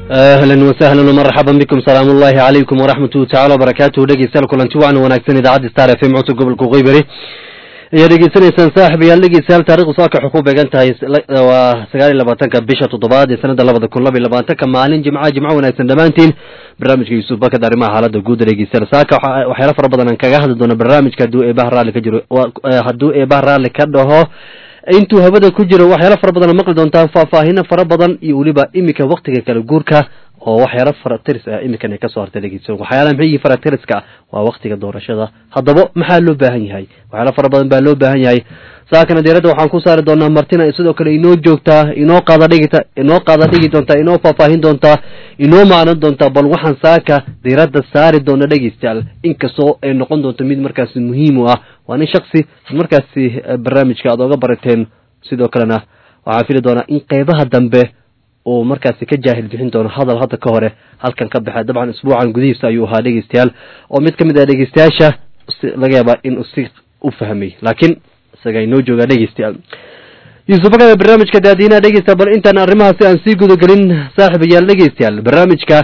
ahlan wasahlan wmarxaban bikum salaam ullahi calaykum waraxmatuhu tacala wabarakaatuhu dhegeystayaal kulanti wacan wanaagsan idaacadda star f m codka gobolka qoybari ayaad dhegeysanaysaan saaxibayaal dhegeystayaal taarikhdu saaka waxay ku beegan tahay waa sagaal iyo labaatanka bisha toddobaad ee sanada labada kun laba iyo labaatanka maalin jimca jimco wanaagsan dhammaantiin barnaamijka yuusuf bakad arrimaha xaalada guuda dhegeystayaal saaka waxyaala fara badan aan kaga hadli doono barnaamijka hadduu eebaha raalli ka jiro hadduu eebaha raalli ka dhaho intuu hawada ku jiro waxyaala fara badan maqli doontaa faahfaahino fara badan iyo weliba iminka waktiga kala guurka oo waxyaala faratiris ah iminkan ay kasoo hartay dhegeysa waxyaala maxay yihiin faratiriska ah waa waktiga doorashada haddaba maxaa loo baahan yahay waxyaala fara badan baa loo baahan yahay saakana deeradda waxaan ku saari doonaa martina sidoo kale inoo joogtaa inoo qaada dhigita inoo qaada dhigi doontaa inoo faahfaahin doontaa inoo macnan doontaa bal waxaan saaka diiradda saari doona dhegeystayaal inkastoo ay noqon doonto mid markaasi muhiim u ah waa nin shaksi markaasi barnaamijka aad oga barateen sidoo kalena waxaan fili doonaa in qeybaha dambe uu markaasi ka jaahil bixin doono hadal hadda ka hore halkan ka baxa dabcan isbuucan gudihiisa ayuu ahaa dhegeystayaal oo mid kamid ah dhegeystayaasha laga yaabaa in si u fahmay laakiin isaga inoo joogaa dhegeystayaal yuusuf bakada barnaamijka daadiinaha dhegeysta bal intaan arrimahaasi aan sii gudagelin saaxiibayaal dhegeystayaal barnaamijka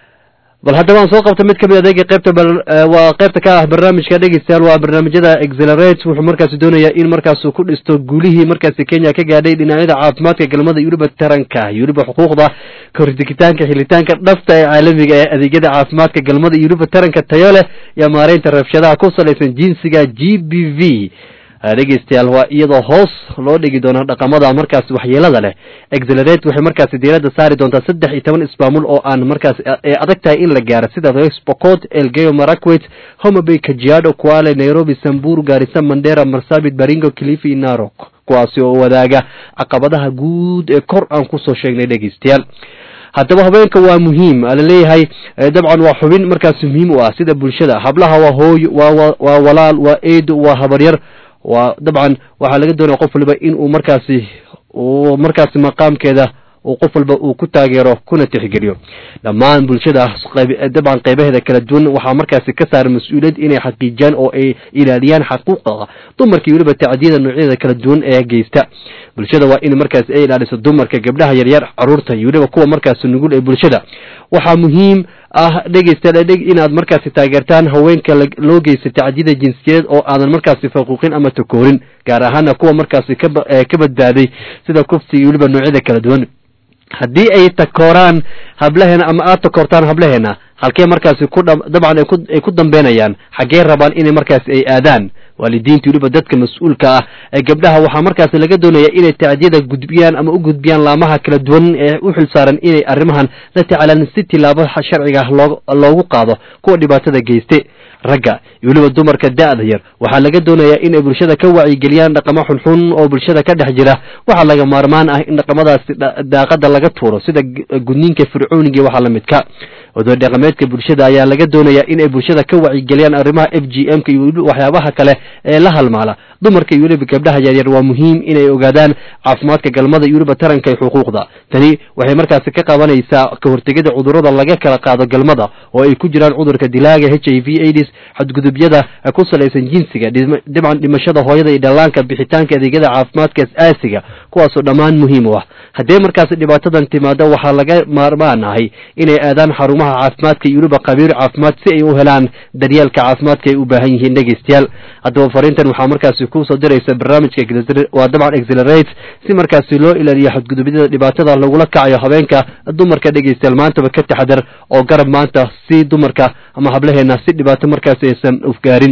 bal haddaba aan soo qabta mid kamid adeega qeybta waa qeybta ka ah barnaamijka dhegeystayaal waa barnaamijyada exelerate wuxuu markaasi doonayaa in markaasu ku dhisto guulihii markaasi kenya ka gaadhay dhinacyada caafimaadka galmada iyo weliba taranka iyo weliba xuquuqda kahordigitaanka xilitaanka dhafta ee caalamiga ee adeegyada caafimaadka galmada iyo weliba taranka tayo leh iyo maareynta rabshadaha ku salaysan jinsiga g b v dhegeystayaal waa iyadoo hoos loo dhigi doono dhaqamada markaasi waxyeelada leh exelerate waxay markaasi diiradda saari doontaa saddex iyo toban ismaamul oo aan markaasi ee adag tahay in la gaaro sida westpocot elgeyo marakwet homabay kajiado kuale nairobi sambur gaarisa mandera marsabit baringo kilifi narok kuwaasi oo wadaaga caqabadaha guud ee kor aan kusoo sheegnay dhegeystayaal haddaba habeenka waa muhiim alaleeyahay dabcan waa xubin markaasi muhiim u ah sida bulshada hablaha waa hooyo waa waa walaal waa eedo waa habaryar waa dabcan waxaa laga doonaya qof waliba in uu markaasi uu markaasi maqaamkeeda uu qof walba uu ku taageero kuna tixgeliyo dhammaan bulshada dabcan qeybaheeda kala duwan waxaa markaasi ka saaran mas-uuliyad inay xaqiijiyaan oo ay ilaaliyaan xaquuqda dumarka iyo weliba tacdiyada noocyada kala duwan ee geysta bulshada waa in markaasi ay ilaaliso dumarka gabdhaha yaryar caruurta iyo weliba kuwa markaasi nugul ee bulshada waxaa muhiim ah dhegeystayaal inaad markaasi taageertaan haweenka loo geysta tacdiyada jinsiyadeed oo aadan markaasi faquuqin ama takoorin gaar ahaana kuwa markaasi ka badbaaday sida kufsi iyo weliba noocyada kala duwan haddii ay takooraan hablaheena ama aad takoortaan hablaheena halkee markaasi ku dabcan ay ku dambeynayaan xaggee rabaan inay markaasi ay aadaan waalidiinta weliba dadka mas-uulka ah ee gabdhaha waxaa markaasi laga doonaya inay tacdiyada gudbiyaan ama u gudbiyaan laamaha kala duwan ee u xilsaaran inay arrimahan la tacaalaan si tilaabo sharciga loogu qaado kuwa dhibaatada geyste ragga iyo weliba dumarka da-da yar waxaa laga doonayaa inay bulshada ka wacyigeliyaan dhaqamo xunxun oo bulshada ka dhex jira waxaa laga maarmaan ah in dhaqamadaasi daaqada laga tuuro sida gudniinka fircooniga waxaa la midka odoor dhaqameedka bulshada ayaa laga doonayaa inay bulshada ka wacyigeliyaan arrimaha f g m ka iyo waxyaabaha kale ee la halmaala dumarka iyo weliba gabdhaha yaryar waa muhiim inay ogaadaan caafimaadka galmada iyo weliba taranka iyo xuquuqda tani waxay markaasi ka qabanaysaa ka hortegida cudurrada laga kala qaado galmada oo ay ku jiraan cudurka dilaaga h i v aids xadgudubyada ku salaysan jinsiga dabcan dhimashada hooyada iyo dhallaanka bixitaanka adeegyada caafimaadka as-aasiga kuwaasoo dhammaan muhiim u ah haddee markaasi dhibaatadan timaado waxaa laga maarmaan ahay inay aadaan xarumaha caafimaadka iyo weliba qabiir caafimaad si ay u helaan daryeelka caafimaadka ay u baahan yihiin dhegeystayaal haddaba fariintan waxaa markaasi kusoo diraysa barnaamijka waa dabcan exelerate si markaasi loo ilaaliyo xadgudubyada dhibaatada lagula kacayo habeenka dumarka dhegeystayaal maantaba ka taxadar oo garab maanta si dumarka ama hablaheena si dhibaato markaasi aysan ufgaarin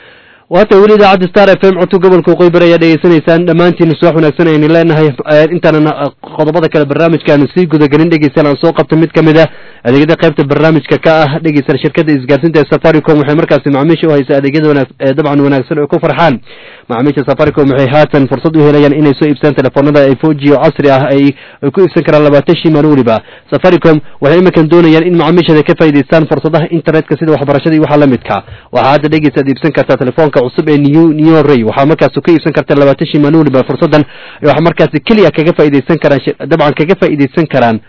waata weli idaacadda star f m codka gobolka qoybar ayaa dhegeysanaysaan dhammaantiin subax wanaagsan aynu leenahay intaanan qodobada kale barnaamijkaanu sii gudagelin dhegeystayaal aan soo qabta mid kamid a adeegyada qaybta barnaamijka ka ah dhegeystayaal shirkadda isgaarsiinta ee safaricom waxay markaasi macaamiisha u haysaa adeegyada wanaag dabcan wanaagsan oo ku farxaan macaamiisha safaricom waxay haatan fursad u helayaan inay soo iibsaan telefoonada ay foji oo casri ah ay ku iibsan karaan labaatan shii maalin weliba safaricom waxay iminkan doonayaan in macaamiishada ka faa'idaystaan fursadaha internetka sida waxbarashada iyo waxaa la midka waxaa hadda dhegeysaad iibsan kartaa telefoonka cusub ee new new ray waxaa markaasi ka iibsan karta labaatan shii maalin weliba fursadan waxaa markaasi keliya kaga faa'iidaysan karaan dabcan kaga faa'iidaysan karaan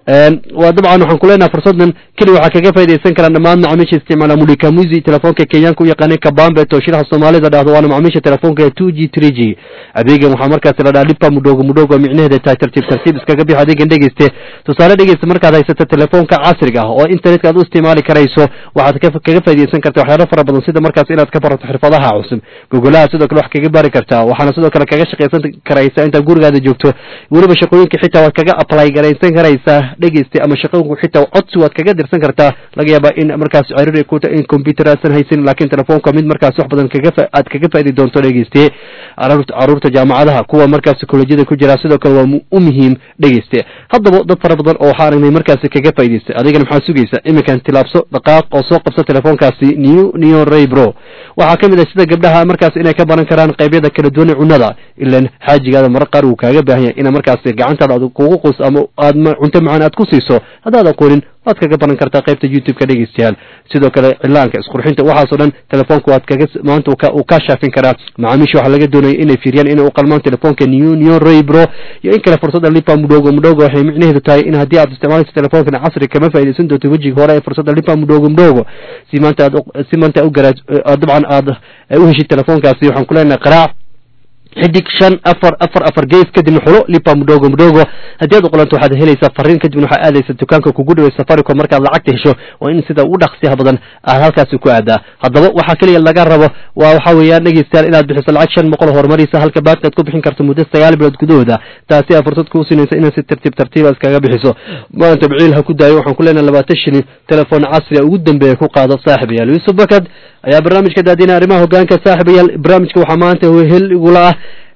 waa dabcan waxaan kuleenaha fursadan keli waxaa kaga faa'idaysan karaan dhammaan macaamiisha isticmaala mulikamuzi telefoonka kenyaanka u yaqaanay kabambe tooshiraha soomaalida dhahdo waana macaamiisha telefoonka two g three g adeegan waxaa markaasi la dhaha lipa mudhogo mudhogo micnaheeda tahay tartiib tartiib iskaga bixi adeegan dhegeyste tusaale dhegeysta markaad haysato telefoonka casriga ah oo internetka aad u isticmaali karayso waxaad kaga faa'idaysan karta waxyaalo fara badan sida markaas inaad ka barato xirfadaha cusub gogolaha sidoo kale wax kaga bari kartaa waxaana sidoo kale kaga shaqaysan karaysa intaad gurigaada joogto weliba shaqooyinka xitaa waad kaga apply garaysan karaysaa dhegeysta ama shaqooyinku xitaa codsi waad kaga dirsan kartaa laga yaabaa in markaas ciriir ku in computer aasan haysin laakiin telefoonka mid markaas wax badan kaga aad kaga faa'idi doonto dhegeyste caruurta jaamacadaha kuwa markaas kolejyada ku jira sidoo kale waa u muhiim dhegeyste haddaba dad fara badan oo waxaa aragnay markaasi kaga faa'idaystay adigana maxaa sugaysa iminkan tilaabso dhaqaaq oo soo qabso telefoonkaasi new neo raybro waxaa ka mid ah sida gabdhaha markaas inay ka baran karaan qaybyada kala duwan ee cunnada ilan xaajigaada marar qaar uu kaaga baahan yahay ina markaasi gacantaada aad kugu qus ama aad cunto macaan aad ku siiso haddaad aqoonin waad kaga baran kartaa qaybta youtube-ka dhegeystayaal sidoo kale cilaanka isqurxinta waxaasoo dhan telefoonka waad kaga maanta uu kaa shaafin karaa macaamiisha waxaa laga doonaya inay fiiriyaan inay u qalmaan telefoonka new new raybro iyo in kale fursadda lipa mudhogo mudhogo waxay micnaheedu tahay in haddii aad isticmaalayso telefoonkan casri kama faaidaysan doonto wejiga hore ee fursadda lipa mudhogo mudhogo si maanta aad si maanta u garaa dabcan aad u heshid telefoonkaasi waxaan ku leenahay qaraac xidig shan afar afar afar gees kadibna xulo lipa mudhogo mudhogo haddii aad uqolanto waxaad helaysaa fariin kadibna waxaa aadaysa dukaanka kugu dhaway safaricom markaad lacagta hesho waa in sida ugu dhaqsiyaha badan aad halkaasi ku aadaa haddaba waxaa keliya laga rabo waa waxaa weeyaan dhegeystayaal inaad bixiso lacag shan boqol horumarisa halka baadka aad ku bixin karto muddo sagaal bilood gudahooda taasi aa fursad kuu siinaysa inaad si tartiib tartiiba iskaga bixiso maanta biciil ha ku daayo waxaan ku leenahay labaatan shilin telefoon casri a ugu dambeeya ku qaado saaxibayaal yuusuf bakad ayaa barnaamijka daadina arrimaha hogaanka saaxibayaal barnaamijka waxaa maanta hel igula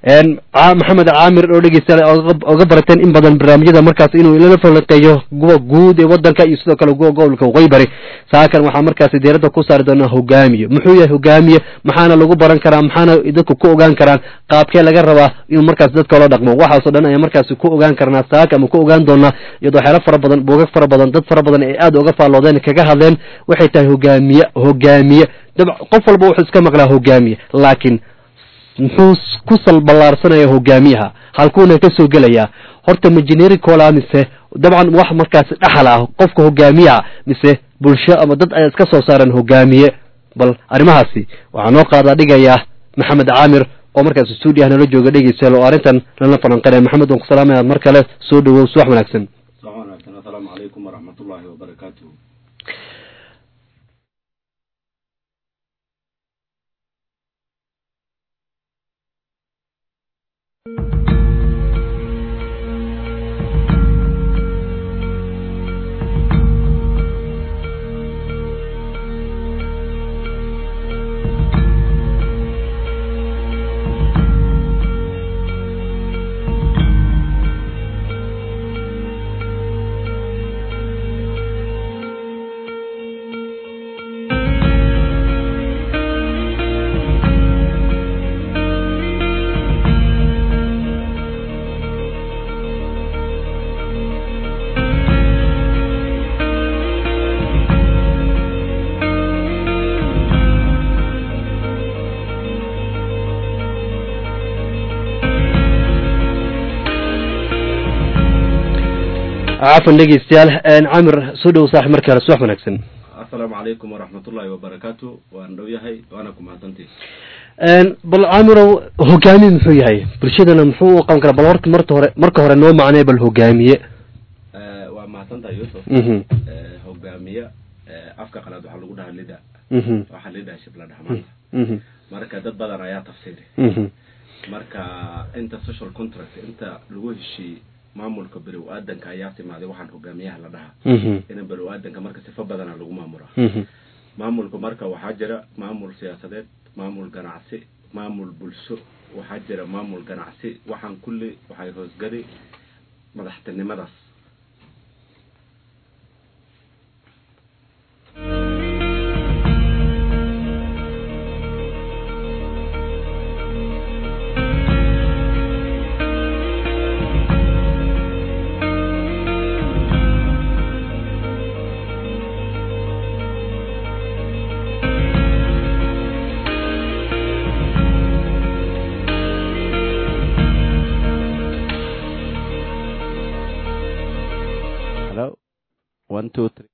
ah maxamed caamir oo dhegeystayaal oga barateen in badan barnaamijyada markaas inuu ilala falanqeeyo kuwa guud ee wadanka iyo sidoo kale kuwa gobolka waqooyi bari saakan waxaa markaasi diiradda ku saari doonaa hogaamiye muxuu yahay hogaamiye maxaana lagu baran karaa maxaana dadku ku ogaan karaan qaabkee laga rabaa inuu markaas dadka la dhaqmo waxaasoo dhan ayaa markaasi ku ogaan karnaa saaka ama ku ogaan doonaa iyadoo waxyaalo fara badan buugag fara badan dad fara badan ay aad uga faalloodeen kaga hadleen waxay tahay hogaamiye hogaamiye qof walba wuxuu iska maqlaa hogaamiye laakiin muxuu ku salballaarsanaya hogaamiyaha halkuuna ka soo gelayaa horta majineeri cola mise dabcan wax markaasi dhaxal ah qofka hogaamiyaha mise bulsho ama dad ay iska soo saareen hogaamiye bal arrimahaasi waxaa noo qaadaa dhigayaa maxamed caamir oo markaas stuudiyaha nala jooga dhegeystayaal oo arrintan lala falanqanaya maxamed waan ku salaamaya mar kale soo dhawow subax wanaagsan asalaamu calaykum waraxmatullaahi wabarakaatuh cafan dhegeystayaal camir soo dhow saaxib markii hore subax wanaagsan asalaamu calaykum waraxmatullaahi wabarakaatu waan dhow yahay waana ku mahadsantii bal camirow hogaamiye muxuu yahay bulshadana muxuu u qaban karaa bal horta marta hore marka hore noo macnee bal hogaamiye waa mahadsantahay yuusuf mhm hogaamiye afka qalaad waxaa lagu dhahaa lida mhm waxaa leadership la dhaha maanta mhm marka dad badan ayaa tafsiiri mhm marka inta social contract inta lagu heshiiyey maamulka below aadanka ayaa timaaday waxaan hogaamiyaha la dhahaa mhm in below aadanka marka sifo badana lagu maamulaa mhm maamulka marka waxaa jira maamul siyaasadeed maamul ganacsi maamul bulsho waxaa jira maamul ganacsi waxaan kulli waxay hoosgali madaxtinimadaas one two three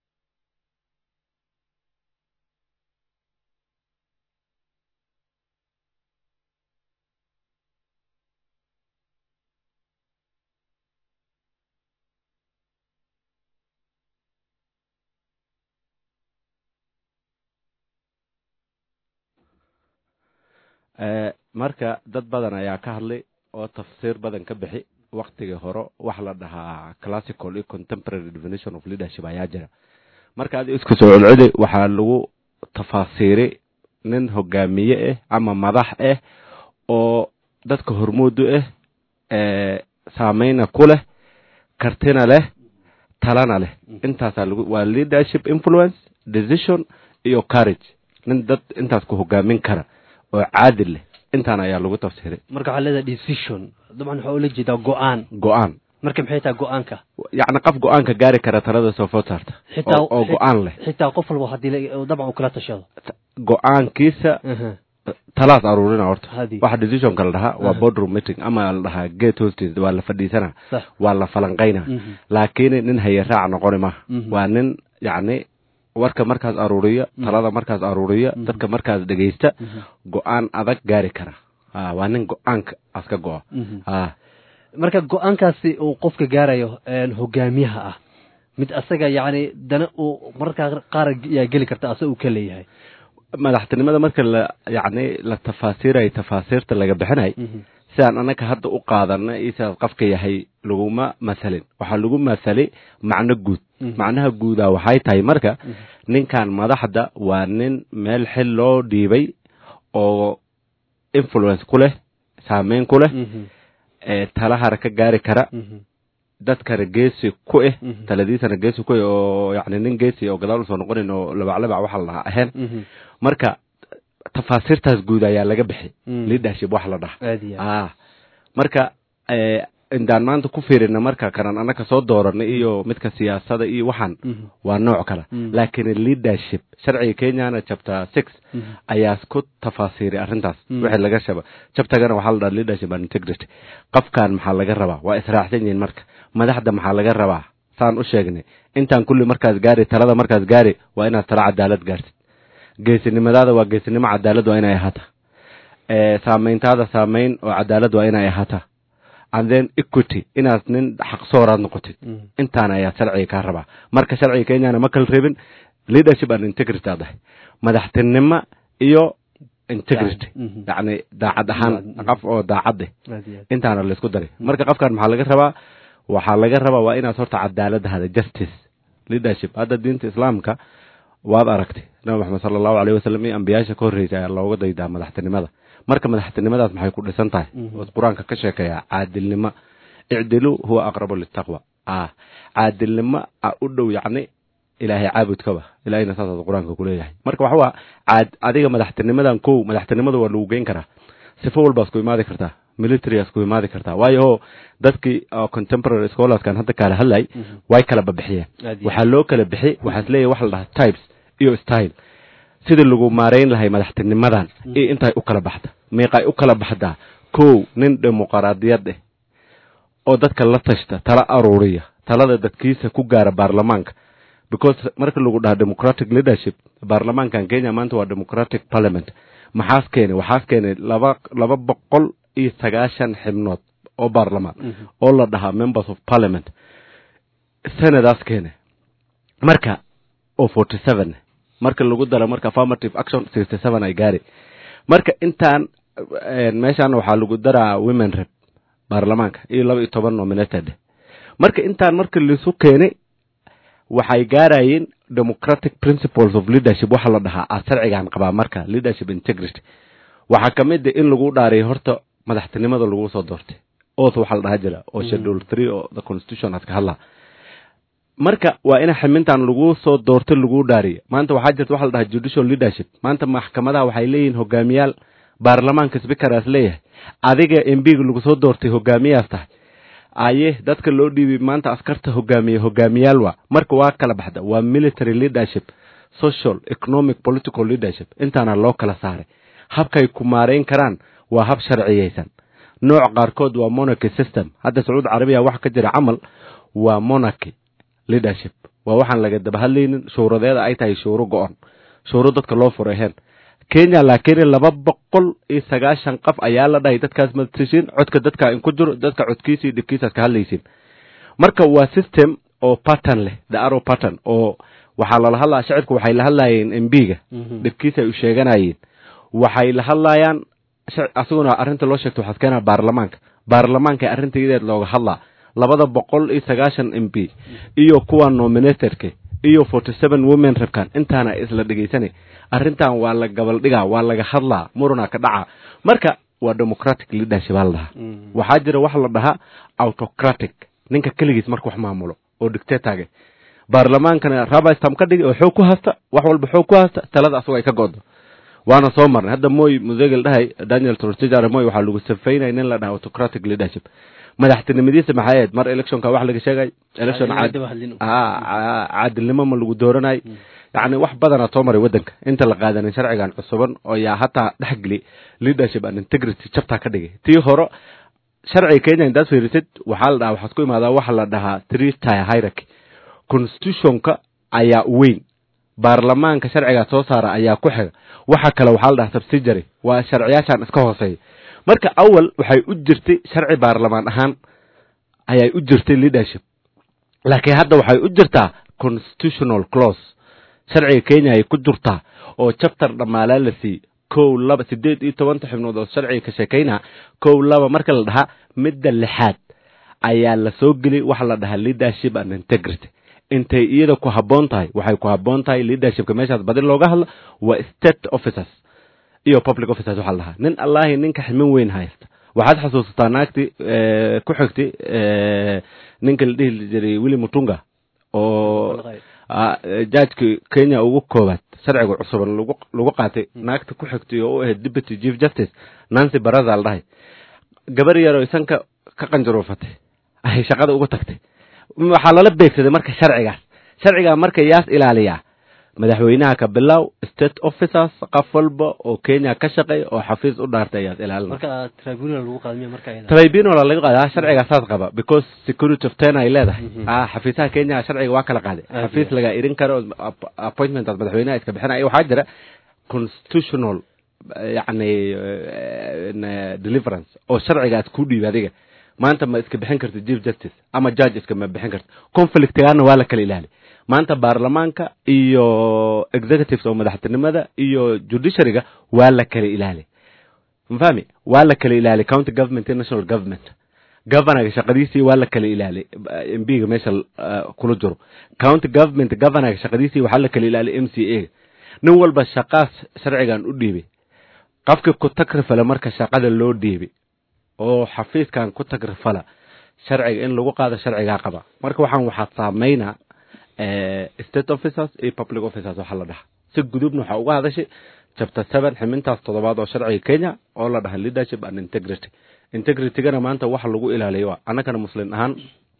marka dad badan ayaa ka hadlay oo tafsiir badan ka bixi waktigii hore waxa la dhahaa classical iyo contemporary definition of leadership ayaa jira marka adi isku soo celceli waxaa lagu tafaasiiray nin hogaamiye ah ama madax ah oo dadka hormoodu ah saameyna ku leh kartina leh talana leh intaasaa lagu waa leadership influence decision iyo courage nin dad intaas ku hogaamin kara oo caadil leh intaan ayaa lagu tafsiiray marka waxaa leedahay decision dabcan waxaa ula jeedaa go-aan go-aan marka maxay tahay go-aanka yacni qof go-aanka gaari kara talada soo food saarta xitaa oo oo go-aan leh xitaa qof walba haddii la- dabcan uu kala tashado go-aankiisa talaas aruurina horta Hadi. waxa decisionka la dhahaa waa Aha. boardroom meeting ama la dhahaa gate hostes waa la fadhiisana sax waa la falanqayna Mhm. laakiin nin haye raac noqoni maaha Mhm. waa nin yacni warka markaas aruuriya talada markaas aruuriya dadka markaas dhegeysta go-aan adag gaari kara Ah, waa nin go-aanka aska go-a Mhm. Ah, marka go-aankaasi uu qofka gaarayo een, hogaamiyaha ah mid asaga yacni dana uu mararkaa qaar yaa geli karta asaga uu ka leeyahay madaxtinimada marka la yacni la tafaasiirayo tafaasiirta laga bixinay sidaan annaga hadda u qaadana iyo sidaas qofka yahay laguma masalin waxaa lagu masalay macno guud Mhm. macnaha guudaa waxay tahay marka ninkan madaxda waa nin meel xil loo dhiibay oo influence ku leh saameyn ku leh Mhm. ee tala hara ka gaari kara Mhm. dadkana geesi ku eh Mhm. taladiisana geesi ku eh oo yacni nin geesi oo gadaal usoo noqonin oo labaclabac waxa la dhahaa ahayn Mhm. marka tafaasiirtaas guud ayaa laga bixi Mm. leadership wax la dhaha aad iyo aad. ah marka eh, indaan maanta ku fiirina marka kanan annaka soo dooranay iyo midka siyaasada iyo waxaan Mhm. waa nooc kale Mm. laakiin leadership sharciga kenyana chapter six Mhm. ayaa ku tafaasiiray arrintaas Mm. wixii laga shaba chaptergana waxaa la dhaha leadership and integrity qofkan maxaa laga rabaa waa israacsan yihiin marka madaxda maxaa laga rabaa saan u sheegnay intaan kulli markaas gaari talada markaas gaari waa inaad tala cadaalad gaartid geesinimadaada waa geesinimo cadaalad waa inay ahaata ee saameyntaada saameyn oo cadaalad waa inay ahaata and then equity inaad nin xaqsooraad noqotid Mhm. intaan ayaa sharciga kaa rabaa marka sharciga kenyana ma kala reebin leadership and integrity aad dahay madaxtinimo iyo integrity Mhm. yacni daacad ahaan Mhm. qof oo daacad eh aad iyo aad. intaana laysku daray marka qofkan maxaa laga rabaa waxaa laga rabaa waa inaad horta cadaalad hada justice leadership hadda diinta islaamka waad aragtay nabi maxamed sala allahu aleyh wasalam iyo ambiyaasha ka horreysay ayaa looga daydaa madaxtinimada marka madaxtinimadaas maxay ku dhisan tahay Mhm. oo qur-aanka ka sheekeeya caadilnimo icdilu huwa aqrabu litaqwa ah caadilnimo a u dhow yacni ilaahay caabudkaba ilahayna saasaas qur-aanka kuleeyahay marka waxa waa caad adiga madaxtinimadan kow madaxtinimada waa lagu geyn karaa sifo walbaas ku imaadi kartaa militaryas ku imaadi kartaa waayo oo dadkii oo contemporary scholarskan hadda kaala hadlay Mhm. way kala babixiyeen Aad iyo waxaa loo kala bixi waxaas leeyahay waxa la dhahaa types iyo style sidii lagu maarayn lahay madaxtinimadan iyo intay u kala baxda meeqay u kala baxdaa kow nin dimuqraadiyad eh oo dadka la tashta tala aruuriya talada dadkiisa ku gaara baarlamaanka because marka lagu dhaha democratic leadership baarlamaankan kenya maanta waa democratic parliament maxaas keenay waxaas keenay laba laba boqol iyo sagaashan xibnood oo baarlamaan Mhm. oo la dhahaa members of parliament senadaas keenay marka oo forty seven marka lagu daro marka affirmative action sixty seven ay gaari marka intaan eh, meeshaan waxaa lagu daraa women rep baarlamaanka iyo laba iyo toban nominated marka intaan marka laisu keenay waxay gaarayeen democratic principles of leadership waxa la dhahaa a sharcigan qabaa marka leadership integrity waxaa ka mid ah in lagu dhaariyo horta madaxtinimada lagu soo doortay oath waxaa la dhaha jira oo schedule three oo the constitution aad ka hadlaa marka waa in ximintan lagu soo doortay lagu dhaariyo maanta waxaa jirta waxa la dhahaa judicial leadership maanta maxkamadaha waxay leeyihiin hogaamiyaal baarlamaanka speakeraas leeyahay adiga m b ga lagu soo doortay hogaamiyaas tahay aye dadka loo dhiibay maanta askarta hogaamiye hogaamiyaal waa marka waa kala baxda waa military leadership social economic political leadership intaana loo kala saaray habkay ku maareyn karaan waa hab sharciyeysan nooc qaarkood waa monarchy system hadda sacuud carabiya waxa ka jira camal waa monarchy leadership waa waxaan laga daba hadlaynin shuuradeeda ay tahay shuuro go-on shuuro dadka loo furaheen kenya laakiin laba boqol iyo sagaashan qof ayaa la dhahay dadkaas matashiin codka dadka in ku jiro dadka codkiisa iyo dhibkiisaad ka hadlaysiin marka waa system oo pattern leh the arrow pattern oo waxaa lala hadlaya shacibku waxay la hadlayeen mb-ga dhibkiisa ay u sheeganayeen waxay la hadlayaan asiguna arrinta loo sheegto waxaad keenaa baarlamaanka baarlamaanka arrintayadeed looga hadlaa labada boqol iyo sagaashan m b iyo kuwa nominatorka iyo forty seven women rabkan intaana isla dhegaysanay arrintan waa la gabaldhigaa waa laga hadlaa muruna ka dhaca marka waa democratic leadership aa la dhahaa waxaa jira waxa la dhahaa autocratic ninka keligiis marka wax maamulo oo dictatorga baarlamaankana rabistam ka dhigi oo xoog ku hasta wax walba xoog ku hasta talada asagoo ay ka go'do waana soo marnay hadda moy musegel dhahay daniel tortijar moy waxaa lagu safaynaya nin la dhaha autocratic leadership madaxtinimadiisa maxay ahayd mar electionka wax laga sheegay election caadilnimo ma lagu dooranay yacni wax badanaa soo maray waddanka inta la qaadanin sharcigan cusuban oo yaa hataa dhexgeli leadership and integrity jabtaa ka dhigay tii hore sharciga kenya intaad fiirisid waxaa la dhahaa waxaad ku imaadaa waxa la dhahaa three tier hierarchy constitutionka ayaa weyn baarlamaanka sharcigaa soo saara ayaa ku xiga waxa kale waxaa la dhahaa subsidiary waa sharciyaashan iska hooseeya marka awal waxay u jirtay sharci baarlamaan ahaan ayay u jirtay leadership laakiin hadda waxay u jirtaa constitutional clause sharciga kenya ay ku jirtaa oo chapter dhammaalaa la siiyey kow laba siddeed iyo tobanta xibnood oo sharciga ka sheekaynaa kow laba marka la dhahaa midda lixaad ayaa la soo geliyay waxa la dhahaa leadership and integrity intay iyada ku habboon tahay waxay ku habboon tahay leadershipka meeshaas badi looga hadlo waa state officers iyo public officers waxaa la dhahaa nin allahi ninka ximin weyn haysta waxaad xasuusataa naagti ku xigtay ninka la dhihi jiray willi mutunga oo jajki kenya ugu koobaad sharciga cusuban lagu lagu qaatay naagta ku xigtay oo u ahayd deputy chief justice nancy baraza la dhahay gabar yaroo isanka ka qanjaruufatay ay shaqada ugu tagtay waxaa lala beegsaday marka sharcigaas sharcigaa marka yaas ilaaliyaa madaxweynaha ka bilow state officers qof walba oo kenya ka shaqeey oo xafiis u dhaartay ayaad ilaalina marka tribunal lagu qaadmiya marka iyada tribunal laga qaadaa sharcigaa saas qaba because security of ten ay leedahay ah xafiisaha kenya sharciga waa kala qaaday xafiis laga irin karo appointment aad madaxweynaha iska bixinaya waxaa jira constitutional yacni deliverance oo sharcigaas ku dhiiba adiga maanta ma iska bixin karta chief justice ama judge iska ma bixin karta conflictigaana waa la kala ilaali maanta baarlamaanka iyo executives oo madaxtinimada iyo judiciaryga waa la kala ilaali mafahmi waa la kala ilaali county government iyo national government governorga shaqadiisii waa la kala ilaali mbiga meesha kula jiro county government governorga shaqadiisii waxaa la kala ilaali m c a nin walba shaqaas sharcigan u dhiibay qofkii ku tagrifala marka shaqada loo dhiibay oo xafiiskan ku tagrifala sharciga in lagu qaado sharcigaa qaba marka waxaan waxaad saameynaa state officers iyo public officers waxaa la dhaha si gudubna waxaa uga hadashay chapter seven ximintaas toddobaad oo sharciga kenya oo la dhaha leadership and integrity integritygana maanta waxa lagu ilaaliyo waa annagana muslim ahaan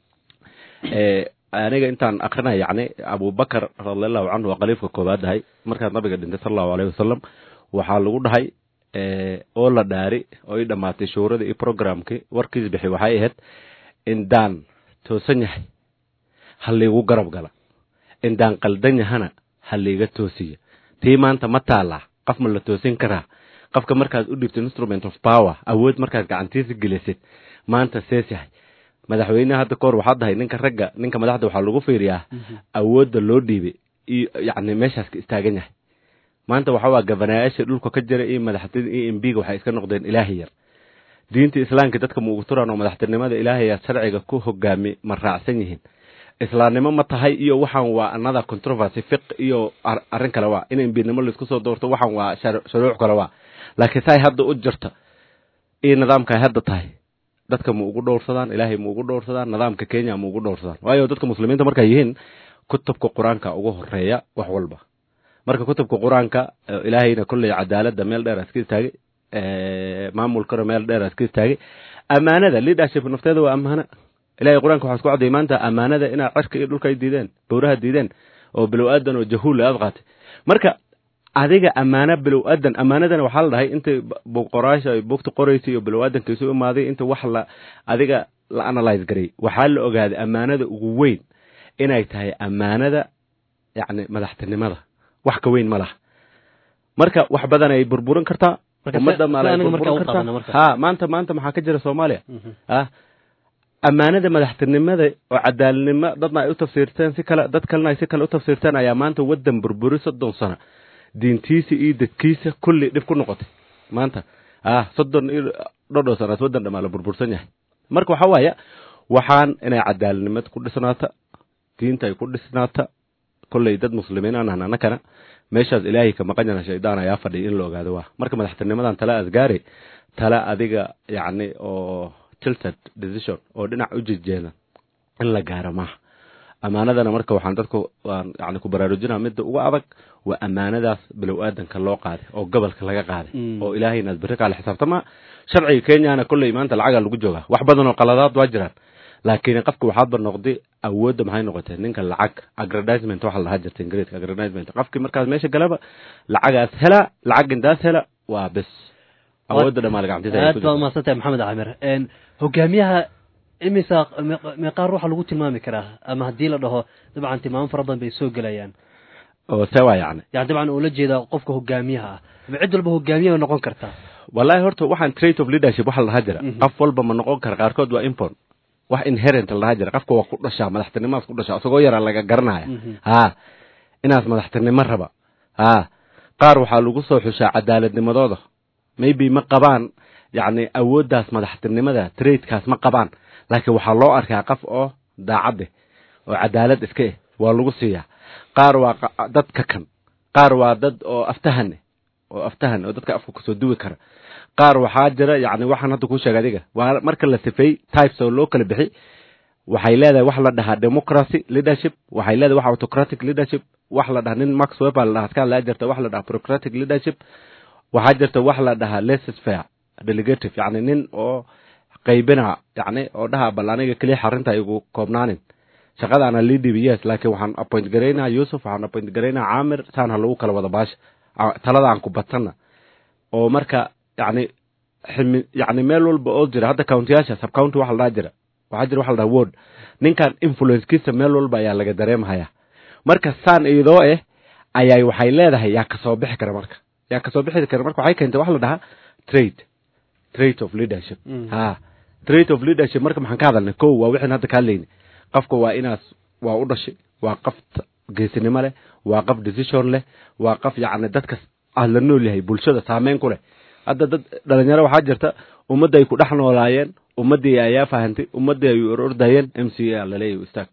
aniga intaan akrinay yacni abubakar radiallahu canhu waa khaliifka koobaad dahay markaad nabiga dhintay sala allahu alayhi wasalam waxaa lagu dhahay oo la dhaari oo i dhammaatay shuuradii iyo programkii warkiis bixi waxay ahayd indaan toosan yahay ha liigu garab gala indaan qaldan yahana ha liiga toosiya tii maanta ma taallaa qof ma la toosin karaa qofka markaad u dhibtid instrument of power awood markaad gacantiisa gelisid maanta sees yahay madaxweyneha hadda kahor waxaa dahay ninka ragga ninka madaxda waxaa lagu fiiriyaa awoodda loo dhiibay iyo yacni meeshaas ka istaagan yahay maanta waxa waa gabanayaasha dhulka ka jira iyo madaxtin iyo embiga waxay iska noqdeen ilaahay yar diinta islaamka dadka ma ugu turaan oo madaxtinimada ilaahayaa sharciga ku hogaami ma raacsan yihiin islaamnimo ma tahay iyo waxaan waa another controversy fiq iyo arrin kale waa in embinimo laisku soo doorto waxaan waa shuruuc kale waa laakiin say hadda u jirta iyo nidaamka ay hadda tahay dadka ma ugu dhowrsadaan ilaahay ma ugu dhowrsadaan nidaamka kenya ma ugu dhowrsadaan waayo dadka muslimiinta markay yihiin kutubka qur-aanka ugu horeeya wax walba marka kutubka qur-aanka ilaahayna kolley cadaaladda meel dheer iska istaagay maamulkana meel dheer iska istaagay amaanada leadership nafteeda waa amaano ilahay qur-aanka waxaa isku cadday maanta amaanada inaa cirka iyo dhulka ay diideen bowraha diideen oo bilow aadan oo jahuula aad qaatay marka adiga amaano bilow aadan amaanadana waxaa la dhahay intay qoraasha ay bugta qoraysa iyo bilow aadanka isu imaaday inta wax la adiga la analyze garay waxaa la ogaaday amaanada ugu weyn inay tahay ammaanada yacni madaxtinimada wax ka weyn ma laha marka wax badan ay burburin kartaa Marka ummadda se- maal ay se aniga markaa burburin u qaadana marka. kartaa ha maanta maanta maxaa ka jira soomaaliya Mhm. ah ammaanada madaxtinimada oo cadaaladnimo dadna ay u tafsiirteen si kale dad kalena ay si kale u tafsiirteen ayaa maanta waddan burburi soddon sano diintiisa iyo dadkiisa kulli dhib ku noqotay maanta ah soddon iyo dhodho sanaad waddan dhamaa la burbursan yahay marka waxaa waaya waxaan inay cadaaladnimad ku dhisnaata diinta ay ku dhisnaata kolley dad muslimiin aan ahna annakana meeshaas ilaahay ka maqan yana shaydaan ayaa fadhiya in la ogaado waa marka madaxtinimadan tala asgaari tala adiga yacni oo tilted decision oo dhinac u jejeeda in la gaaro maaha ammaanadana marka waxaan dadku waan yani ku baraarujinaa midda ugu adag waa ammaanadaas bilow aadanka loo qaaday oo gobolka laga qaaday Mm. oo ilaahay inaad berri kaale xisaabtama sharciga kenyana kolley maanta lacagaa lagu joogaa wax badan oo qaladaad waa jiraan laakiin qofka waxaadba noqday awoodda maxay noqotay ninka lacag agradisement waxa la dhahaa jirta ingiriiska agradisement qofkii markaas meesha galaba lacagaas hela lacag intaas hela waa bes awoodda dhammaa gacantiisa ay ku aad jirtaa. baad umahadsantahay maxamed camir Een, hogaamiyaha imisa meeq- meeqaa ruuxa lagu tilmaami karaa ama haddii la dhaho dabcan tilmaamo fara badan bay soo gelayaan oo sewa yacni yani dabcan ula jeeda qofka hogaamiyaha ah ama cid walba hogaamiye bay noqon kartaa wallahi horta waxaan trait of leadership waxa la dhahaa jira Mhm. qof walba ma noqon kara qaarkood waa impon wax inherent la dhahaa jira qofka waa ku dhashaa madaxtinimadas ku dhashaa isagoo yaraa laga garanaya Mhm. ha inaas madaxtinimo raba ha qaar waxaa lagu soo xushaa cadaaladnimadooda maybe ma qabaan yacni awooddaas madaxtinimada traitkaas ma qabaan laakiin waxaa loo arkaa qof oo daacadde oo cadaalad iska eh waa lagu siiyaa qaar waa qa- dad kakan qaar waa dad oo aftahane oo aftahan oo dadka afka kusoo duwi kara qaar waxaa jira yacni waxaan hadda kuu sheegay adiga waa marka la sifeey types oo loo kala bixi waxay leedahay wax la dhahaa democracy leadership waxay leedahay wax autocratic leadership wax la dhahaa nin max weber la dhahaa askaa laa jirta wax la dhahaa bureaucratic leadership waxaa jirta wax la dhahaa laissez faire delegative yacni nin oo qaybina yacni oo dhaha bal aniga keliya xarinta igu koobnaanin shaqadaana lii dhibi yes laakiin waxaan appoint garaynaa yusuf waxaan appoint garaynaa caamir saan ha lagu kala wada baasha a- talada aan ku badsana oo marka yacni ximi yacni meel walba oo jira hadda countiyaasha sub county waxa la dhaha jira waxaa jira waxa la dhaha ward ninkan influencekiisa meel walba ayaa laga dareemhayaa marka saan iyadoo eh ayay waxay leedahay yaa kasoo bixi kara marka yaa kasoo bixi kara marka waxay keentay waxa la dhahaa trade trait of leadership Mm. ha trait of leadership marka maxaan ka hadalnay kow waa wixin hadda ka hadlayni qofka waa inaas waa u dhashay waa qof t- geesinimo leh waa qof decision leh waa qof yacni dadka ah la nool yahay bulshada saameyn ku leh hadda dad dhalinyaro waxaa jirta ummadda ay ku dhex noolaayeen ummaddii ayaa fahantay ummaddii ay ordayeen m c a laleeyahay istaag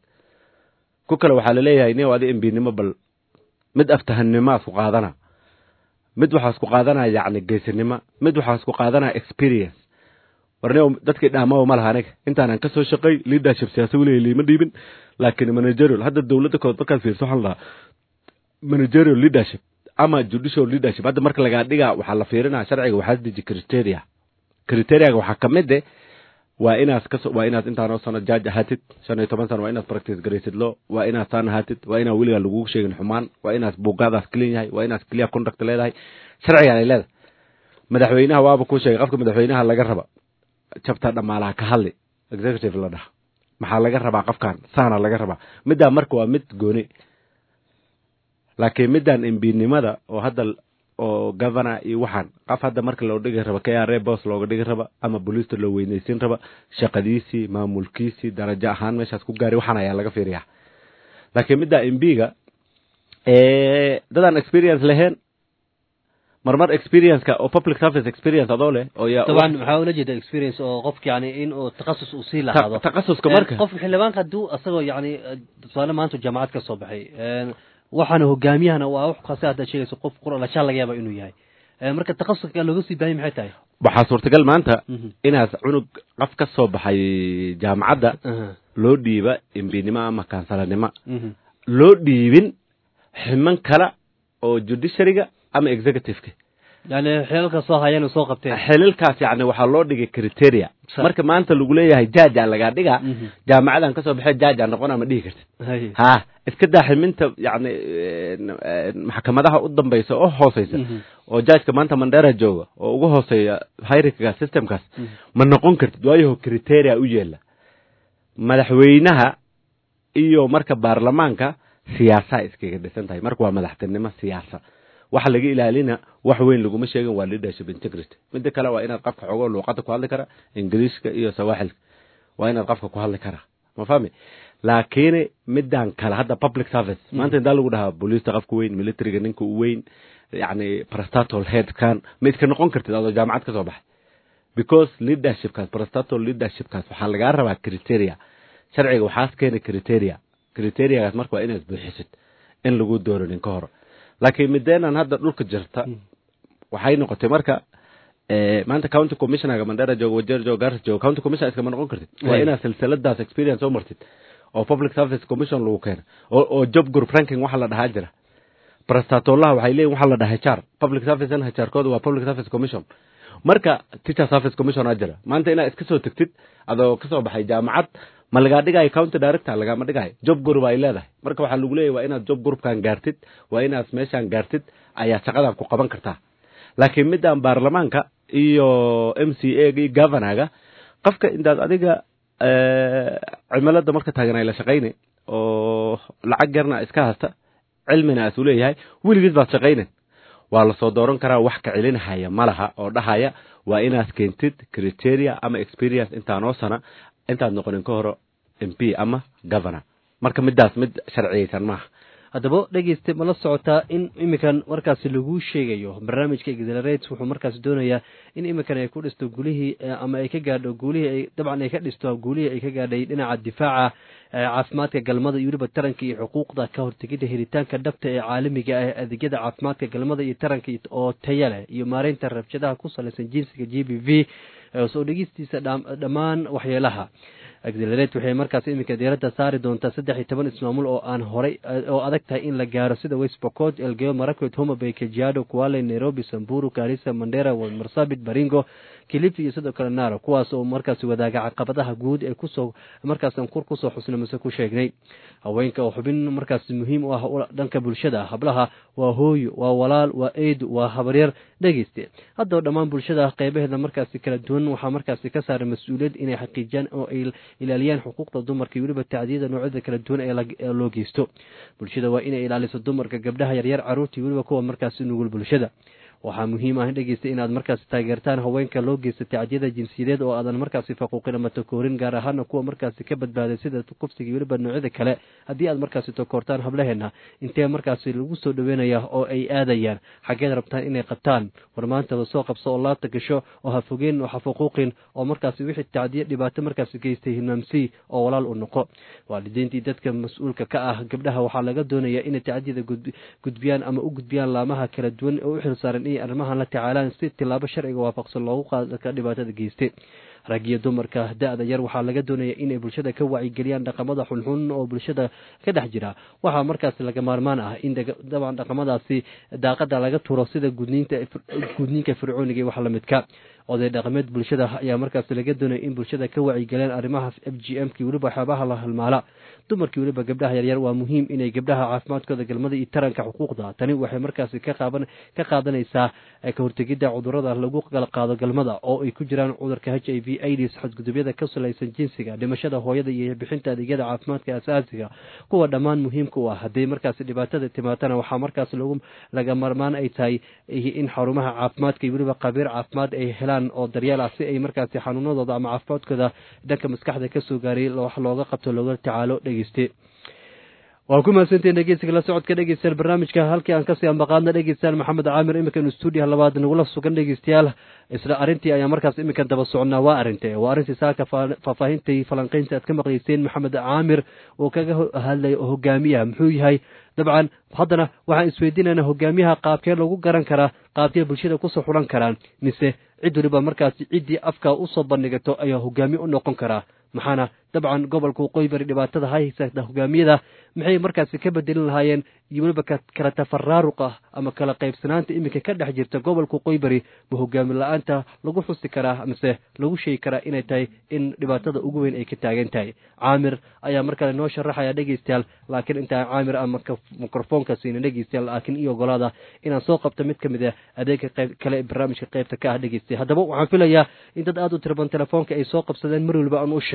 ku kale waxaa laleeyahay nin adi mbinimo bal mid aftahannimo isku qaadana mid waxaa isku qaadanaya yacni geesinimo mid waxaa isku qaadanaya experience warne dadkii dhaamaba ma laha aniga intaanan kasoo shaqay leadership siyaasa weliga liima dhiibin laakiin managerial hadda dowladda kood markaad fiirso waxaa la dhahaa managerial leadership ama judicial leadership hadda marka lagaa dhigaa waxaa la fiirinaya sharciga waxaa deji criteria criteriaga waxaa ka mid eh waa inaad kaso waa inaad intaanoo sano jaaj ahaatid shan iyo toban sano waa inaad practice garaysid lo waa inaad saan ahaatid waa inaad weligaa lagugu sheegin xumaan waa inaad buugaadaas clean yahay waa inaad clear conduct leedahay sharcigaan ay leedahay madaxweynaha waaba kuu sheegay qofka madaxweynaha laga raba jabta dhamaalaha ka hadli executive la dhaha maxaa laga rabaa qofkan saana laga rabaa middaa marka waa mid gooni laakiin middan imbinimada oo hadda oo governor iyo waxaan qof hadda marka loo dhigi raba k r bos looga dhigi raba ama booliista loo weynaysiin raba shaqadiisii maamulkiisii darajo ahaan meeshaas ku gaari waxaan ayaa laga fiiriyaa laakiin middaa imbiga dadaan experience lahayn marmar experienceka oo public service experience adoo leh oo yaa طبعا waxaa ula jeeda experience oo qofka yani in uu takhasus uu sii lahaado Ta- takhasuska marka qofka xildhibaanka hadduu asagoo yani tusaale maanta jaamacad ka soo baxay een, waxaana hogaamiyahana waa wax kaasi hadda sheegayso qof quralajaal laga yaaba inuu yahay Een, marka takhasuska looga sii baahanya maxay tahay waxaa suurtagal maanta Mhm. inaas cunug qof ka soo baxay jaamacadda Aha. loo dhiiba imbinimo ama kaansalanimo Mhm. loo dhiibin ximan kale oo judiciaryga ama executiveka yani xeelka soo hayeen oo soo qabteen xililkaas yani waxaa loo dhigay criteria Sa- marka maanta lagu leeyahay jaaja lagaa dhigaa Mhm. jaamacadan kasoo baxay jaaja noqona ma dhihi kartid Hay. ha iska daa ximinta yani maxkamadaha u dambaysa oo hooseysa Mhm. oo jaajka maanta mandera jooga oo ugu hooseeya hyrika systemkaas Mhm. ma noqon kartid waayo criteria u yeela madaxweynaha iyo marka baarlamaanka siyaasaa iskaga dhisan tahay marka waa madaxtinimo siyaasa waxa laga ilaalina wax weyn laguma sheegin waa leadership integrity midda kale waa inaad qofka xogo luuqada ku hadli kara ingiriiska iyo sawaaxilka waa inaad qofka ku hadli karaa ma fahmi laakiin midaan kale hadda public service maanta intaa lagu dhahaa booliista qofka weyn militariga ninka u weyn yani prestatol headkan ma iska noqon kartid adoo jaamacad ka soo baxay because leadershipkaas prestatol leadershipkaas waxaa lagaa rabaa criteria sharciga waxaas keena criteria criteriagaas marka waa inaad buuxisid in lagu dooranin ka hor laakiin mideenan hadda dhulka jirta waxay noqotay marka maanta county commissionerga mandera joogo wajeer joogo gaarsa joogo county commissioner iskama noqon kartid waa inaad silsiladaas experience soo martid oo public service commission lagu keeno oo oo job group ranking waxa la dhahaa jira prestatolaha waxay leeyihin waxa la dhahaa HR public service and HR kooda waa public service commission marka teacher service commission aa jira maanta inaad iska soo tagtid adoo kasoo baxay jaamacad ma lagaa dhigayo county director lagama dhigayo job group ay leedahay marka waxaa lagu leeyahy waa inaad job groupkan gaartid waa inaad meeshaan gaartid ayaa shaqadan ku qaban kartaa laakiin midaan baarlamaanka iyo m c a ga iyo governaga qofka intaad adiga cimilada marka taagan ay la shaqayne oo lacag yarna iska hasta cilmina aas u leeyahay weligiis baad shaqaynen waa lasoo dooran karaa wax ka celinhaya ma laha oo dhahaya waa inaad keentid criteria ama experience intaanoo sana intaad noqonin ka horo m p ama governor marka midaas mid sharciyeysan maaha haddaba dhegeyste ma la socotaa in iminkan markaasi lagu sheegayo barnaamijka exelerate wuxuu markaasi doonayaa in iminkan ay ku dhisto gulihii ama ay ka gaadho guulihii ay dabcan ay ka dhisto guulihii ay ka gaadhay dhinaca difaaca caafimaadka galmada iyo weliba taranka iyo xuquuqda ka hortegidda helitaanka dhabta ee caalamiga ah adeegyada caafimaadka galmada iyo taranka oo taya leh iyo maareynta rabshadaha ku salaysan jinsiga g b v soo dhegeystiisa dhammaan waxyeelaha exelerate waxay markaas iminka diiradda saari doontaa saddex iyo toban ismaamul oo aan horay oo adag tahay in la gaaro sida westbocot elgeo marakwet homabay kajiado kuale nairobi samburu garissa mandera marsabit baringo kilifi iyo sidoo kale naro kuwaas oo markaasi wadaaga caqabadaha guud ee kusoo markaas kur kusoo xusna mise ku sheegnay haweenka oo xubin markaas muhiim u ah dhanka bulshada hablaha waa hooyo waa walaal waa eedu waa habaryar dhegeyste haddaba dhammaan bulshada qeybaheeda markaasi kala duwan waxaa markaasi ka saaray mas-uuliyad inay xaqiijiyaan oo ay ilaaliyaan xuquuqda dumarka iyo weliba tacdiyada noocyada kala duwan ee loo geysto bulshada waa inay ilaaliso dumarka gabdhaha yaryar caruurta iyo weliba kuwa markaasi nugul bulshada waxaa muhiim ah dhegeysta inaad markaasi taageertaan haweenka loo geysta tacdiyada jinsiyadeed oo aadan markaasi faquuqin ama takoorin gaar ahaana kuwa markaasi ka badbaaday sida kufsiga iyo weliba noocyada kale haddii aad markaasi takoortaan hablaheena intee markaasi lagu soo dhaweynaya oo ay aadayaan xaggeed rabtaan inay qabtaan war maantaba soo qabso oo laabta gasho oo ha fogeen oo ha faquuqin oo markaasi wixii tacdiyo dhibaato markaasi geystay hilmaamsii oo walaal u noqo waalidiintii dadka mas-uulka ka ah gabdhaha waxaa laga doonayaa inay tacdiyada gudbiyaan ama u gudbiyaan laamaha kala duwan oo u xilsaaran inay arrimahan la tacaalaan si tilaabo sharciga waafaqsan loogu qaadaka dhibaatada geystay rag iyo dumarka da-da yar waxaa laga doonaya inay bulshada ka wacyigeliyaan dhaqamada xunxun oo bulshada ka dhex jira waxaa markaasi laga maarmaan ah in dabcan dhaqamadaasi daaqada laga turo sida gudniinta gudniinka fircooniga iyo wax lamidka oday dhaqameed bulshada ayaa markaasi laga doonaya in bulshada ka wacyigeliyaan arrimaha f g m ki weliba waxyaabaha la halmaala dumarkii weliba gabdhaha yaryar waa muhiim inay gabdhaha caafimaadkooda galmada iyo taranka xuquuqda tani waxay markaasi ka qaadanaysaa ka hortegidda cudurada lagu kala qaado galmada oo ay ku jiraan cudurka h i v ids xadgudubyada ka salaysan jinsiga dhimashada hooyada iyo bixinta adeegyada caafimaadka asaasiga kuwa dhammaan muhiimka u ah hadday markaasi dhibaatada timaatana waxaa markaas lagu laga marmaan ay tahay in xarumaha caafimaadka iyo weliba qabiir caafimaad ay helaan oo daryeel ah si ay markaasi xanuunadooda ama caafimaadkooda dhanka maskaxda kasoo gaaray wax looga qabto looga tacaalo dhegeyste waa ku mahadsantihin dhegeysiga la socodka dhegeystayaal barnaamijka halkii aan kasii ambaqaadna dhegeystayaal maxamed caamir iminkan stuudiyaha labaad nagula sugan dhegeystayaal isla arrintii ayaa markaas iminkan daba soconnaa waa arinte waa arrintii saaka faahfaahintai falanqeynta aad ka maqlayseen maxamed caamir oo kaga hadlay hogaamiyaha muxuu yahay dabcan haddana waxaan isweydiinaynaa hogaamiyaha qaabkee lagu garan karaa qaabkee bulshada kusoo xulan karaan mise cid waliba markaasi ciddii afka usoo bandhigato ayaa hogaamiye u noqon karaa maxaana dabcan gobolka waqooyi bari dhibaatada haysata hogaamiyada maxay markaasi ka bedelin lahaayeen iyo weliba kala tafaraaruq ah ama kala qaybsanaanta iminka ka dhex jirta gobolka waqooyi bari ma hogaami la-aanta lagu xusi karaa mise lagu sheegi karaa inay tahay in dhibaatada ugu weyn ay ka taagan tahay caamir ayaa mar kale noo sharaxaya dhegeystayaal laakiin intaan caamir ama mikrofoonka siina dhegeystayaal laakiin iyo ogolaada inaan soo qabto mid ka mid a adeega qayb kale ee barnaamijka qaybta ka ah dhegeystay haddaba waxaan filayaa in dad aada u tiraban telefoonka ay soo qabsadeen mar waliba aan u sheego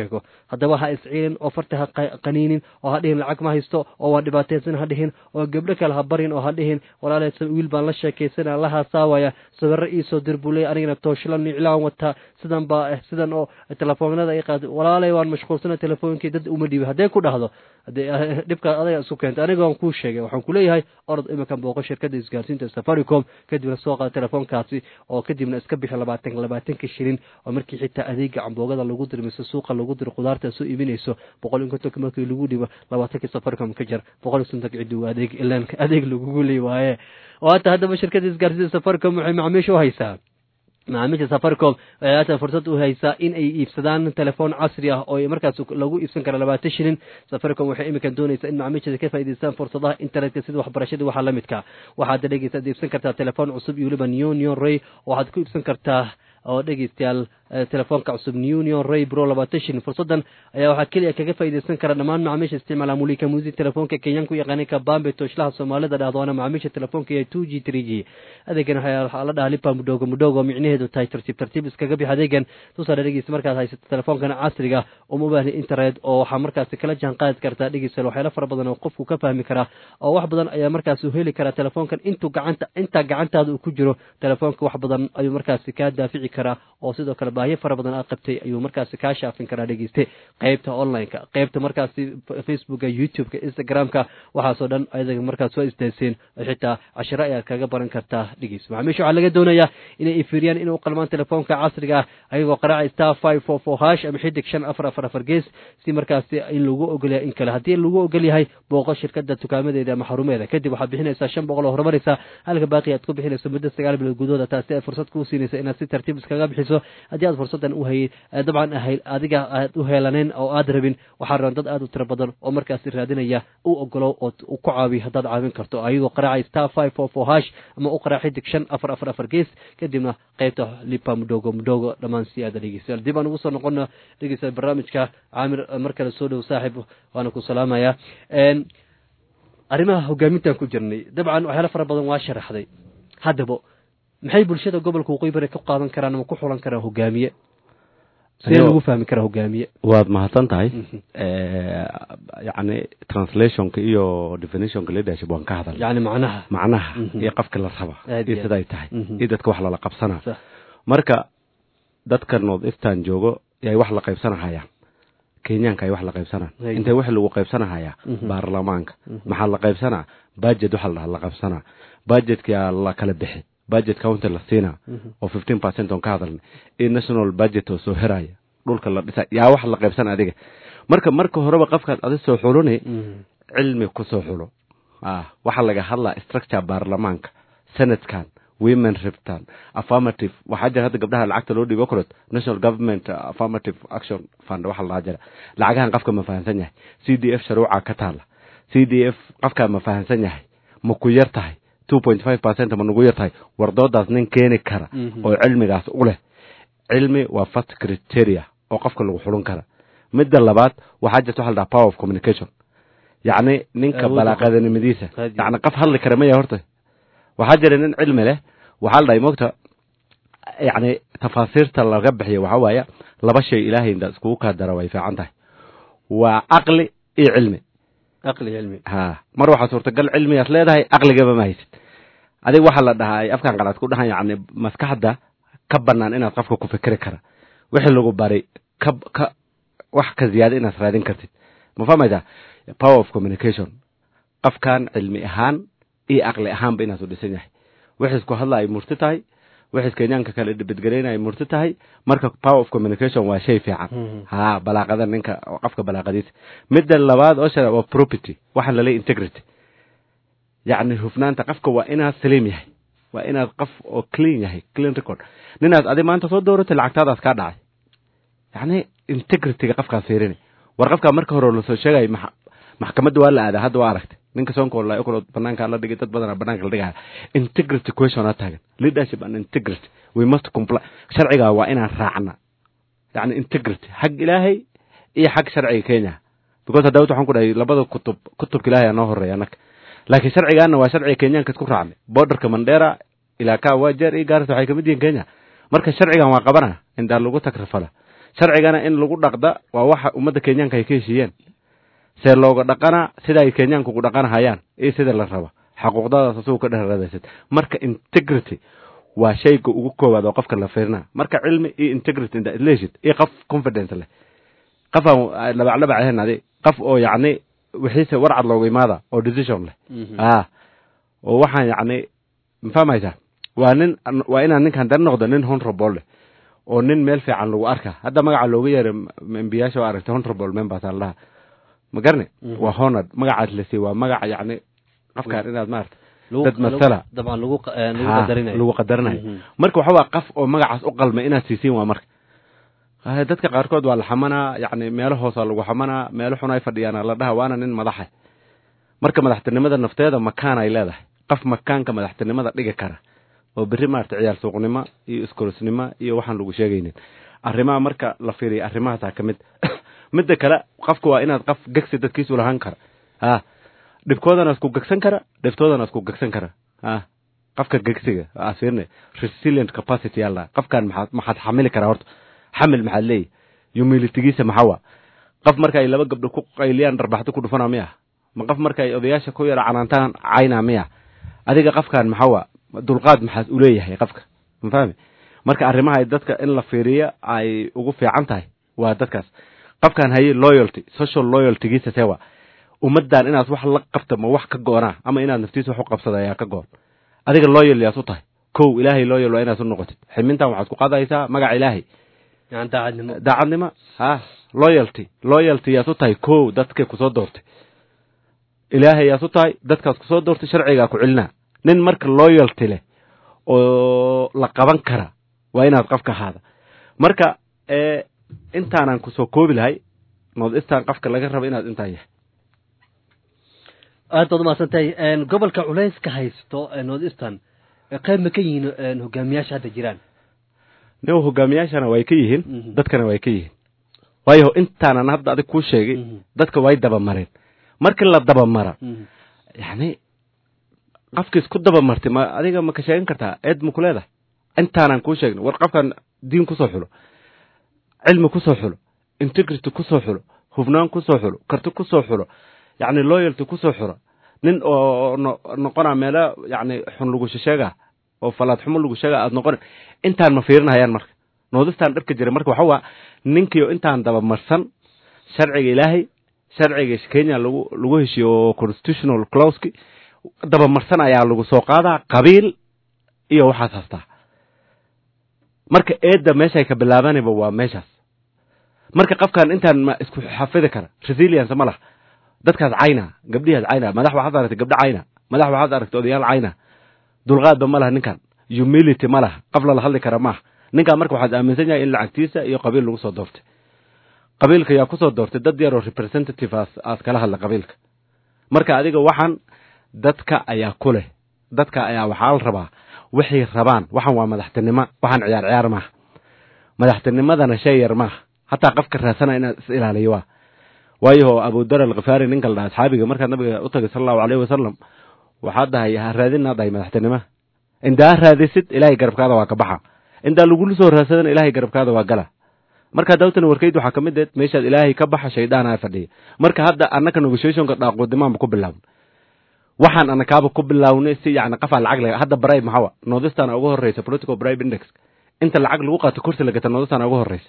sheego haddaba ha isciilin oo farta ha qaniinin oo ha dhihin lacag ma haysto oo waa dhibaataysan ha dhihin oo gabdho kale ha barin oo ha dhihin walaaleysa wiil baan la sheekaysana la haasaawaya sawirro iisoo dir buu leey anigana tooshlan iclaan wataa sidan baa ah sidan oo telefoonada ay qaad walaalay waan mashquulsana telefoonkii dad uma dhiibi haddee ku dhahdo hadee dhibkaa adaga isu keentay aniga waan kuu sheegay waxaan kuleeyahay orod iminkan booqo shirkadda isgaarsiinta safaricom kadibna soo qaada telefoonkaasi oo kadibna iska bixi labaatan labaatanka shilin oo markii xitaa adeega camboogada lagu diro mise suuqa lagu diro khudaarta soo iibinayso boqol iyo kontonka markii lagu dhibo labaatankii safaricom ka jar boqol iyo sontonka ciddi waa adeeg ilaan adeeg lagugu leey waaye oo hata haddaba shirkadda isgaarsiinta safaricom waxay macaamiisha u haysaa macaamiisha safaricom waxay haatan fursad u haysaa in ay iibsadaan telefoon casri ah oo markaas lagu iibsan kara labaatan shilin safaricom waxay iminkan doonaysaa in macaamiisheeda ka faa'idaystaan fursadaha internetka sida waxbarashada waxaa la midka waxaad dhegeysaad iibsan kartaa telefoon cusub iyo weliba neonion ray waxaad ku iibsan kartaa oo dhegeystayaal telefoonka cusub neunion ray bro labaatan shilin fursadan ayaa waxaa keliya kaga faa'iidaysan kara dhammaan macaamiisha isticmaala mulika musi telefoonka kenyan ku yaqaanay kabambe tooshlaha soomaalida dhahdo waana macaamiisha telefoonka ee two g three g adeegan waxaa la dhahaa lipa mudhogo mudhogo micnaheedu tahay tartiib tartiib iskaga bix adeegan tusaale dhegeysta markaad haysato telefoonkana casriga uma baahni internet oo waxaa markaasi kala jaan qaadi kartaa dhegeystayaal waxyaalo fara badan oo qofku ka fahmi karaa oo wax badan ayaa markaasi heli karaa telefoonkan intuu gacanta intaa gacantaada uu ku jiro telefoonka wax badan ayuu markaasi kaa daafici karaa oo sidoo kale baahiyo fara badan aad qabtay ayuu markaasi kaa shaafin karaa dhegeyste qeybta online-ka qeybta markaasi facebooka youtube-ka instagram-ka waxaasoo dhan ayaga markaas soo istaaseen oo xitaa cashiro ayaad kaga baran kartaa dhegeys macaamiisha waxaa laga doonayaa inay ifiriyaan inay u qalmaan telefoonka casriga ah ayagoo qaraaca star five four four hash ama xidig shan afar afar afar gees si markaasi in lagu ogolyahay in kale haddii lagu ogol yahay booqo shirkada dukaamadeeda ama xarumeeda kadib waxaad bixinaysaa shan boqol oo horumaraysa halka baaqi aad ku bixinayso muddo sagaal bilood gudahooda taasi ay fursad kuu siinaysa inaad si tartiib iskaga bixiso haddii aad fursadan u hay dabcan ahay adiga aad u heelaneyn oo aad rabin waxaa raban dad aad u tiro badan oo markaasi raadinaya u ogolow oo ku caawiy haddaad caawin karto ayagoo qaraacay star five four four hash ama u qaraac xidig shan afar afar afar gees kadibna qeybta lipa mudhogo mudhogo dhammaan si aada dhegeystayaal dib aan ugu soo noqono dhegeystayaal barnaamijka caamir mar kale soo dhow saaxib waana ku salaamayaa arrimaha hogaamintaan ku jirnay dabcan waxyaalo fara badan waa sharaxday haddaba maxay bulshada gobolka waqooyi bari ka qaadan karaan ama ku xulan karaan hogaamiye see lagu fahmi karaa hogaamiye waad mahadsan tahay yacni translationka iyo definitionka leadership waan ka hadal yacni macnaha macnaha Mhm. iyo qafka la raba Aad iyo iyo siday tahay Mhm. iyo dadka wax lala qabsanaa Sax. marka dadka north eastern joogo yay wax la qaybsanahayaan kenyaanka ay wax la qaybsanaan Right. intee wax lagu qaybsanahayaa Mhm. baarlamaanka Mhm. maxaa maxaa la qaybsanaa budget waxa la la qaybsanaa budgetkaa la kala bixi budget county la siinaa Mhm. oo fifteen percent oon ka hadalnay iyo national budget oo soo heraya dhulka la dhisa yaa wax la qaybsana adiga marka marka horeba qofkaad adi soo xuluni Mhm. cilmi ku soo xulo ah waxaa laga hadlaa structure baarlamaanka senatkan women riptan affirmative waxaa jira hadda gabdhaha lacagta loo dhiibo kolot national government uh, affirmative action fund waxa la jira lacagahan qofka ma fahansan yahay c d f sharuuca ka taala c d f qofkaa ma fahansan yahay ma ku yar tahay two point five percent ma nagu yar tahay wardoodaas nin keeni kara Mhm. oo cilmigaas u leh cilmi waa first criteria oo qofka lagu xulun kara midda labaad waxaa jirta waxa la dhaha power of communication yacni ninka Awoodda balaaqadanimadiisa Haddii. yacni qof hadli kara maya horta waxaa jira nin cilmi leh waxaa la dhahay mogta yacni tafaasiirta laga bixiyo waxaa waaya laba shay ilaahay inda iskugu kaa dara way fiican tahay waa caqli iyo cilmi aqli cilmi ha mar waxaa suurtagal cilmigaas leedahay caqligaba ma haysid adiga waxaa la dhahaa ay afkan qalaad ku dhahan yacni maskaxda ka bannaan inaad qofka ku fikri kara wixii lagu bari ka ka wax ka ziyaada inaad raadin kartid ma fahmaysaa power of communication qofkan cilmi ahaan iyo caqli ahaanba inaad u dhisan yahay wixii isku hadla ay murti tahay wixii kenyaanka kale dhibadgeleyna ay murti tahay marka power of communication waa shay fiican Mhm. ha balaaqada ninka qofka balaaqadiisa midda labaad oo shara waa property waxaa lalay integrity yacni hufnaanta qofka waa inaad saliim yahay waa inaad qof oo clean yahay clean record ninaad adi maanta soo dooratay lacagtaadaas kaa dhacay yacni integrityga qofkaas fiirini war qofkaa marka hore lasoo sheegay max- maxkamadda waa la aadaa hadda waa aragtay ninka soonka la okolo banaanka la dhigay dad badana banaanka la dhigaya integrity question aa taagan leadership and integrity we must comply sharcigaa waa inaan raacna yacni integrity xag ilaahay iyo xag sharciga kenya because hadda waxaan ku dhahay labada kutub kutubka ilaahay aa noo horeeya annaga laakiin sharcigaana waa sharciga kenyaanka isku raacnay borderka mandera ilaa ka wajeer iyo gaaris waxay kamid yihiin kenya marka sharcigan waa qabana indaa lagu takrifala sharcigana in lagu dhaqda waa waxa ummadda kenyaanka ay ka heshiiyeen see looga dhaqanaa sida ay kenyaanka ugu dhaqanahayaan iyo sida la raba xaquuqdadaas asugu ka dheradaysid marka integrity waa shayga ugu koowaad oo qofka la fiirina marka cilmi iyo integrity inta leeshid iyo qof confidence leh qof aan labaclabac ahayn adi qof oo yacni wixiise warcad loogu imaada oo decision leh ah oo waxaan yacni mafahmaysaa waa nin waa inaan ninkan dan noqdo nin honorable leh oo nin meel fiican lagu arka hadda magaca looga yeeray embiyaasha waa aragtay honorable members aan laha ma garni waa honored magacaas la siiy waa magaca yacni qofkaan inaad maarata dad masala dabcan lagu lagu Ha, qadarinayo lagu qadarinayo Mhm. marka waxa waa qof oo magacaas u qalma inaad siisiin waa marka Ah, dadka qaarkood waa la xamanaa yacni meelo hoosa lagu xamanaa meelo xun ay fadhiyaana la dhaha waana nin madaxa marka madaxtinimada nafteeda makaan ay leedahay qof makaanka madaxtinimada dhigi kara oo berri maarata ciyaal suuqnimo iyo iskorisnimo iyo waxaan lagu sheegaynin arrimaha marka la fiiriya arrimahaasaa ka mid midda kale qofka waa inaad qof gegsi dadkiisu lahaan kara ha dhibkoodana isku gegsan kara dhibtoodana isku gegsan kara ha qofka gegsiga aa fiirne resilient capacity yalla qofkan maxaad maxaad xamili karaa horta xamil maxaad leeyahy humilitigiisa maxaa waa qof marka ay laba gabdho ku qayliyaan dharbaxdo ku dhufana miya ma qof marka ay odayaasha ku yara canaantaan cayna miya adiga qofkan maxaa waa dulqaad maxaad uleeyahay qofka ma fahmi marka arrimaha ay dadka in la fiiriyo ay ugu fiican tahay waa dadkaas qofkan haye loyalty social loyaltygiisa sewa ummaddan inaad wax la qabta ma wax ka goonaa ama inaad naftiisa wax u qabsada ayaa ka goon adiga loyal yaad u tahay kow ilaahay loyal waa inaad u noqotid ximintan waxaad ku qaadaysaa magaca ilaahay yani daacadnimo daacadnimo ha loyalty loyalty yaad u tahay kow dadka kusoo doortay ilaahay yaad u tahay dadkaas kusoo doortay sharcigaa ku celinaa nin marka loyalty leh oo la qaban kara waa inaad qofka ahaada marka ee intaanan kusoo koobi lahay north eastern qofka laga raba inaad intaan yahay aad baad umahadsan tahay gobolka culayska haysto ee north eastern ee qayb ma ka yihiin een, hogaamiyaasha hadda jiraan nin hogaamiyaashana way ka yihiin Mhm. dadkana way ka yihiin waayo intaanan hadda adig kuu sheegay Mhm. dadka way dabamareen markii la dabamara yacni qofka isku dabamartay ma adiga ma ka sheegan kartaa eed ma ku leedahay intaanan kuu sheegin war qofkan diin kusoo xulo cilmi kusoo xulo integrity kusoo xulo hufnaan kusoo xulo karti kusoo xulo yacni loyalty kusoo xulo nin oo no- noqona meelo yacni xun lagu sheega oo falaad xumo lagu sheega aad noqon intaan ma fiirinayaan marka noodistaan dhabka jira marka waxa waa ninkiio intaan dabamarsan sharciga ilaahay sharciga kenya lagu lagu heshiyo oo constitutional clauski dabamarsan ayaa lagu soo qaadaa qabiil iyo waxaas hastaa marka eedda meeshay ka bilaabanayba waa meeshaas marka qofkan intaan ma isku xafidi kara resilience ma laha dadkaas cayna gabdhihaas cayna madax waxaad aragtay gabdho cayna madax waxaad aragtay odayaal cayna dulqaadba ma laha ninkan humility ma laha qof lala hadli kara maaha ninkan marka waxaad aaminsan yahay in lacagtiisa iyo qabiil lagu soo doortay qabiilka yaa kusoo doortay dad yaroo representative aas aas kala hadla qabiilka marka adiga waxaan dadka ayaa ku leh dadka ayaa waxaa la rabaa waxay rabaan waxaan waa madaxtinimo waxaan ciyaar ciyaar maaha madaxtinimadana shay yar maaha hataa qofka raasana inaad is ilaaliyo waa waayo abudar alkhifaari ninka la dhaha asxaabiga markaad nabiga u tagay sala allahu alayhi wasalam waxaad dhahay ha raadinaa dhahay madaxtinimo indaa raadisid ilaahay garabkaada waa ka baxa indaa lagula soo raadsadan ilaahay garabkaada waa gala marka dawtan warkayd waxaa ka mid eed meeshaad ilaahay ka baxa shaydaan fadhiya marka hadda annaka negotiationka dhaaquudimaanba ku bilaabn waxaan anakaaba ku bilawnay si yani qafaa lacag laga hadda bribe maxawa nordistan ugu horeysa political bribe index inta lacag lagu qaato kursi lagata nordistan ugu horeysa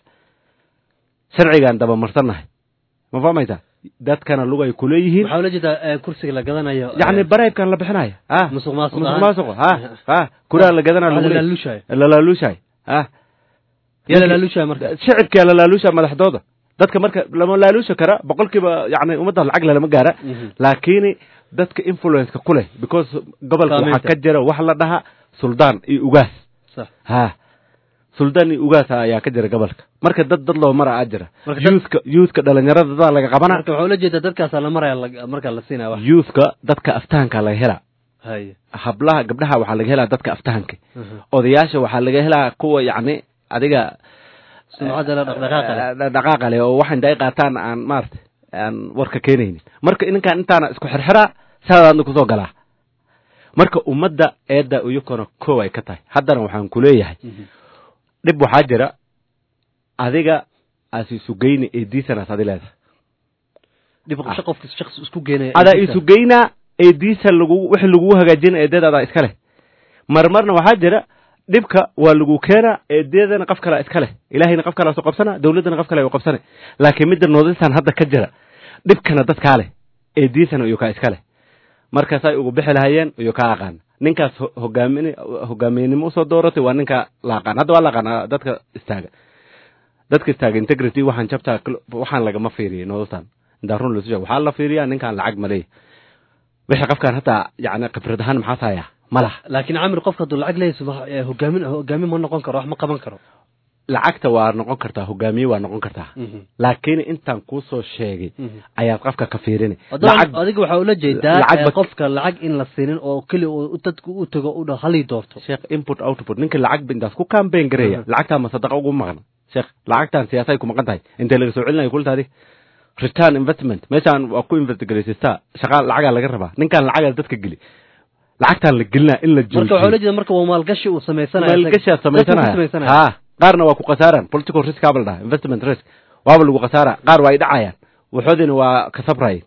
sharcigaan dabamarsannahay ma fahmaysaa dadkana lugay kuleeyihiin waxaa ula jeedaa eh, kursiga la gadanayo yani bribekan la bixinaya ha musuq maasuq musuq ahaan. maasuq ha ha kuraa la gadana Waxaa lagu la leeyahay. laaluushayo. lalaaluushahay ha yaa la laaluushaya marka shicibkaa la laaluusha madaxdooda dadka marka lama laaluusha kara boqolkiiba yani ummadda lacag lelama gaara Mhm. laakiin dadka influenceka ku leh because gobolka waxaa Saamaynta. ka jira wax la dhaha suldaan iyo ugaas sax ha suldaan iyo ugaas ayaa ka jira gobolka marka dad dad loo mara aa jira Marka dad- youthka youthka dhalinyarada dadaa laga qabana marka waxaa ula jeedaa dadkaasaa la maraya la- markaa la siinaya wax youthka dadka aftahanka laga helaa haye hablaha gabdhaha waxaa laga helaa dadka aftahanka Mhm. odayaasha waxaa laga helaa kuwa yacni adiga sumcadda la dhaqdhaqaaqa leh. eh, dhaqaaqa leh oo waxan day qaataan aan maarata aan warka keenaynin marka ninkaan intaana isku xirxiraa saadaadna kusoo galaa marka ummadda eedda iyakona kow ay ka tahay haddana waxaan ku leeyahay Mhm. dhib waxaa jira adiga aas isugeyna eediisanaas adi leedahay dhib qosho qofka shakhsi isku geenaya adaa isugeynaa eediisa lagu wixii lagugu hagaajina eedeed adaa iska leh marmarna waxaa jira dhibka waa lagu keenaa eedeedana qof kalea iska leh ilaahayna qof kalea soo qabsana dawladdana qof kale u qabsana laakiin midda noodistan hadda ka jira dhibkana dadkaa leh eediisana iyo kaa iska leh markaasay ugu bixi lahayeen iyo kaa aqaan ninkaas hogaamin hogaamiyenimo usoo dooratay waa ninka la aqaan hadda waa la aqaan dadka istaaga dadka istaaga integrity waxaan jabtaa waxaan lagama fiiriyay noodistan intaan run lasu sheeg waxaa la fiiriyaa ninkaan lacag ma leeyahy wixii qofkaan hataa yani khibrad ahaan maxaa tahayaa ma laha laakiin camir qofka hadduu lacag leeyahay hogaamin hogaamin ma noqon karo wax ma qaban karo lacagta waa noqon kartaa hogaamiye waa noqon kartaa laakiin intaan kuusoo sheegay ayaad qofka ka fiirini adiga waxaa ula jeedaa qofka lacag in la siinin oo keli dadku u tago u dha halii doorto sheekh input output ninka lacag intaas ku campaign gareeya lacagtaa ma sadaqa ugu maqan sheekh lacagtan siyaasay ku maqan tahay intee laga soo celinayo kultaadi return investment meeshaan waa ku investigareysistaa shaqaa lacagaa laga rabaa ninkaan lacagaa dadka geli lacagtaan la gelinaa in la marka waxaa ula jeeda marka waa maalgashi uu samaysanayo maalgashiaad samaysanaya ha qaarna waa ku khasaaraan political risk aba la dhaha investment risk waaba lagu khasaara qaar waa ay dhacayaan waxoodina waa ka sabrayeen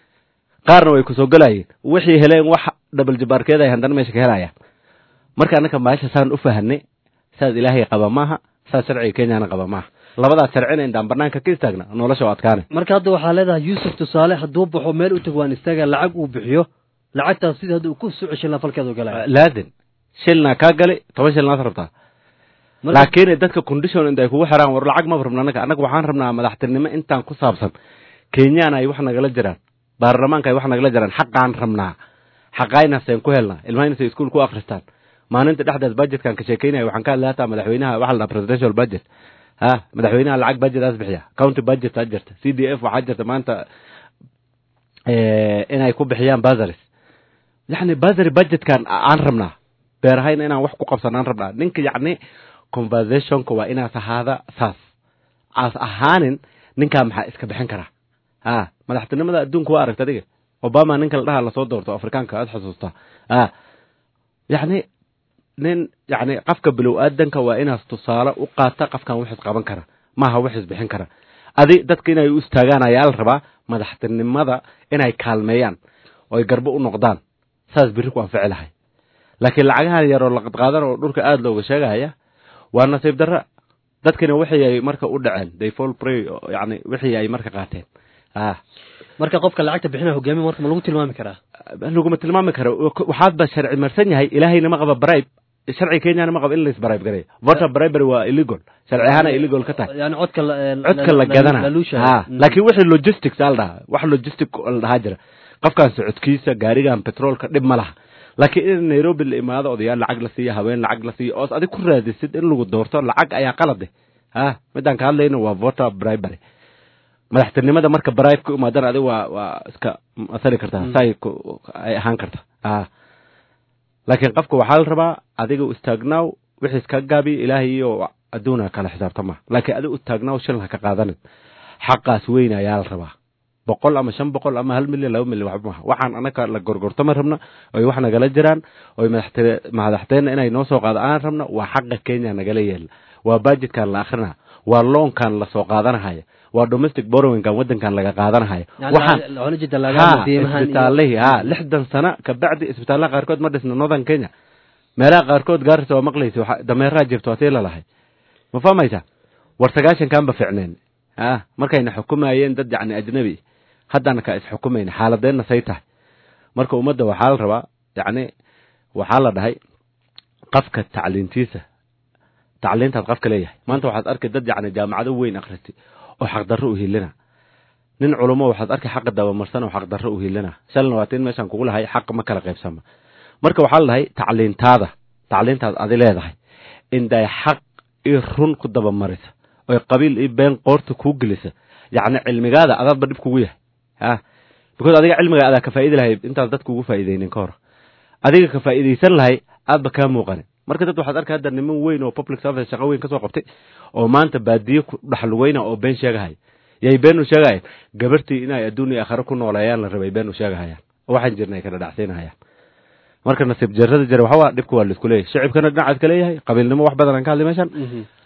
qaarna way kusoo gelayeen wixii heleen wax dhabal jabaarkeed ay haddana meesha ka helayaan marka annaka maasha saan u fahanay saas ilaahay qaba maaha saas sharciga kenyana qaba maaha labadaas sharcina intaan banaanka ka istaagna nolosha waa adkaane marka hadda waxaa leedahay yuusuf tusaale hadduu baxo meel u tago waan istaaga lacag uu bixiyo lacagtaas sidii hadda uu ku soo ceshin laha falkeedu galaya laazim shilnaa kaa gali toban shilnaad rabtaa laakiin dadka condition inta ay kugu xiraan war lacag maba rabna annaga annaga waxaan rabnaa madaxtinimo intaan ku saabsan kenyana ay wax nagala jiraan baarlamaanka ay wax nagala jiraan xaqaan rabnaa xaqaynaseen ku helnaa ilmahaynasay iskuol ku akristaan maalinta dhexdeed budgetkan ka sheekeynaya waxaan ka hadlay hataa madaxweynaha waxa la dhaha presidential budget ha madaxweynaha lacag budgetaas bixiya county budget aa jirta c d f waxaa jirta maanta inay ku bixiyaan bazaris yacni bazary budgetkan aan rabnaa beerahayna inaan wax ku qabsan aan rabnaa ninka yacni conversationka waa inaas ahaada saas aas ahaanin ninkaa maxaa iska bixin karaa ha madaxtinimada adduunka waa aragta adiga obama ninka la dhaha lasoo doorto afrikaanka aad xusuustaa ha yacni nin yacni qofka bilow aadanka waa inaas tusaale u qaata qofkan wixis qaban kara maaha wixis bixin kara adi dadka inay u istaagaan ayaa la rabaa madaxtinimada inay kaalmeeyaan oo ay garbo u noqdaan saas birri ku anfici lahay laakiin lacagahan yaroo la qadqaadan oo dhulka aada looga sheegaya waa nasiib darra dadkina wixii ay marka u dhaceen they fall prey yani wixii ay marka qaateen ah marka qofka lacagta bixinaya hogaamiya marka ma lagu tilmaami karaa laguma tilmaami karo waxaad ba sharci marsan yahay ilaahayna ma qaba bribe sharci kenyana ma qaba in lais bribe gareeyo voter bribery waa illegal sharci ahaana illegal ka tahay yani codka codka la gadana ha laakiin wixii logistics aa la dhahaa wax logistic la dhahaa jira qofkan socodkiisa gaarigan petroolka dhib ma laha laakiin in nairobi la imaado odayaal lacag la siiya haween lacag la siiya oos adig ku raadisid in lagu doorto lacag ayaa qalade ha midaan ka hadlayno waa voter bribery madaxtinimada marka bribe ku imaadana adig waa waa iska masali kartaa saay ay ahaan karta ha laakiin qofka waxaa la rabaa adiga u istaagnaaw wixii iska gaabiya ilaahay iyo adduuna kala xisaabtama laakiin adiga u taagnaaw shilin ha ka qaadanin xaqaas weyn ayaa la rabaa boqol ama shan boqol ama hal milyan laba milyan waxba maha waxaan anaka la gorgortama rabna oy wax nagala jiraan oy madaxteenna inay noo soo qaado aan rabna waa xaqa kenya nagala yeela waa budgetkan la akrinaa waa loonkan lasoo qaadanahaya waa domestic borrowingkan wadankan laga qaadanahaya isbitaalihii ha lixdan sana kabacdi isbitaalaha qaarkood ma dhisna northern kenya meelaha qaarkood gaarisa waa maqlaysa dameeraha jirto waa tii lalahay ma fahmaysa war sagaashankan ba ficneen ha markayna xukumayeen dad yacni ajnabi haddana ka isxukumayna xaaladeenna say tahay marka ummadda waxaa la rabaa yacni waxaa la dhahay qafka tacliintiisa tacliintaad qafka leeyahay maanta waxaad arkay dad yacni jaamacado weyn akhristay oo xaqdarro u hilina nin culummo waxaad arkay xaqa dabamarsan oo xaqdarro u hilina shalna waa tiin meeshaan kugu lahay xaq ma kala qaybsama marka waxaa la dhahay tacliintaada tacliintaad adi leedahay inday xaq iyo run ku dabamarisa oy qabiil iyo been qoorta kuu gelisa yacni cilmigaada adaadba dhib kugu yahay ha because adiga cilmiga adaa ka faa'idi lahay intaad dadka ugu faa'iideynin ka hor adiga ka faa'iidaysan lahay aadba kaa muuqanin marka dad waxaad arkay hadda niman weyn oo public service shaqo weyn ka soo qabtay oo maanta baadiye ku dhaxlugeyna oo been sheegahay yay been u sheegahayaan gabartii inay adduun iyo aakhare ku nooleeyaan la rabay been u sheegahayaan oo waxaan jirna ay kala dhacsiinahayaan marka nasiib jarrada jira waxaa dhibka waa laisku leeyahay shicibkana dhinacaad ka leeyahay qabiilnimo wax badan aan ka hadlay meeshan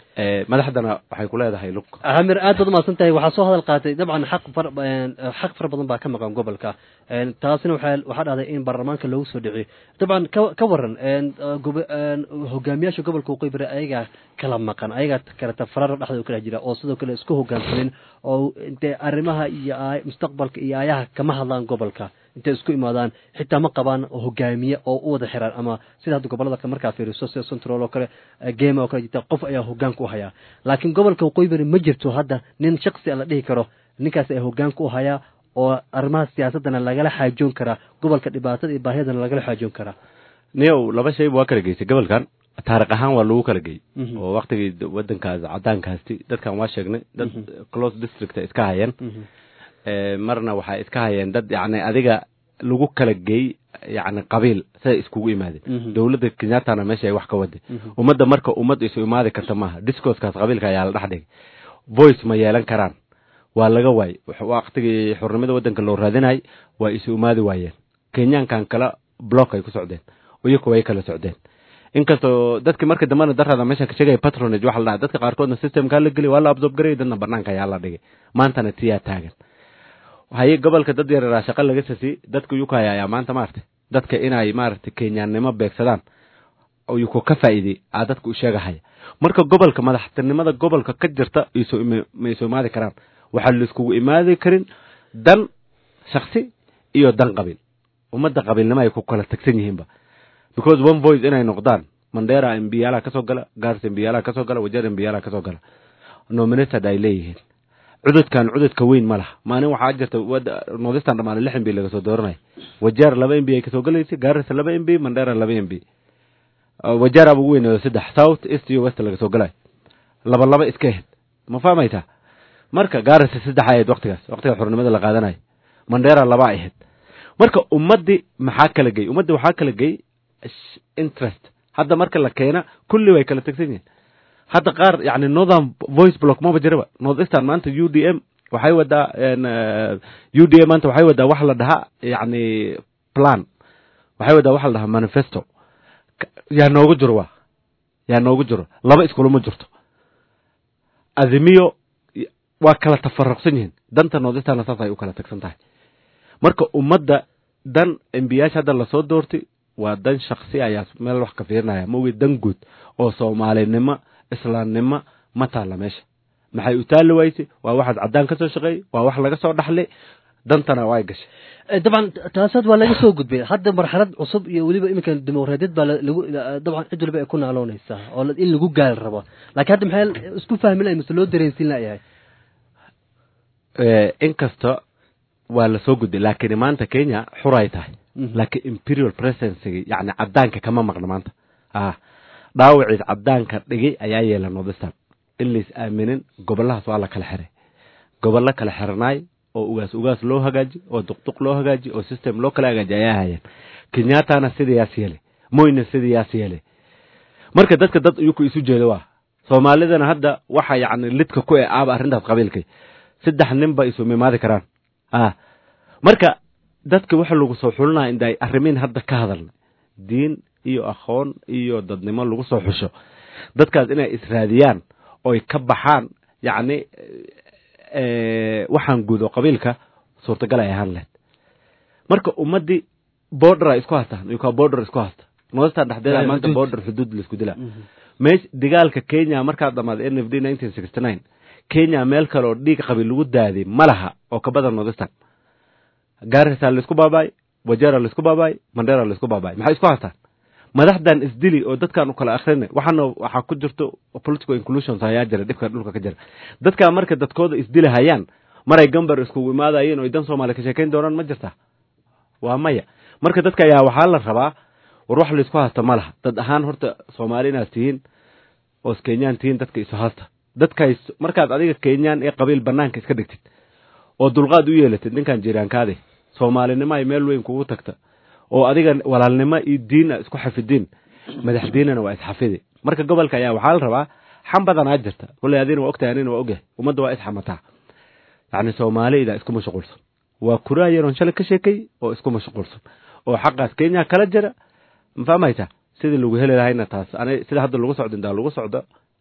Eh, madaxdana waxay ku leedahay lug camir aad baad umahadsan tahay waxaa soo hadal qaatay dabcan xaq far een, xaq fara badan baa ka maqan gobolka een, taasina waxaa waxaa dhahday in baarlamaanka loogu soo dhiciyo dabcan ka ka waran een, uh, gobo- een, hogaamiyaasha gobolka waqooyi bari ayagaa kala maqan ayagaa kala tafarar dhexdooda kala jira oo sidoo kale isku hogaansamin oo intee arrimaha iyo aay- mustaqbalka iyo ayaha kama hadlaan gobolka intay isku imaadaan xitaa ma qabaan hogaamiye oo u wada xiraan ama sida hadda gobolada kale markaa fiiriso sida central oo kale eh, game oo kale jirta qof ayaa hogaanka u hayaa laakiin gobolka waqooyi bari ma jirto hadda nin shaksi a la dhihi karo ninkaas ayaa hogaanka u hayaa oo arrimaha siyaasadana lagala xaajoon karaa gobolka dhibaatada iyo baahiyadana lagala xaajoon karaa niyow laba shayba waa kala geysay gobolkan taariikh ahaan waa lagu kala geeyey Mhm. oo waktigii d- wadankaas cadaankaasti dadkan waa sheegnay dad Mhm. close district ay iska hayeen Eh, marna waxay iska hayeen dad yacni adiga lagu kala geey yacni qabiil siday iskugu imaadeen Mhm. dowladda kenyattana meesha ay wax ka waday Mhm. ummadda marka ummad isu imaadi karta maaha discourskaas qabiilka ayaa la dhex dhigay voice ma yeelan karaan waa laga waayey Wax- waqtigii xurnimada wadanka loo raadinayay waa isu imaadi waayeen kenyaankan kala block ay ku socdeen iyaku way kala socdeen inkastoo dadki marka dambena darada meesha ka sheegaya patronage waxa la dhahay dadka qaarkoodna systemkaa la geli waa la absorb garayay dadna banaanka ayaa la dhigay maantana tiyaa taagan haye gobolka dad yareeraa shaqo laga sasi dadka yukaya ayaa maanta maaragtay dadka inay maaragtay kenyaannimo beegsadaan oo yuko ka faa'iidey aa dadka u sheegahaya marka gobolka madaxtinimada gobolka ka jirta isu imi- ma isu imaadi karaan waxaa laiskugu imaadi karin dan shaksi iyo dan qabiil ummadda qabiilnimo ay ku kala tagsan yihiinba because one voice inay noqdaan mandera mbiyaalaa kasoo gala gars mbiyaalaa kasoo gala wajeer mbiyaalaa kasoo gala nominated ay leeyihiin cududkan cududka weyn ma laha maalin waxaa jirta wada nordistan dhamaale lix mb laga soo dooranaya wajeer laba mb ay kasoo galaysay gaarisa laba mb mandera laba mb wajeer aba ugu weyn saddex south east iyo west laga soo galay laba laba iska ahayd ma fahmaytaa marka gaarisa saddex ahayd waktigaas waktiga xornimada la qaadanayo mandera laba ahayd marka ummadii maxaa kala gey ummadii waxaa kala gey sh- interest hadda marka la keena kulli way kala tegsan yihiin hadda qaar yani northern voice block maba jiraba north eastern maanta u d m waxay wadaa en, eh, u d m maanta waxay wadaa wax la dhahaa yani plan waxay wadaa wax la dhahaa manifesto Ka- yaa noogu jiro wa yaa noogu jiro laba iskulama jirto adimiyo y- waa kala tafaruqsan yihiin danta north eastern saas ay u kala tagsan tahay marka ummadda dan embiyaasha hadda lasoo doortay waa dan shaksi ayaa meel wax ka fiirinaya maogi dan guud oo soomaalinimo islaamnimo ma taalla meesha maxay u taalli waysay waa waxaad caddaan ka soo shaqeeyey waa wax laga soo dhaxlay dantana way gashay Eh, dabcan taasaad waa laga soo gudbay hadda marxalad cusub iyo weliba iminka dimuqraadiyad baa la- lagu dabcan cid waliba ay ku naaloonaysaa oo la- in lagu gaari rabo laakiin hadda maxay isku fahmi lahay mise loo dareensin layahay Eh, inkasta waa lasoo gudbay laakiin maanta kenya xur ay tahay Mhm. laakiin imperial presidency yani cadaanka kama maqna maanta ah dhaawaciis cadaanka dhigay ayaa yeela nordistan in lais aaminin gobolahaas waa la kala xiray gobollo kala xiranaay oo ugaas ugaas loo hagaaji oo duqduq loo hagaaji oo system loo kala hagaaji ayaa hayeen kenyattana sidayaas yeelay moyna sidayaas yeelay marka dadka dad iyuku isu jeedo waa soomaalidana hadda waxa yacni lidka ku e aaba arrintaas qabiilkay saddex nin ba isu mimaadi karaan ah marka dadka waxa lagu soo xulinaya inda ay arrimiin hadda ka hadalna diin iyo aqoon iyo dadnimo lagu soo xusho dadkaas inay israadiyaan oy ka baxaan yacni eh, waxaan guud oo qabiilka suurtagal ay ahaan lahayd marka ummaddii border ay isku haystaan iyukaa border isku haysta noostan dhexdeeda Ay, maanta xuduud. border xuduud laisku dilaa meesh dagaalka kenya markaa dhamaaday n f d nineteen sixty nine kenya meel kale oo dhiig qabiil lagu daadiy ma laha oo ka badan nordistan gaarisa laisku baabaay wajera laisku baabaay mandera laisku baabaay maxay isku haystaan madaxdan isdili oo dadkan u kala akhrina waxaana waxaa ku jirto political inclusions ayaa jira dhibka dhulka ka jira dadkaa marka dadkooda isdili hayaan maray gambar iskugu imaadayeen oo ay dan soomaaliya ka sheekayn doonaan ma jirta waa maya marka dadka ayaa waxaa la rabaa war wax laisku haysta ma laha dad ahaan horta soomaali inaad tihiin oo kenyaan tihiin dadka isu haysta dadkays markaad adiga kenyaan ee qabiil banaanka iska dhigtid oo dulqaad u yeelatid ninkan jiraankaade soomaalinimo ay meel weyn kugu tagta oo adiga walaalnimo iyo diin isku xafidiin madax diinana waa isxafidi marka gobolka ayaa waxaa la rabaa xam badanaa jirta kolley adina waa ogtahay anina waa ogyahay ummadda waa isxamataa yacni soomaalida isku mashquulsan waa kuraa yaroon shalay ka sheekay oo isku mashquulsan oo xaqaas kenya kala jira ma fahmaysa sidii lagu heli lahayna taas ani sida hadda lagu socdo intaa lagu socdo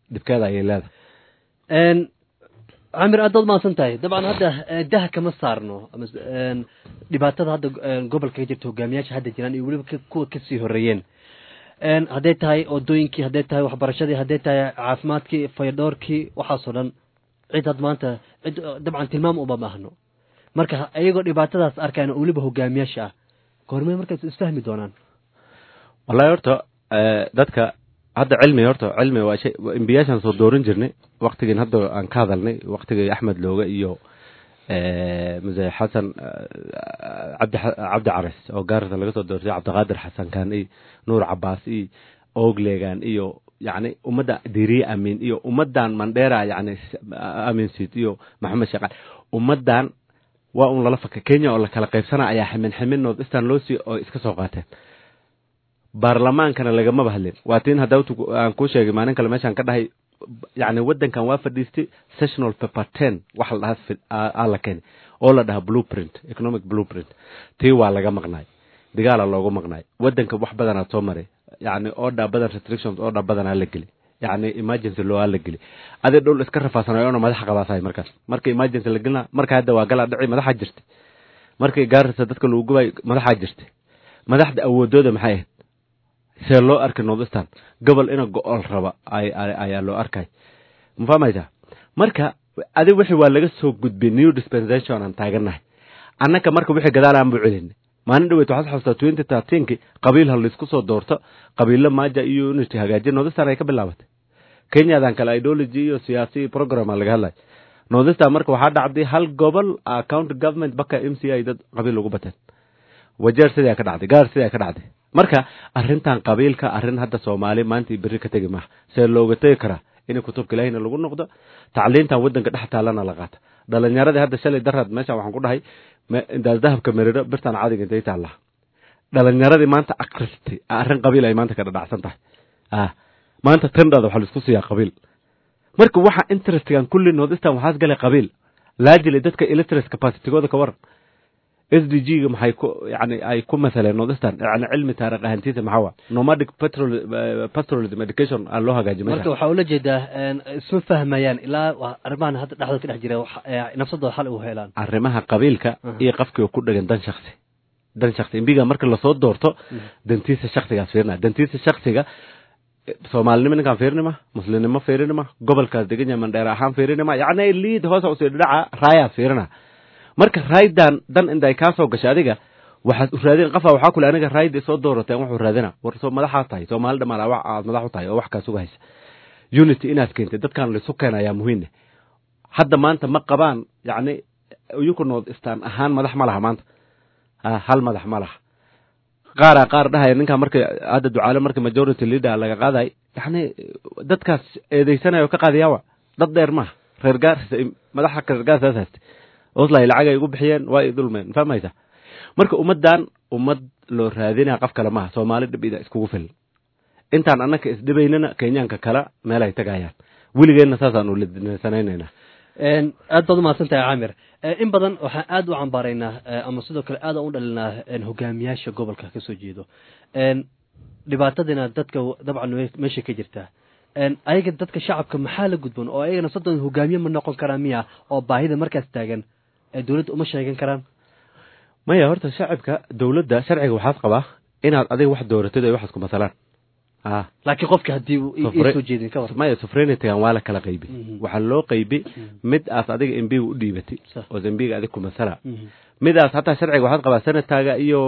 dhibkeeda ayay leedahay camir aad baad mahadsan tahay dabcan hadda daha kama saarno ama dhibaatada hadda gobolka ka jirta hogaamiyaasha hadda jiraan iyo weliba kuwa kasii horeeyeen hadday tahay wadooyinkii hadday tahay waxbarashadii hadday tahay caafimaadkii fayadhoorkii waxaasoo dhan cid had maanta cid dabcan tilmaam uma baahno marka iyagoo dhibaatadaas arkayan oo weliba hogaamiyaasha ah goormee markaas isfahmi doonaan wallahi horta dadka hadda cilmi horta cilmi waa shay imbiyaashaan soo doorin jirnay waktigiin hadda aan ka hadalnay waktigii axmed looga iyo muse xasan cabdi cabdi cares oo gaarisa laga soo doortay cabdiqaadir xasan kaan iyo nuur cabaas iyo oglegan iyo yacni ummadda diriye amiin iyo ummaddan mandheera yacni amiinsid iyo maxamed sheekal ummaddan waa un lala faka kenya oo la kala qaybsana ayaa ximin ximin north eastern loo sii oo iska soo qaateen baarlamaankana lagamaba hadlin waa tiin hadda aan kuu sheegay maalin kale meeshaan ka dhahay yacni waddankan waa fadhiistay sessional paper ten wax la dhahaa aa la keenay oo la dhahaa blueprint economic blueprint tii waa laga maqnaay digaala loogu maqnaay waddanka wax badanaa soo maray yacni order badan restrictions order badanaa la geli yacni emergency loo la geli adi dhul iska rafaasanayo ona madaxa qabaasahay markaas marka emergency la gelina marka hadda waa galaa dhici madaxa jirtay markii gaarisa dadka lagu gubay madaxaa jirtay madaxda awoodooda maxay ahayd see loo arkay northistan gobol ina go-ool raba ayaa loo arkay ma fahmaysaa marka adi wixii waa laga soo gudbay new dispensation aan taagannahay annaka marka wixii gadaalaan buu celinay maalin dhaweyt waxaad xasuustaa twenty thirteenki qabiil ha laysku soo doorto qabiilo maaja iyo unity hagaajin northistan ay ka bilaabatay kenyadan kale ideology iyo siyaasi program laga hadlay northistan marka waxaa dhacday hal gobol county government baka m c i dad qabiil ugu bateen wajeer sidaa ka dhacday gaar sidaa ka dhacday marka arrintan qabiilka arrin hadda soomaali maanta iyo berri ka tegi maaha see looga tegi karaa in kutubka ilaahina lagu noqdo tacliintan waddanka dhex taalana la qaata dhalinyaradii hadda shalay daraad meeshan waxaan ku dhahay intaas dahabka meriro birtan cadiga intay taallaa dhalinyaradii maanta akristay arrin qabiil ay maanta ka dhadhacsan tahay ah maanta tandhada waxaa laisku siiyaa qabiil marka waxa interestgan kulli northistan waxaas galay qabiil laajili dadka illiteracy capacitygooda ka waran s d g ga maxay ku yani ay ku masaleen northistan yani cilmi taarikh ahantiisa maxaa waa nomadic petrol pastoralism education aan loo hagaaji marka waxaa ula jeedaa isma fahmayaan ilaa arrimahan hadda dhexdooda ka dhex jira nafsadooda xal u helaan arrimaha qabiilka iyo qafkii ku dhagan dan shaksi dan shaksi imbiga marka lasoo doorto dantiisa shaksigaas fiirina dantiisa shaksiga soomaalinimo ninkaan fiirinima muslimnimo fiirinima gobolkaas degan yahay mandheer ahaan fiirinima yacni liid hoosa usii dhidhaca raayaas fiirina marka raaydan dan inday kaa soo gashay adiga waxaad u raadin qafa waxaa kule aniga raayda soo doorateen wuxuu raadina war soo madaxaad tahay soomaali dhamaan aad madax u tahay oo wax kaa suga haysa unity inaad keentay dadkan laisu keena ayaa muhiimne hadda maanta ma qabaan yacni iyuku north eastern ahaan madax ma laha maanta hal madax ma laha qaaraa qaar dhahaya ninkaa marka hadda ducaale marka majority leader laga qaaday yani dadkaas eedeysanayo ka qaadayaawa dad dheer maaha reer gaarsa madaxa reer gaarsaas haystay oslay lacag ay ugu bixiyeen waa i dulmeen fahmaysa marka ummaddan ummad loo raadinaya qof kale maaha soomaali dhibida iskugu filan intaan annaka isdhibaynana kenyaanka kale meel ay tagayaan weligeenna saasaan ulidsanaynayna aad baad umahadsan tahay caamir in badan waxaan aad u cambaaraynaa ama sidoo kale aad aan u dhalinaa hogaamiyaasha gobolka ka soo jeedo dhibaatadina dadka dabcan meesha ka jirtaa ayaga dadka shacabka maxaa la gudboon oo ayagana soddon hogaamiye ma noqon karaa miya oo baahida markaas taagan dowladda uma sheegan karaan maya horta shacabka dowladda sharciga waxaad qabaa inaad adiga wax dooratid ay waxaas ku masalaan laakiin qofka haddii soo jeedin ka war maya sufrenitygan waa la kala qaybi waxaa loo qaybi mid aas adiga embiga u dhiibatay oo embiga adig ku masala midaas hataa sharciga waxaad qabaa senataaga iyo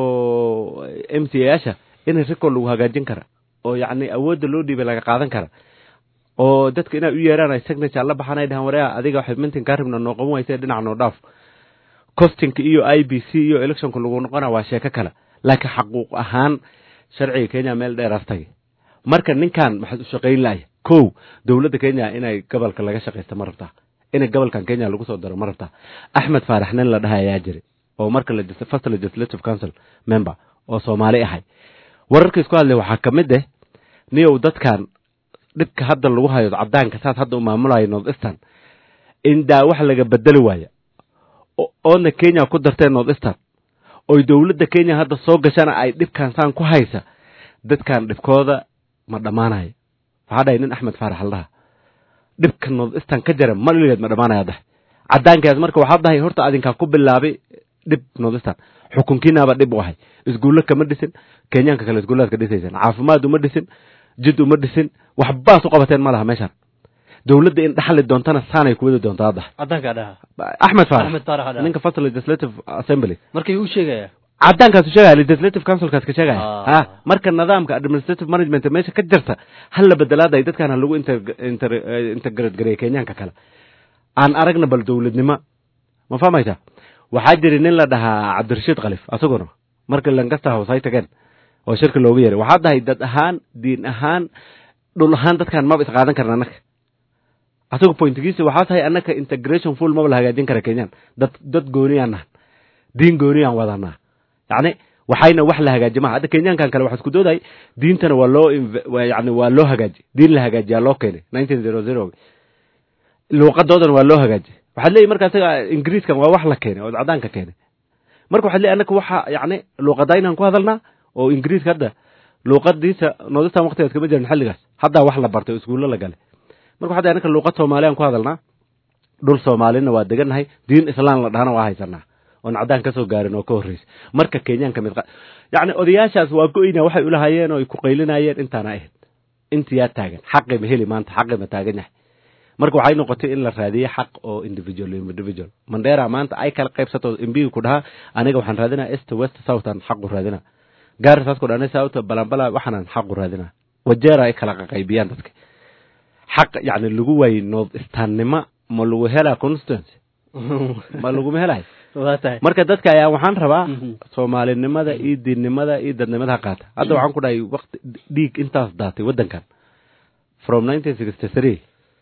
m c yaasha in rikool lagu hagaajin kara oo yacni awoodda loo dhiibay laga qaadan kara oo dadka inay u yeeraan ay signature la baxaan ay dhahaan wareea adiga waxay mintin kaa rabna noo qaban wayse dhinac noo dhaaf costinka iyo i b c iyo electionka lagu noqona waa sheeko kale laakiin xaquuq ahaan sharciga kenya meel dheeraas tagay marka ninkan maxaad u shaqayn lahay kow dowladda kenya inay gobolka laga shaqaysta ma rabtaa inay gobolkan kenya lagu soo daro ma rabtaa axmed faarax nin la dhaha ayaa jiray oo marka first legislative council member oo soomaali ahay wararka isku hadlay waxaa ka mid ah niyow dadkan dhibka hadda lagu hayo cadaanka saas hadda u maamulayo north eastern indaa wax laga bedeli waaya oodna kenya ku darteen north eastern oy dowladda kenya hadda soo gashana ay dhibkan saan ku haysa dadkan dhibkooda ma dhammaanayo waxaa dhahay nin axmed faarax aldhaha dhibka north eastern ka jara maligeed ma dhamaanaya dahay cadaankaas marka waxaa dahay horta adinkaa ku bilaabay dhib north eastern xukunkiinaaba dhib u ahay iskuulle kama dhisin kenyaanka kale iskuullaadka dhisaysaan caafimaad uma dhisin jid uma dhisin waxbaas u qabateen ma laha meeshaan dowladda in dhaxli doontana saanay kuwadi doontaa hadda cadaankaa dhaha axmed faarax Axmed Faarax dhaha. ninka first legislative assembly markay u sheegaya cadaankaasu sheegaya legislative councilkaas ka sheegaya Ah. ha marka nidaamka administrative management meesha ka jirta hal la bedelaaday dadkaan ha lagu inter- inter- eh, integrate gareeya kenyaanka kale aan aragna bal dowladnimo ma fahmaysa waxaa jiri nin la dhahaa cabdirashiid khalif asaguna marka lankasta house ay tageen oo shirka loogu yeeray waxaa dahay dad ahaan diin ahaan dhul ahaan dadkaan maba isqaadan karna annaga asagu pointigiisa waxaa tahay annaka integration full maba la hagaajin kara kenyaan dad dad gooniyaan nahan diin gooniyaan wadanaa yacni waxayna wax la hagaaji maha hadda kenyaankan kale waxa isku dooday diintana waa loo inve- waa yani waa loo hagaaji diin la hagaajiyaa loo keenay nineteen zero zero luuqadoodana waa loo hagaaji waxaad leeyihi marka isaga ingiriiskan waa wax la keenay oo cadaanka keenay marka waxaad leeyihi annaka waxa yacni luuqadaynaan ku hadalnaa oo ingiriiska hadda luuqadiisa noodistan waqtigaas kama jirin xilligaas haddaa wax la bartay oo iskuullo la galay marka waxaa annaka luuqad soomaaliyaan ku hadalnaa dhul soomaalina waa degannahay diin islaan la dhahana waa haysanaa oon cadaan ka soo gaarin oo ka horreysa marka kenyaanka mid qa- yacni odayaashaas waa go-yna waxay ulahaayeen oo ay ku qaylinayeen intaana ahayd intiyaa taagan xaqi ma heli maanta xaqi ma taagan yahay marka waxay noqotay in la raadiye xaq oo individual individual mandera maanta ay kala qaybsato imbiga ku dhahaa aniga waxaan raadinaa est west southern xaqu raadina gaarisaas ku dhana south balambala waxaanan xaqu raadina wajeera ay kala qaybiyaan dadka xaq yacni lagu waayey north easternima ma lagu helaa constituency ma laguma helayo waa tahay marka dadka ayaa waxaan rabaa Mhm. soomaalinimada iyo diinnimada iyo dadnimada ha qaata hadda waxaan ku dhahay waqti dhiig intaas daatay waddankan from nineteen sixty three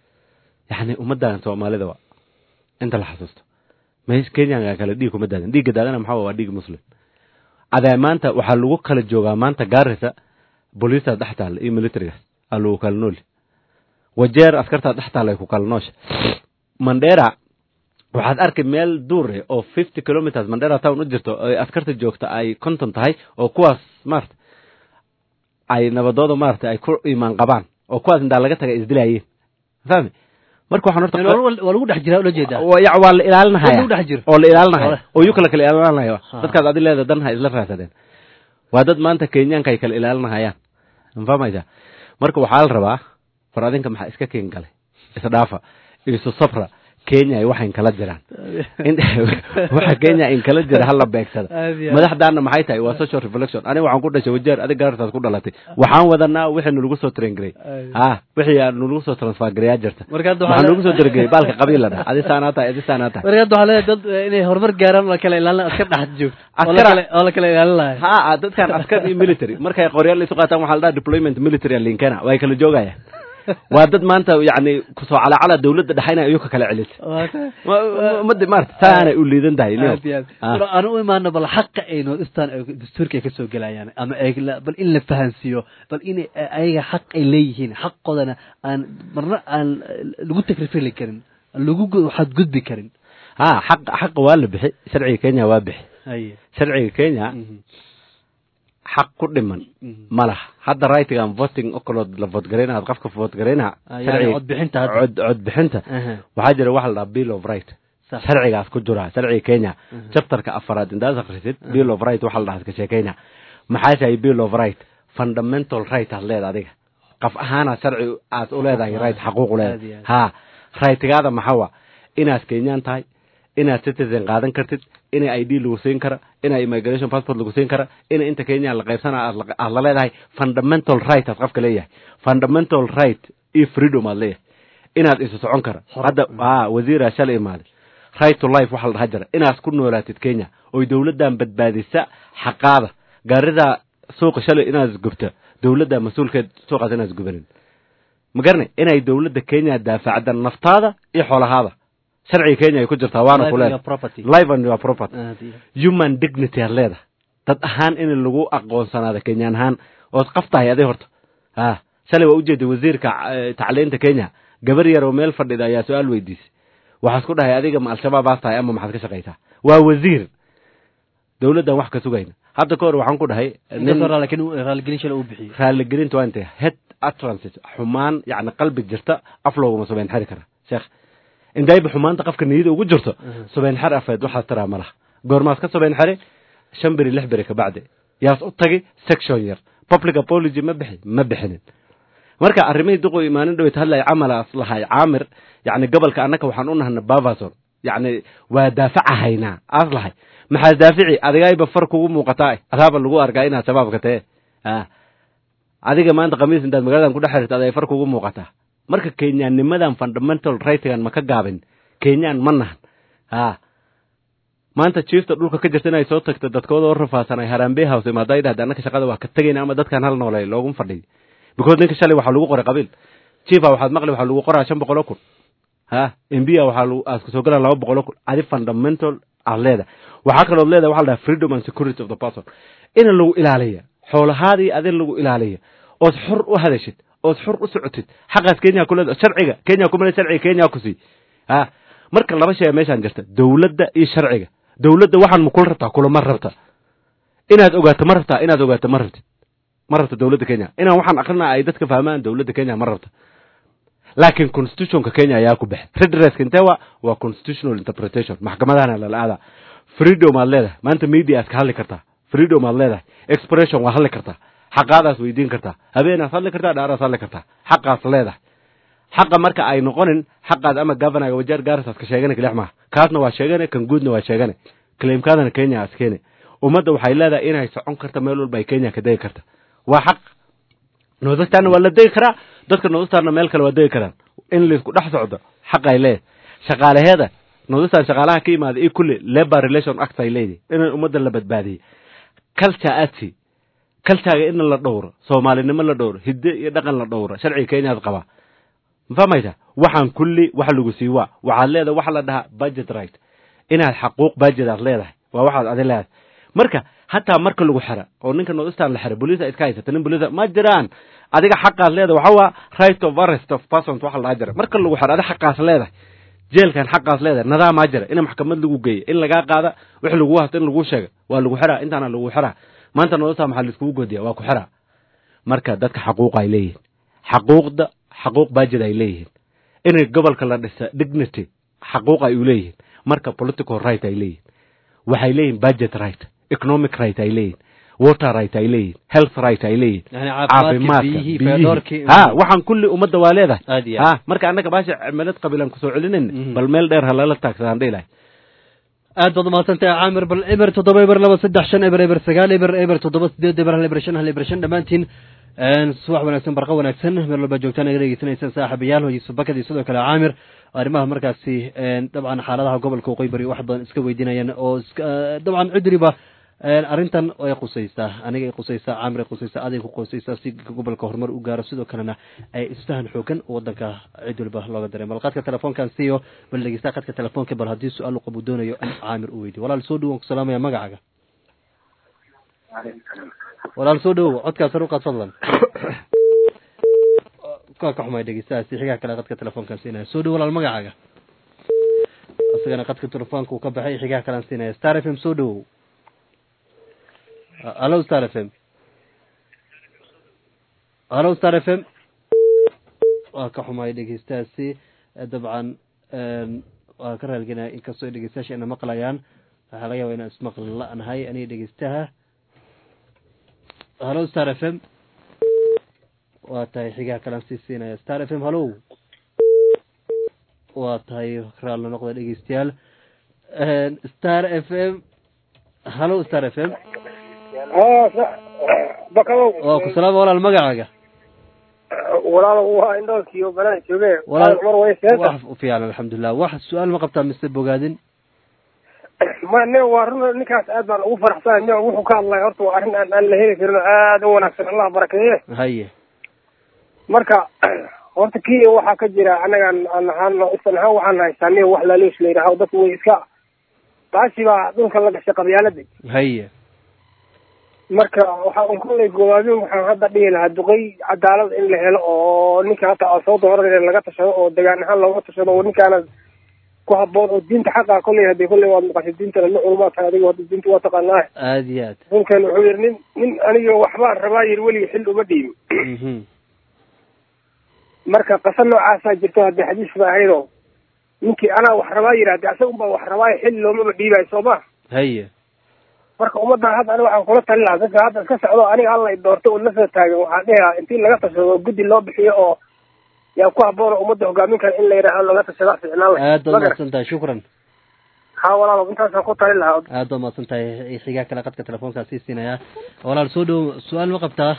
yacni ummaddan soomaalida wa inta la xasuusto mees kenyanka kale dhiig kuma daadan dhiigga daadana maxaa wa- waa dhiig muslim adee maanta waxaa lagu kala joogaa maanta gaarisa booliistaas dhex taalla iyo militarigaas aa lagu kala nooli wajeer askartaas dhex taalla ay ku kala noosha mandera waxaad arki meel duur eh oo fifty kilometers mandera town u jirto oo askarta joogta ay konton tahay oo kuwaas maarata ay nabadooda maarata ay ku imaan qabaan oo kuwaas intaa laga taga isdilaayeen fahmi marka waxaan horta waa lagu dhex jiraa ula jeedaa waa ya- waa la ilaalinahaya Dad lagu dhex jiro. oo la ilaalinahaya Wala- oo yu kala kala ilaalinahaya Ha. dadkaas adi leeda dan ha isla raadsadeen waa dad maanta kenyaanka ay kala ilaalinahayaan ma fahmaysa marka waxaa la rabaa far adinka maxaa iska keen galay isdhaafa isu sabra kenya ay waxayn kala jiraan In- waxa kenya in kala jira hala beegsada Aad iyo aad. madaxdaana maxay tahay waa social reflection aniga waxaan ku dhashay wajeer adig gaartaas ku dhalatay waxaan wadanaa wixii nalagu soo train garay Aad. ha wixii aan nalagu soo transfer gareyaa jirta Marka hadda waxaan waxaa nagu soo dargeeyey baalka qabiil la dhaha adi saanaa tahay adi saanaa tahay marka hadda waxaa leedahay dad eh, inay horumar gaaraan oo la kala ilaalin askar dhex joogto oo la Askara- kala- oo la kala ilaalin lahay ha dadkan askar iyo military markay qoryaal isu qaataan waxaa la dhaha deployment military a linkena way kala joogayaan waa dad maanta yacni kusoo calacala dawladda dhexayna iyu ka kala celisa Waa tahay. umada maarata saanay u liidan tahay niyow. aad iyo aad Ah. Bal aan u imaano bal xaqa ay noodistaan ay dastuurka ay kasoo gelayaan ama ay la- bal in la fahansiiyo bal in ayaga xaq ay leeyihiin xaqoodana aan marna aan lagu takrifili karin aan lagu gu- xadgudbi karin ha xaq xaqa waa la bixi sharciga kenya waa bixi haye sharciga kenya Mhm. xaq ku dhiman Mhm. ma laha hadda rightigan voting okolood la voodgaraynaad qofka voodgaraynaha Ah, yani codbixinta hadda. cod codbixinta Aha. waxaa jira waxa la dhaha bill of right Sax. sharcigaas ku jira sharciga kenya Mhm. chapterka afaraad intaad akhrisid bill of right waxa la dhaha iska sheekayna maxaa tahay bill of right fundamental right aad leedahay adiga qaf ahaana sharci aad u leedahay right xaquuq u Aad iyo leedahay aad. ha rightigaada maxaa wa inaad kenyaan tahay inaad citizen qaadan kartid ina id lagu siin kara ina immigration passport lagu siin kara ina inta kenya la qaybsana aad la- aad la leedahay fundamental right aad qofka leeyahay fundamental right iyo freedom aad leeyahay inaad isu socon kara Xor. hadda a wasiiraa shalay imaaday right to life waxa la dhaha jira inaad ku noolaatid kenya oy dowladdan badbaadisa xaqaada gaaridaa suuqa shalay inaad isgubta dowladda mas-uulkeed suuqaas inaad isgubanin ma garanay inay dowladda kenya daafacda naftaada iyo xoolahaada sharciga kenya ay ku jirtaa waana Life ku and leedahay your property. life and your property Aad iyo aad. human dignity aad leedahay dad ahaan in lagu aqoonsanaado kenyaan ahaan ood qaf tahay aday horta ha shalay waa ujeeday wasiirka eh, tacliinta kenya gabar yar oo meel fadhida ayaa su-aal weydiisay waxaas ku dhahay adiga ma al-shabaab baas tahay ama maxaad ka shaqaysaa waa wasiir dowladdan wax ka sugayna hadda ka hor waxaan ku dhahay inkastoo laakiin raaligelin shala uu bixiyey raaligelinta waa intay head utterances xumaan yacni qalbi jirta af looguma subayn xeri kara sheekh indayba xumaanta qofka niyada ugu jirto subayn xer afeed waxaad tiraa ma laha goormaad ka subayn xeri shan beri lix beri kabacdi yaas u tagi section yar public apology ma bixi ma bixinin marka arrimihii duqu imaanin dhaweyt hadlay camalaas lahay caamir yacni gobolka annaka waxaan u nahna bavason yacni waa daafacahaynaa aas lahay maxaa daafici adigayba far kugu muuqataa adaaba lagu arkaa inaad shabaabka tee a adiga maanta khamiis intaad magaaladan ku dhex xirta aday far kugu muuqataa marka kenyaannimadan fundamental rightigan ma ka gaabin kenyaan ma nahan a maanta jiifta dhulka ka jirta inay soo tagto dadkooda oo rafaasanay harambe house imaada ay dhahda annaka shaqada waa ka tegayna ama dadkan hal noolay looguma fadhiy because ninka shalay waxaa lagu qoray qabiil chifa waxaad maqli waxaa lagu qoraa shan boqol oo kun ha mbia waxaa lagu aska soo galaan laba boqol oo kun adi fundamental aad leedahay waxaa kalood leedahay waxa la dhaha freedom and security of the person ina lagu ilaaliya xoolahaadii adin lagu ilaaliya ood xor u hadashid ood xor u socotid xaqaas kenya ku leeda sharciga kenya kumale sharciga kenya ku sii ha marka laba shay meeshaan jirta dowladda iyo sharciga dowladda waxaan ma kula rabtaa kulama rabta inaad ogaato ma rabtaa inaad ogaato ma rabtid ma rabta dowladda kenya inaan waxaan akrinaa ay dadka fahmaan dowladda kenya ma rabta laakiin constitutionka kenya ayaa ku baxay redresska intee waa waa constitutional interpretation maxkamadahana lala aadaa freedom aad leedahay maanta media aad ka hadli kartaa freedom aad leedahay expression waa hadli kartaa xaqaadaas weydiin kartaa habeenaad hadli kartaa dhaaraas hadli kartaa xaqaas leedahay xaqa marka ay noqonin xaqaad ama governaga wajeer gaarisaas ka sheegana kalix maaha kaasna waa sheegane kan guudna waa sheegane claimkaadana kenya aas keene ummadda waxay leedahay inay socon karta meel walba ay kenya ka degi karta waa xaq noodastarna waa la degi karaa dadka noodastarna meel kale waa degi karaan in laisku dhex socdo xaq ay leedahay shaqaalaheeda noodastar shaqaalaha ka yimaada iyo kulli labor relation act ay leedahay inay ummadda la badbaadiyey culture aadsi culturega in la dhowro soomaalinimo la dhowro hidde iyo dhaqan la dhowro sharciga kenyaad qabaa ma fahmaysa waxaan kulli wax lagu sii waa waxaad leedahay waxa la dhahaa budget right inaad xaquuq budget aad leedahay waa waxaad adi leedahay marka hataa marka lagu xira oo ninka nordistan la xira boliisa iska haysata nin boliisa ma jiraan adiga xaqaas leedahay waxa waa right of arrest of persons waxa la jira marka lagu xiro adi xaqaas leedahay jeelkan xaqaas leedahay nadaamaa jira in maxkamad lagu geeyo in lagaa qaada wix lagu hasto in lagu sheega waa lagu xiraa intaana lagu xiraa maanta nordistan maxaa laiskugu godiya waa ku xiraa marka dadka xaquuq ay leeyihiin xaquuqda xaquuq baajid ay leeyihiin inay gobolka la dhisa dignity xaquuq ay u leeyihiin marka political right ay leeyihiin waxay leeyihin budget right economic right ay leeyihin water right ay leeyihin health right ay leeyihin caafimaadka ha waxaan kulli ummadda waa leedahay ha marka annaga baasha cimilad qabiilaan kusoo celinayna bal meel dheer ha lala taagsadaan dhihi lahay aad baad umahadsantahay caamir bal eber toddoba eber laba saddex shan eber eber sagaal eber eber toddoba sideed eber hal eber shan hal eber shan dhammaantiin subax wanaagsan barqa wanaagsan meel walba joogtaan naga dhegeysanaysaan saaxiibayaal hoyisu bakadii sidoo kale caamir arrimaha markaasi dabcan xaaladaha gobolka waqooyi bari wax badan iska weydiinayaan oo dabcan cidriba arrintan ay qusaysaa aniga ay qusaysaa caamir ay qusaysaa aday ku qusaysaa si gobolka horumar u gaaro sidoo kalena ay isfahan xoogan wadanka cid waliba looga daray bal qadka telefoonkan siiyo bal dhegeysta qadka telefoonka bal haddii su-aal u qabu doonayo in caamir u weydiyo walaal soo dhow waan ku salaamaya magacaaga walaal soo dhowow codkaas sar uqaad fadlan ka ka xumay dhegeystahaasi xigaha kale qadka telefoonkan siinaya soo dhow walaal magacaaga isagana qadka telefoonka uu ka baxay xigaha kalean siinaya star f m soo dhowow hallo star f m hallo star f m waa ka xumay dhegeystahaasi dabcan waa ka raalgenaya inkastoo dhegeystayaasha ina maqlayaan waxaa laga yaba inaan ismaqli la-nahay aniga dhegeystaha hallo star f m waa tahay xigaha kalaan sii siinaya star f m hallow waa tahay raallo noqda dhegeystayaal star f m hallo star f m bakadow waa ku salaama walaal magacaaga walaal waa indhoolkiiyo banaan jooge walaal mar way seeta wax u fiican alxamdulilah wax su-aal ma qabtaa mise bogaadin ma ne waa run ninkaas aad baan ugu faraxsanahay ne wuxuu ka hadlay horta waa arrin aan aan la heli karin oo aad u wanaagsan allah barakeeye haye marka horta kii waxaa ka jira anagaan aan ahaan isan ahaan waxaan haystaa nin wax laaluus la yidhaaho dadku way iska baashi baa dhulka la gashay qabyaalada haye marka waxaa un kullay gobaabin waxaan hadda dhihi lahaa duqey cadaalad in la helo oo ninka hata asooda hore laga tashado oo degaan ahaan looga tashado oo ninkaana ku haboon oo diinta xaqa kolley hadii kolley waad maqashay diintana nin culumaa tahay adiga hadda diinta waa taqaanaa aada iyo aad ninkan wuxuu yidhi nin nin aniga waxbaan rabaa yidhi weligii xil uma dhiibin mhm marka qasa noocaasaa jirto haddii xadiis ba ahaydoo ninkii anaa wax rabaa yidhi haddii asaga unbaa wax rabaayo xil loomaba dhiibayo soo ma haye marka ummaddan hadda aniga waxaan kula talin lahaa dadka hadda iska socdo aniga alla i doorto oo lasoo taagan waxaan dhihi lahaa intii laga tashado oo guddi loo bixiyo oo yaa ku haboon oo ummadda hogaamin kara in la yidhaaho laga tashada ficnaan leh aad baad ma garan mahadsan tahay shukran ha walaalo intaasaan ku talin lahaa aad baad mahadsan tahay xigaa kale qadka telefoonkaa sii siinayaa walaal soo dhow su-aal ma qabtaa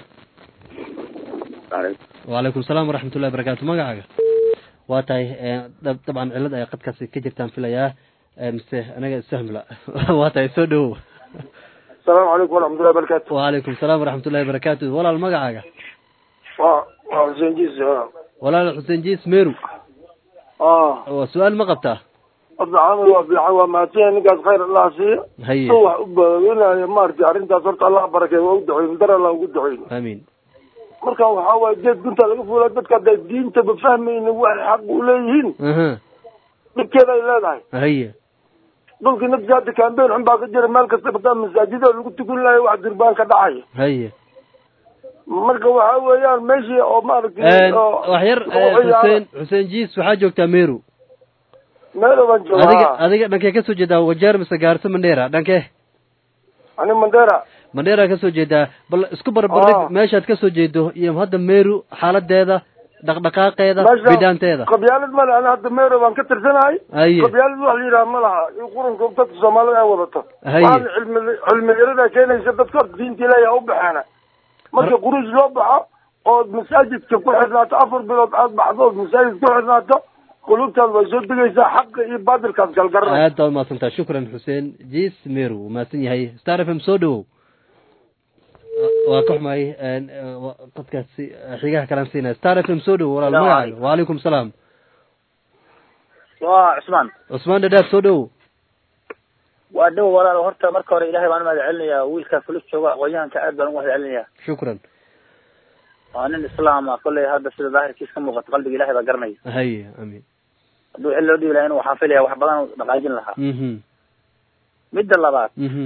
wacalaykum salaam waraxmat ullahi barakaatu magacaaga waa tahay dab- dabcan cilad ay qadkaasi ka jirtaan filayaa Eh, mise anaga isfahmla waa tahay soo dhowow asalaamu calaykum waraxmatullahi barakaatu wacalaykum salaam waraxmat ullahi barakaatu walaal magacaaga waa waa xuseen jiis walaal xuseen jiis meru ah waa su-aal ma qabtaa horta camal waa fiican waa mahadsan ninkaas khayr allah siiyo haye si wax u badaweynayo maaragtay arrintaas horta allah barakeeyo waa u duceyn dar allah ugu duceyn amiin marka waxaa waaye geed gunta laga fuula dadka hadday diintaba fahmaynin waxay xaq u leeyihiin aha dhibkeeda ay leedahay haye dhulkii nafsi hadda kambeyn xun baa ka jira meel kasta bataa masaajida lagu tukun lahayo wax durbaan ka dhacaya haye marka waxaa weeyaan meeshii oo maaragtay oo wax yar lagu ciyaaro. xuseen xuseen jiis waxaa joogtaa meru meel baan adiga joogaa adiga dhankee kasoo jeedaa wajeer mise gaarso mandheera dhankee ani mandera mandheera kasoo jeedaa bal isku barbardhig Ah. meeshaad kasoo jeedo iyo hadda meru xaaladeeda dhaqdhaqaaqeeda meesha bidaanteeda qabyaalad male ani hadda meero baan ka tirsanahay haye qabyaalad wax la yidhaha ma laha in qurunka dadka soomaalida ay wadato Haye. waxaana cilmi cilmiyarada keenaysa dadka horta diinta ilaahi ha u baxeena marka quruus loo baxo ood masaajidka ku xirnaato afar bilood aad baxdo ood masaajid ku xirnaato qulubtaad way soo degaysaa xaqa iyo baadilkaad galgaranaysa aad baad umahadsantaha shukran xuseen jiis meru wuu mahadsan yahay star f m soo dhowow waa ka xumaay qadkaasi xigaha kalaan siinaya star f m soo dhowow walaal Salaam magacaaga calaykum. wacalaykum salaam waa cusmaan cusmaan dhadhaaf soo dhowow waa dhow walaal horta marka hore ilahay baan umahad celinayaa wiilka fulis jooga aqoonyahanka aad baan ugu mahad celinayaa shukran waa nin islaam ah kolley hadda sida daahirkiis ka muuqato qalbiga ilahay baa garanaya haye amiin hadduu xil loo dhibi lahaa inuu waxaan filaya wax badan u dhaqaajin lahaa mhm midda labaad mhm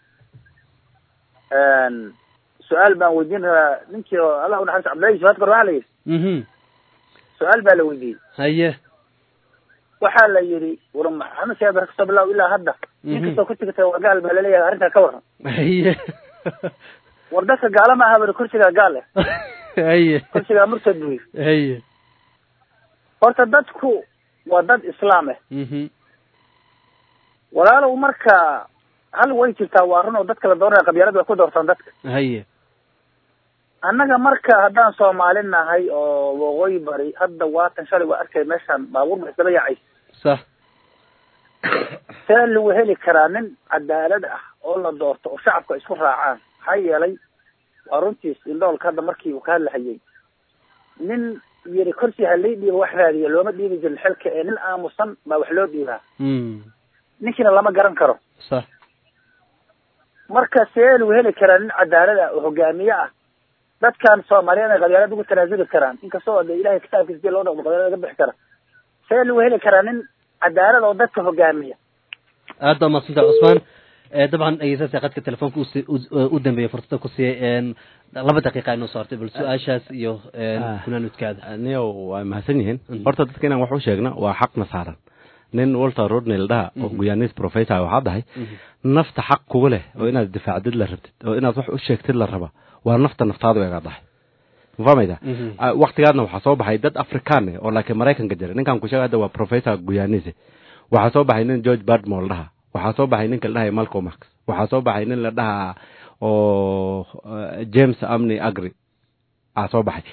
su-aal baan weydiin rabaa ninkii oo allah unaxariis cabdillahi jihaad kor waxaa la yidhi mhm su-aal baa la weydiiyey haye waxaa la yidhi war maxamed siyaad bara kasoo bilaw ilaa hadda nin Mhm. kastoo ku tigata waa gaal baa laleeyahay arrintaa ka waran haye war dadka gaala ma aha bari kursigaa gaal eh haye kursigaa murtad buu yidhi haye horta dadku waa dad islaam ah mhm walaalow marka hal way jirtaa waa run oo dadka la doonaya qabyaalada way ku doortaan dadka haye annaga marka haddaan soomaali nahay oo waqooyi bari hadda waatan shalay waa arkay meeshaan baabuur ba isdaba yaacay sax see lagu heli karaa nin cadaalad ah oo la doorto oo shacabka isku raacaan maxaa yeelay waa runtiis indhoolka hadda markii uu ka hadlahayay nin yiri korsi halii dhiiba wax raadiya looma dhiibi jirin xilka ee nin aamusan baa wax loo dhiibaa mm ninkiina lama garan karo sax marka see lagu heli karaa nin cadaalad ah oo hogaamiye ah dadkan soomaaliyeed ay qabyaalad ugu tanaasuli karaan inkastoo de ilahay kitaabkiisa dii loo dhaqmo qabyaalad laga bixi kara see lagu heli karaa nin cadaalad oo dadka hogaamiya aad baa mahadsantaha cusmaan Eh, dabcan dhegeystayaasha qadka telefoonka usi- u- u dambeeya fursada ku siiyey een, laba daqiiqa inoo soo hartay bal su-aashaas iyo een, Ah. kunaanudkaada niyo waa mahadsan yihiin Mhm. horta dadka inaan wax u sheegna waa xaqna saaran nin walter rodney la dhaha oo Mhm. guyanis professor waxaa dahay nafta xaq kugu leh oo inaad difaacdid la rabtid oo inaad wax u sheegtid la raba waa nafta naftaadu egaa dahay ma fahmayda Mhm. Ah, waktigaadna waxaa soo baxay dad afrikaan eh oo laakiin maraykanka jira ninkan ku sheega hadda waa professor guyanise waxaa soo baxay nin george badmore la dhaha waxaa soo baxay ninka la dhahay malcolm x waxaa soo baxay nin la dhaha oo eh, james amney agri aa soo baxay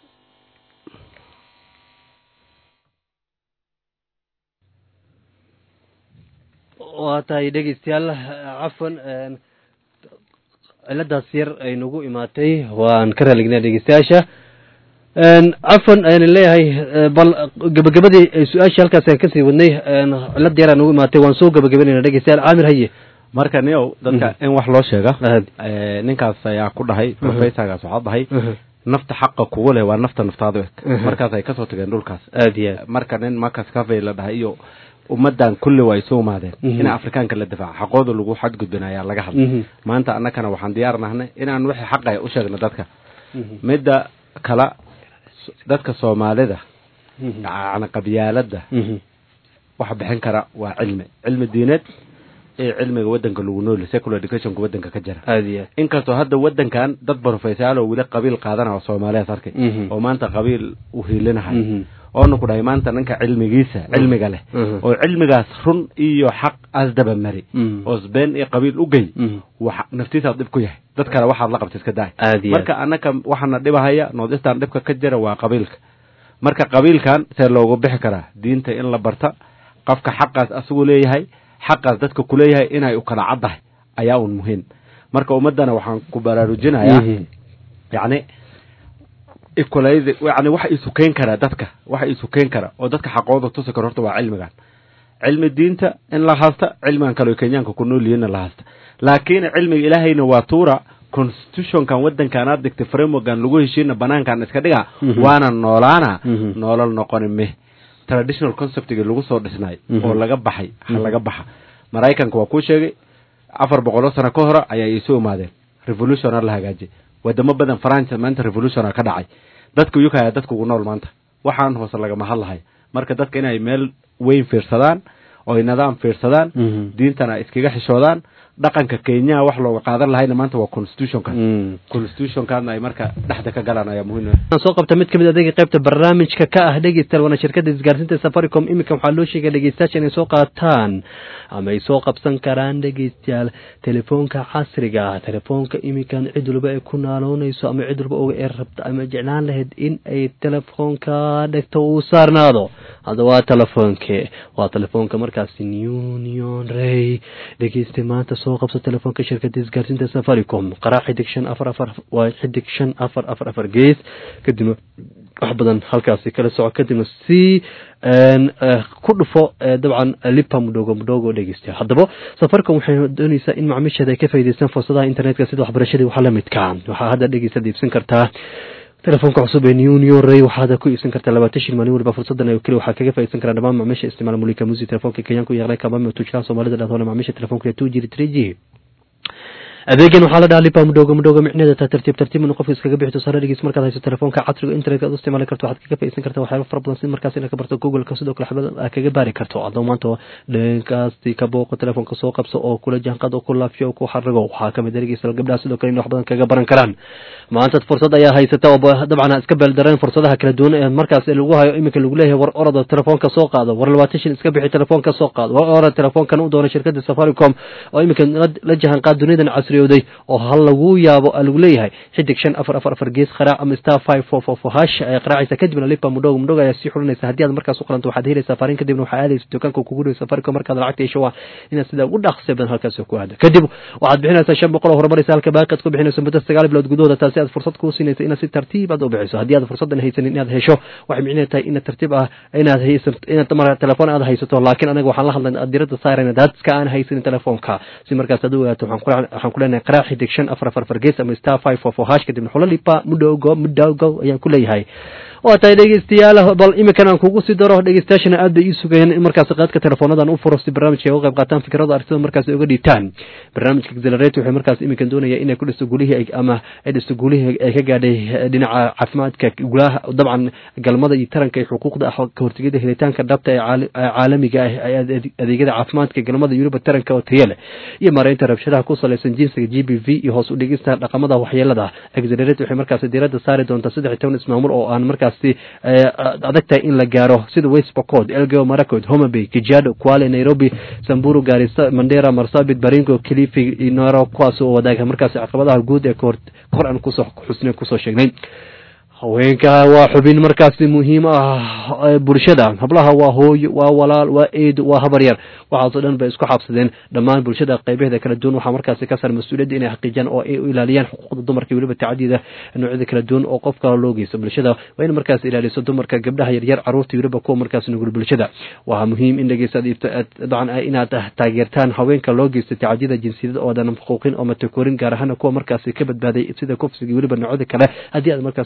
waa tahay dhegeystayaal cafwan een, ciladaas yar ay nagu imaatay waan ka raalignaa dhegeystayaasha een, cafwan ayaan leeyahay eh, bal gabagabadii eh, su-aashii halkaas aan kasii wadnay een, cilad yar aa nagu imaatay waan soo gabagabanayna dhegeystayaal caamir haye marka niyow dadka in wax loo sheega Ahad. eh, ninkaas ayaa ku dhahay professorgaas waxaa dhahay Mhm. nafta xaqa kugu leh waa nafta naftaadu eg Mhm. markaas ay kasoo tageen dhulkaas aad iyo aad marka nin marcus cavey la dhahay iyo ummadan kulli waa isu imaadeen Mhm. in afrikaanka la difaaco xaqooda lagu xadgudbin ayaa laga hadlay Mhm. maanta annakana waxaan diyaar nahnay inaan wixii xaqaya u sheegno dadka Mhm. midda kala s- dadka soomaalida Mhm. yani qabyaaladda Mhm. waxa bixin kara waa cilmi cilmi diineed iyo cilmiga wadanka lagu nooli secular educationka wadanka ka jira aad iyo aad inkastoo hadda wadankan dad profesaal oo weli qabiil qaadanaya oo soomaaliyaas arkay Mhm. oo maanta qabiil u hiilinahay Mhm. oona ku dhahay maanta ninka cilmigiisa cilmiga leh Mhm. oo cilmigaas run iyo xaq asdaba mari Mhm. oo sbeen iyo qabiil u gey Mhm. waxa naftiisaad dhib ku yahay dad kale waxaad la qabta iska daay aad iyo aad marka annaka waxaana dhibahaya noodistan dhibka ka jira waa qabiilka marka qabiilkan see loogu bixi karaa diinta in la barta qofka xaqaas asigu leeyahay xaqaas dadka kuleeyahay inay u kala caddahay ayaa un muhiim marka ummaddana waxaan ku baraarujinayaa Mhm. yacni equalize yani waxa isu keen karaa dadka waxa isu keen kara oo dadka xaqooda tusi karo horta waa cilmigan cilmi diinta in la haysta cilmigan kale oo kenyaanka ku nool yihiinna la haysta laakiin cilmiga ilaahayna waa tuura constitutionkan wadankan aad digtay frameworkan lagu heshiina banaankan iska dhiga Mhm. waana noolaana Mhm. noolal noqoni meh traditional conceptigi lagu soo dhisnay Mhm. oo laga baxay ha laga baxa maraykanka waa kuu sheegay afar boqoloo sano ka hore ayaa isu imaadeen revolutiona la hagaajiyay wadamo badan faransa maanta revolutiona ka dhacay dadka UK ayaa dadka ugu nool maanta waxaan hoose lagama hadlahay marka dadka inay meel weyn fiirsadaan oo ay nidaam fiirsadaan Mhm. diintana iskaga xishoodaan dhaqanka kenyaha wax looga qaadan lahayna maanta waa constitutionkan Mhm. constitutionkaadna ay marka dhexda ka galaan ayaa muhiim ah waxaan soo qabta mid ka mid adeega qaybta barnaamijka ka ah dhegeystayaal waana shirkadda isgaarsiinta safaricom iminka waxaa loo sheegay dhegeystayaasha inay soo qaataan ama ay soo qabsan karaan dhegeystayaal telefoonka casriga ah telefoonka iminkan cid walba ay ku naaloonayso ama cid walba oga ee rabta ama jeclaan lahayd in ay telefoonka dhegto uu saarnaado hadda waa telefoonke waa telefoonka markaasi union ray dhegeystay maanta soo qabso telefoonka shirkadda isgaarsiinta safaricom qaraa xidig shan afar afar waa xidig shan afar afar afar gees kadibna wax badan halkaasi kala soco kadibna si een, eh, ku dhufo eh, dabcan lipa mudhogo mudhogo dhegeysta haddaba safaricom waxay dooneysaa in macaamiisheeda ay ka faa'iideystaan fursadaha internetka sida waxbarashadii waxa la midka waxaa hadda dhegeysta iibsan kartaa telefoonka cusub ee union ray waxaad ku iibsan kartaa labaatan shil maalin waliba fursadan ay keli waxaa kaga faa'iideysan karaa dhammaan macaamiisha isticmaala mulika musi telefoonka kenyaanku yaqlay kabami tujlaan soomaalida dhahdoona macaamiisha telefoonka two jiri three g adeegan waxaa la dhaha lipa mudhogo mudhogo micneeda taa tartiib tartiib inuu qofka iskaga bixi tusaale dhegeysa markaad hayso telefoonka casriga internetka aad u isticmaali karto waxaad kaga faa'iideysan kartaa waxyaaba fara badan sida markaas inaad ka barto googleka sidoo kale xabada aad kaga baari karto adoo maanta dhankaasti ka booqo telefoonka soo qabso oo kula jaanqaad oo ku laafiyo oo ku xarigo waxaa kamid ah dhegeysta gabdhaha sidoo kale in wax badan kaga baran karaan maanta fursad ayaa haysata oo ba- dabcan aad iska beeldareen fursadaha kala duwan ee markaas lagu hayo iminka lagu leeyahay war orada telefoonka soo qaado war labaatan shil iska bixi telefoonka soo qaado war orada telefoonkan u doona shirkada safaricom oo iminka la- la jahanqaad duniyadan casriyooday oo hal lagu yaabo aa lagu leeyahay xidig shan afar afar afar gees qaraac ama star five four four four hash ayaa qaraacaysa kadibna lipa mudhogo mudhogo ayaa sii xulinaysa haddii aad markaas u qalanto waxaad helaysaa fariin kadibna waxaa aadaysa dukaanka kugu dhow safaricom markaad lacagta hesho waa inaad sida ugu dhaqsi badan halkaas ku aado kadib waxaad bixinaysaa shan boqol oo horumaraysa halka baaqi aad ku bixinayso muddo sagaal bilood gudahooda taasi aad fursad kuu siinaysa inaad si tartiib aad u bixiso haddii aad fursadan haysanin inaad hesho waxay micnaheed tahay inaad tartiib ah inaad haysato inaad mar telefoon aad haysato laakiin anaga waxaan la hadlay diradda saarayna dadka aan haysanin telefoonka si markaas aad u ogaato waxaan ku- waxaan ku leenahay qaraac xidig shan afar afar afar gees ama star five four four hash kadibna xulo lipa mudhogo mudhogo ayaan ku leeyahay waa tahay dhegeystayaal bal iminkan aan kugu sii daro dhegeystayaashana aad bay ii sugayeen in markaas qaadka teleefoonadan u furo si barnaamijka ay uga qayb qaataan fikrada aragtida markaas ay uga dhiibtaan barnaamijka accelerate waxay markaas iminkan doonaya inay ku dhisto gulihii ay- ama ay dhisto gulihii ay ka gaadhay eh, dhinaca caafimaadka gulaha dabcan galmada iyo taranka iyo xuquuqda ah ka hortegida helitaanka dhabta ee caali- ee caalamiga ah ee ade- adeegyada caafimaadka galmada yuruba taranka oo tayo leh iyo maaraynta rabshadaha ku salaysan jinsiga g b v iyo hoos u dhigista dhaqamada waxyeelada accelerate waxay markaas diiradda saari doontaa saddex iyo toban ismaamul oo aan markaasi eh, adag tahay in la gaaro sida west pocod elgeo maracoid homabay kijado kwale nairobi samburu garissa mandera marsabit baringo kilifi inaro kuwaas oo wadaaga markaasi caqabadaha guud ee kahor kor aan kusoo xusnay kusoo sheegnay haweenka waa xubin markaasi muhiim ah ee bulshada hablaha waa hooyo waa walaal waa eed waa habaryar waxaasoo dhan bay isku xabsadeen dhammaan bulshada qaybaheeda kala duwan waxaa markaasi ka saaran mas-uuliyadda inay xaqiijiyaan oo ay u ilaaliyaan xuquuqda dumarka iyo weliba tacadida noocyada kala duwan oo qof kale loo geysto bulshada waa in markaas ilaaliso dumarka gabdhaha yaryar caruurta iyo weliba kuwa markaas nugul bulshada waa muhiim in dhegeystaad iibto dabcan inaad taageertaan haweenka loo geysto tacadida jinsiyada oo dhan xuquuqin oo matakorin gaar ahaan kuwa markaasi ka badbaaday sida kufsiga iyo weliba noocyada kale haddii aad markaas takoortaan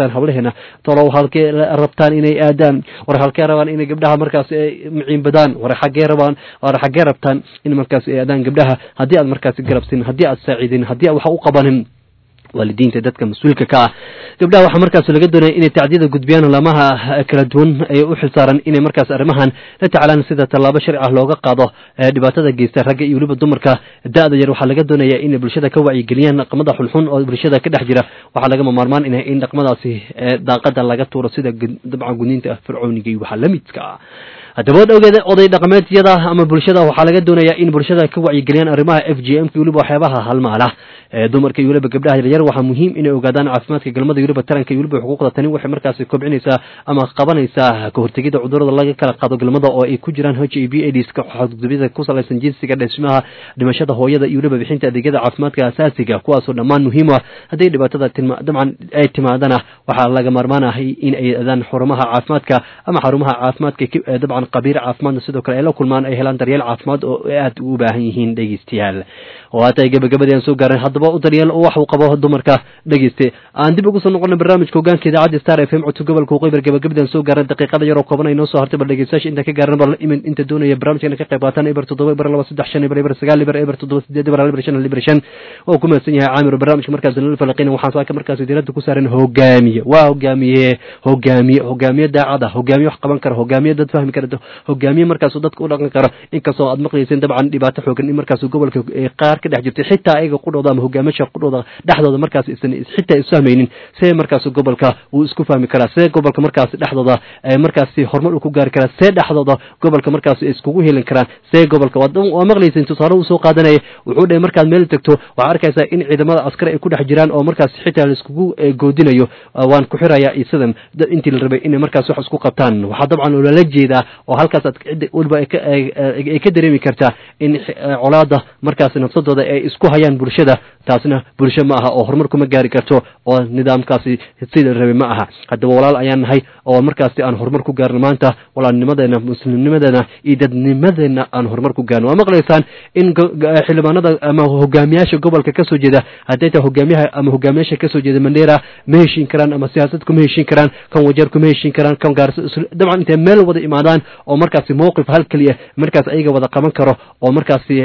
ogaadaan hablaheena tolow halkee rabtaan inay aadaan war halkee rabaan inay gabdhaha markaas ay miciinbadaan war xaggee rabaan war xaggee rabtaan in markaas ay aadaan gabdhaha haddii aad markaas garabsin haddii aad saaciidin haddii aad wax u qabanin waalidiinta dadka mas-uulka ka ah gabdhaha waxaa markaas laga doonaya inay tacdiyada gudbiyaan lamaha kala duwan ee u xilsaaran inay markaas arrimahan la tacaalaan sida tallaabo sharci ah looga qaado dhibaatada geysta ragga iyo weliba dumarka da-da yar waxaa laga doonaya inay bulshada ka wacyigeliyaan dhaqmada xunxun oo bulshada ka dhex jira waxaa lagama maarmaan in in dhaqmadaasi daaqada laga tuuro sida dabcan gudniinta fircooniga iyo waxaa lamidka ah haddaba od ogeeda oday dhaqameedyada ama bulshada waxaa laga doonayaa in bulshada ka wacyigeliyaan arrimaha f g m ka weliba waxyaabaha halmaala dumarka iyo weliba gabdhaha yaryar waxaa muhiim inay ogaadaan caafimaadka galmada iyo weliba taranka iyo weliba xuquuqda tani waxay markaasi kobcinaysaa ama qabanaysaa ka hortegida cudurada laga kala qaado galmada oo ay ku jiraan h i b aids xadgudubyada ku salaysan jinsiga dhismaha dhimashada hooyada iyo weliba bixinta adeegyada caafimaadka asaasiga kuwaasoo dhammaan muhiim ah haddii dhibaatada dabcan ay timaadana waxaa laga maarmaan ah in ay adaan xarumaha caafimaadka ama xarumaha caafimaadka dabcan qabiir caafimaadna sidoo kale ay la kulmaan ay helaan daryeel caafimaad oo aad u baahan yihiin dhegeystayaal oo haatay gabagabadii aan soo gaaran haddaba u daryeel wax uu qabo dumarka dhegeyste aan dib ugu soo noqona barnaamijka hogaanka idaacadda star f m codka gobolka waqooyi gabagabadii aan soo gaaran daqiiqada yaroo kooban ay noo soo hartay bal dhegeystayaasha inta ka gaaran bal imin inta doonaya barnaamijkana ka qayb qaataan eber toddoba eber laba saddex shan eber eber sagaal eber eber toddoba sideed eber hal eber shan hal eber shan oo ku mahadsan yahay caamir barnaamijka markaas nala falaqina waxaan saaka markaas diiradda ku saaran hogaamiye waa hogaamiye hogaamiye hogaamiye daacada hogaamiye wax qaban kara hogaamiye dad fahmi kara hogaamiye markaasuu dadka u dhaqan karo inkastoo aad maqlayseen dabcan dhibaato xoogan in markaas gobolka qaar ka dhex jirtay xitaa ayaga qudhooda ama hogaamisha qudhooda dhexdooda markaas isan xitaa isfahmaynin see markaas gobolka uu isku fahmi karaa see gobolka markaas dhexdooda markaasi horumar uu ku gaari karaa see dhexdooda gobolka markaas iskugu helin karaan see gobolka waa maqlayseen tusaale uu soo qaadanaya wuxuu dhahay markaad meel tagto waxaa arkaysaa in ciidamada askari ay ku dhex jiraan oo markaas xitaa laiskugu goodinayo waan ku xirayaa isadan intii la rabay inay markaas wax isku qabtaan waxaa dabcan loola jeedaa oo halkaas aad cidda weliba ay ka dareemi kartaa in colaada markaas nafsadooda ay isku hayaan bulshada taasna bulsho ma aha oo horumar kuma gaari karto oo nidaamkaasi sida rabay ma aha haddaba walaal ayaan nahay oo markaasi aan horumar ku gaarno maanta walaalnimadeena muslimnimadeena iyo dadnimadeena aan horumar ku gaarno waa maqlaysaan in xildhibaanada ama hogaamiyaasha gobolka kasoo jeeda hadday tahay hogaamiyaha ama hogaamiyaasha kasoo jeeda mandera ma heshiin karaan ama siyaasad kuma heshiin karaan kan wajeer kuma heshiin karaan kan gaarso dabcan intay meel wada imaadaan oo markaasi mowqif hal keliya markaas ayaga wada qaban karo oo markaasi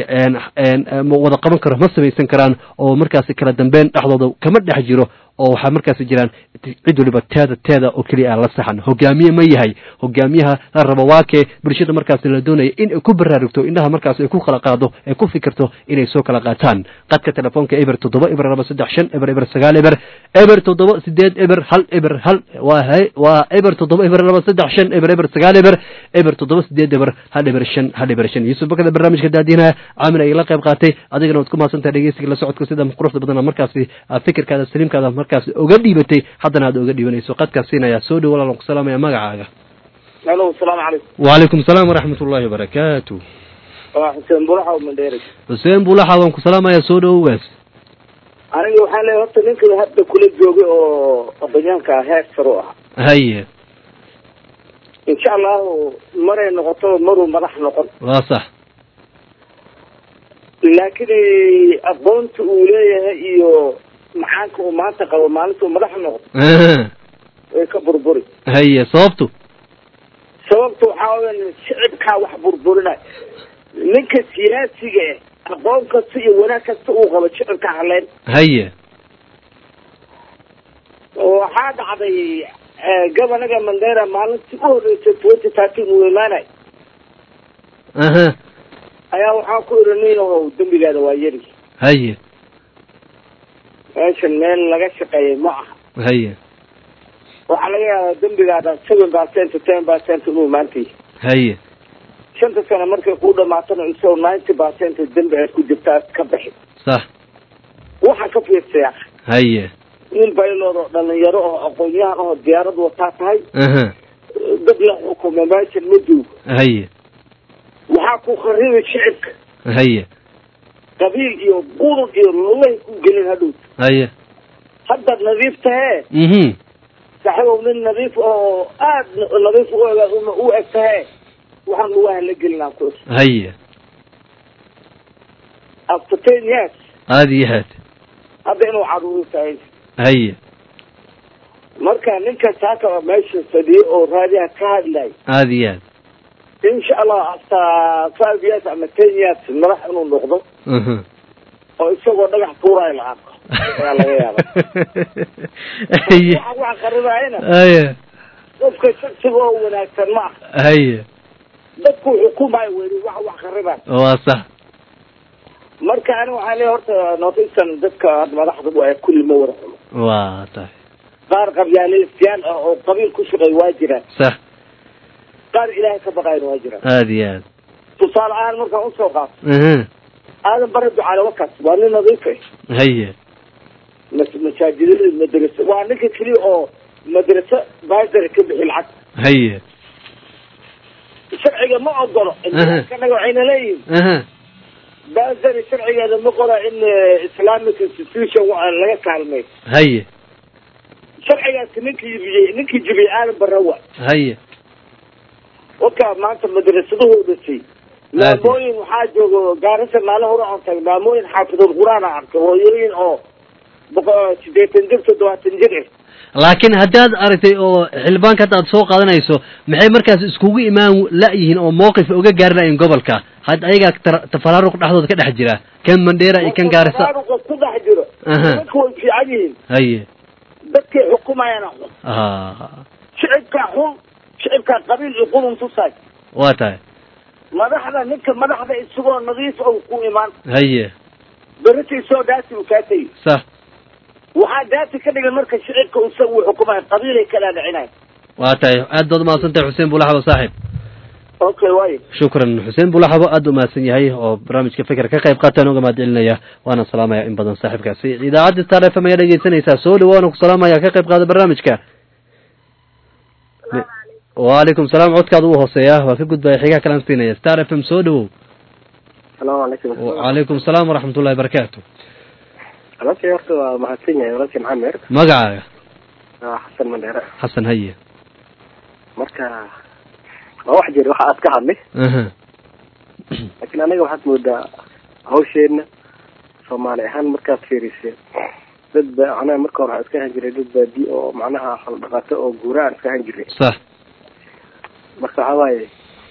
wada qaban karo ma samaysan karaan oo markaasi kala dambeyn dhexdooda kama dhex jiro oo waxaa markaasi jiraan cid waliba teeda teeda oo keliya aan la saxan hogaamiye ma yahay hogaamiyaha la rabo waakee bulshada markaasi la doonaya in ay ku baraarugto indhaha markaas ay ku kala qaado ay ku fikirto inay soo kala qaataan qadka telefoonka eber toddoba eber laba saddex shan eber eber sagaal eber eber toddoba sideed eber hal eber hal waa waa eber toddoba eber laba saddex shan eber eber sagaal eber eber toddoba sideed eber hal eber shan hal eber shan yuusuf bakada barnaamijka daadiinaha caamir ay la qayb qaatay adigana waad ku mahadsantahay dhegeysiga la socodka sida quruxda badan markaasi fikirkaada saliimkaada markaas uga dhiibatay haddana aad uga dhiibanayso qadkaas siinayaa soo dhow walaalan ku salaamaya magacaaga alo asalaamu calaykum wacalaykum asalaam waraxmat ullahi wabarakaatu waa xuseen bulaxa mandheere xuseen bulaxa waan ku salaamayaa soo dhowogaas aniga waxaan leeyahay horta ninka hadda kula joogay oo odayaanka heer saro ah haye insha allahu maray noqoto maruu madax noqon waa sax laakiin aqoonta uu leeyahay iyo maxaanka uu maanta qabo maalinta uu madax noqdo way ka burburi haye sababtu sababta waxaa weya shicibkaa wax burburinay ninka siyaasiga ah aqoon kasta iyo wanaag kasta uu qabo shicibka haleyn haye waxaa dhacday gobanaga mandera maalintii u horreysay twenty thirteen uu imaanay aha ayaa waxaa ku iri nin ohow dembigaada waa yari haye meeshan meel laga shaqeeyay ma aha haye waxaa laga yaabaa dembigaada seven percent ten percent inuu maantay haye shanta sano markay kuu dhamaatana isagoo ninety percent dembi aad ku jirtaa ka bixi sax waxaa ka fiirsaya haye nin baylod oo dhalinyaro oo aqoon-yahan oo diyaarad wataa tahay aha dad la xukumo meeshan ma joogo haye waxaa ku kharibi shicibka haye qabiil iyo qurun iyo lugahay ku gelin hadhow haye hadda nadiif tahee mhm saxibow nin nadiif oo aad nadiif u eg u eg tahee waxaan lugaha la gelinaa ku haye after ten years aada iyo aad hadda inuu caruuri tahay haye marka ninka saaka meesha fadhiyo oo raadiyaha ka hadlay aada iyo aad insha allah after five years ama ten years madax inuu noqdo Mhm. oo isagoo dhagax tuurayo la arko ayaa laga yaaba haye waxa wax qarinaayana haye qofka shaqsiga oo wanaagsan ma aha haye dadku xukumayo weli wax wax qaribaa waa sax marka ani waxaan leeyahay horta northeastern dadka hadda madaxda waa kulli ma wada xumo waa tahay qaar qabyaalaystayaal ah oo qabiil ku shaqeey waa jiraan sax qaar ilaahay ka baqayn waa jiraan aada iyo aad tusaale ahaan markaan usoo qaato Mhm. aadan bare ducaale wakaas waa nin nadiif ah haye mas- masaajidada madrasa waa ninka keliya oo madrasa baasar ka bixi lacag haye sharciga ma ogolo kanaga waxayna leeyihin Aha. baasari sharcigeeda ma qola in eh, islamic institution wa- laga kaalmay haye sharcigaasi ninkii jibiyey ninkii jibiyey aadan barawa haye waka maanta madrasadahoo dhasay maamooyin waxaa joogo gaarisa maalin hore aan tagay maamooyin xaafidul quraan aan arkay hooyooyin oo boqo- sideetan jir toddobaatan jir ah laakiin haddaad aragtay oo xildhibaanka hadda aad soo qaadanayso maxay markaas iskugu imaan la-yihiin oo mowqif uga gaari la-yihin gobolka had ayagaa tar- tafaraaruq dhexdooda ka dhex jira kan mandheera iyo kan gaarisa Tafaruqa ku dhex jiro Aha. dadka way fiican yihiin haye dadkay xukumayaan xun ah shicibkaa xun shicibkaa qabiil iyo qulun tusaay waa tahay madaxda ninka madaxda isagoo nadiif ou ku imaan haye berita isoo daati u kaa tegi sax waxaa daati ka dhigan marka shicibka isaga uu xukumayo qabiilay kala dhicinayo waa tahay aad baad umahadsan tahay xuseen bulaxabo saaxib okay waayo shukran xuseen bulaxabo aad u mahadsan yahay oo barnaamijka fikir ka qayb qaatan uga mahad celinaya waana salaamaya in badan saaxiibkaasi idaacadda star f m ayaa dhegeysanaysaa soo dhawaana ku salaamaya ka qayb qaada barnaamijka waalaikum salaam codkaada u hooseeya waa ka gudbaya xigaa kalaan siinaya star f m soo dhawow salaamu calaykum waalaikum salaam waraxmatullahi barakaatu walaalkay horta waa mahadsan yahay walaalkay maxamed magacaaga waa xasan mandheere xasan haye marka waa wax jira waxa aad ka hadlay aha laakiin anaga waxaad moodaa hawsheenna soomaali ahaan markaad fiirisay dad ba macnaha marka hore waxaa iska ahaan jiray dad baadi oo macnaha xoolo dhaqato oo guura aan iska ahaan jiray sax marka waxaa waaye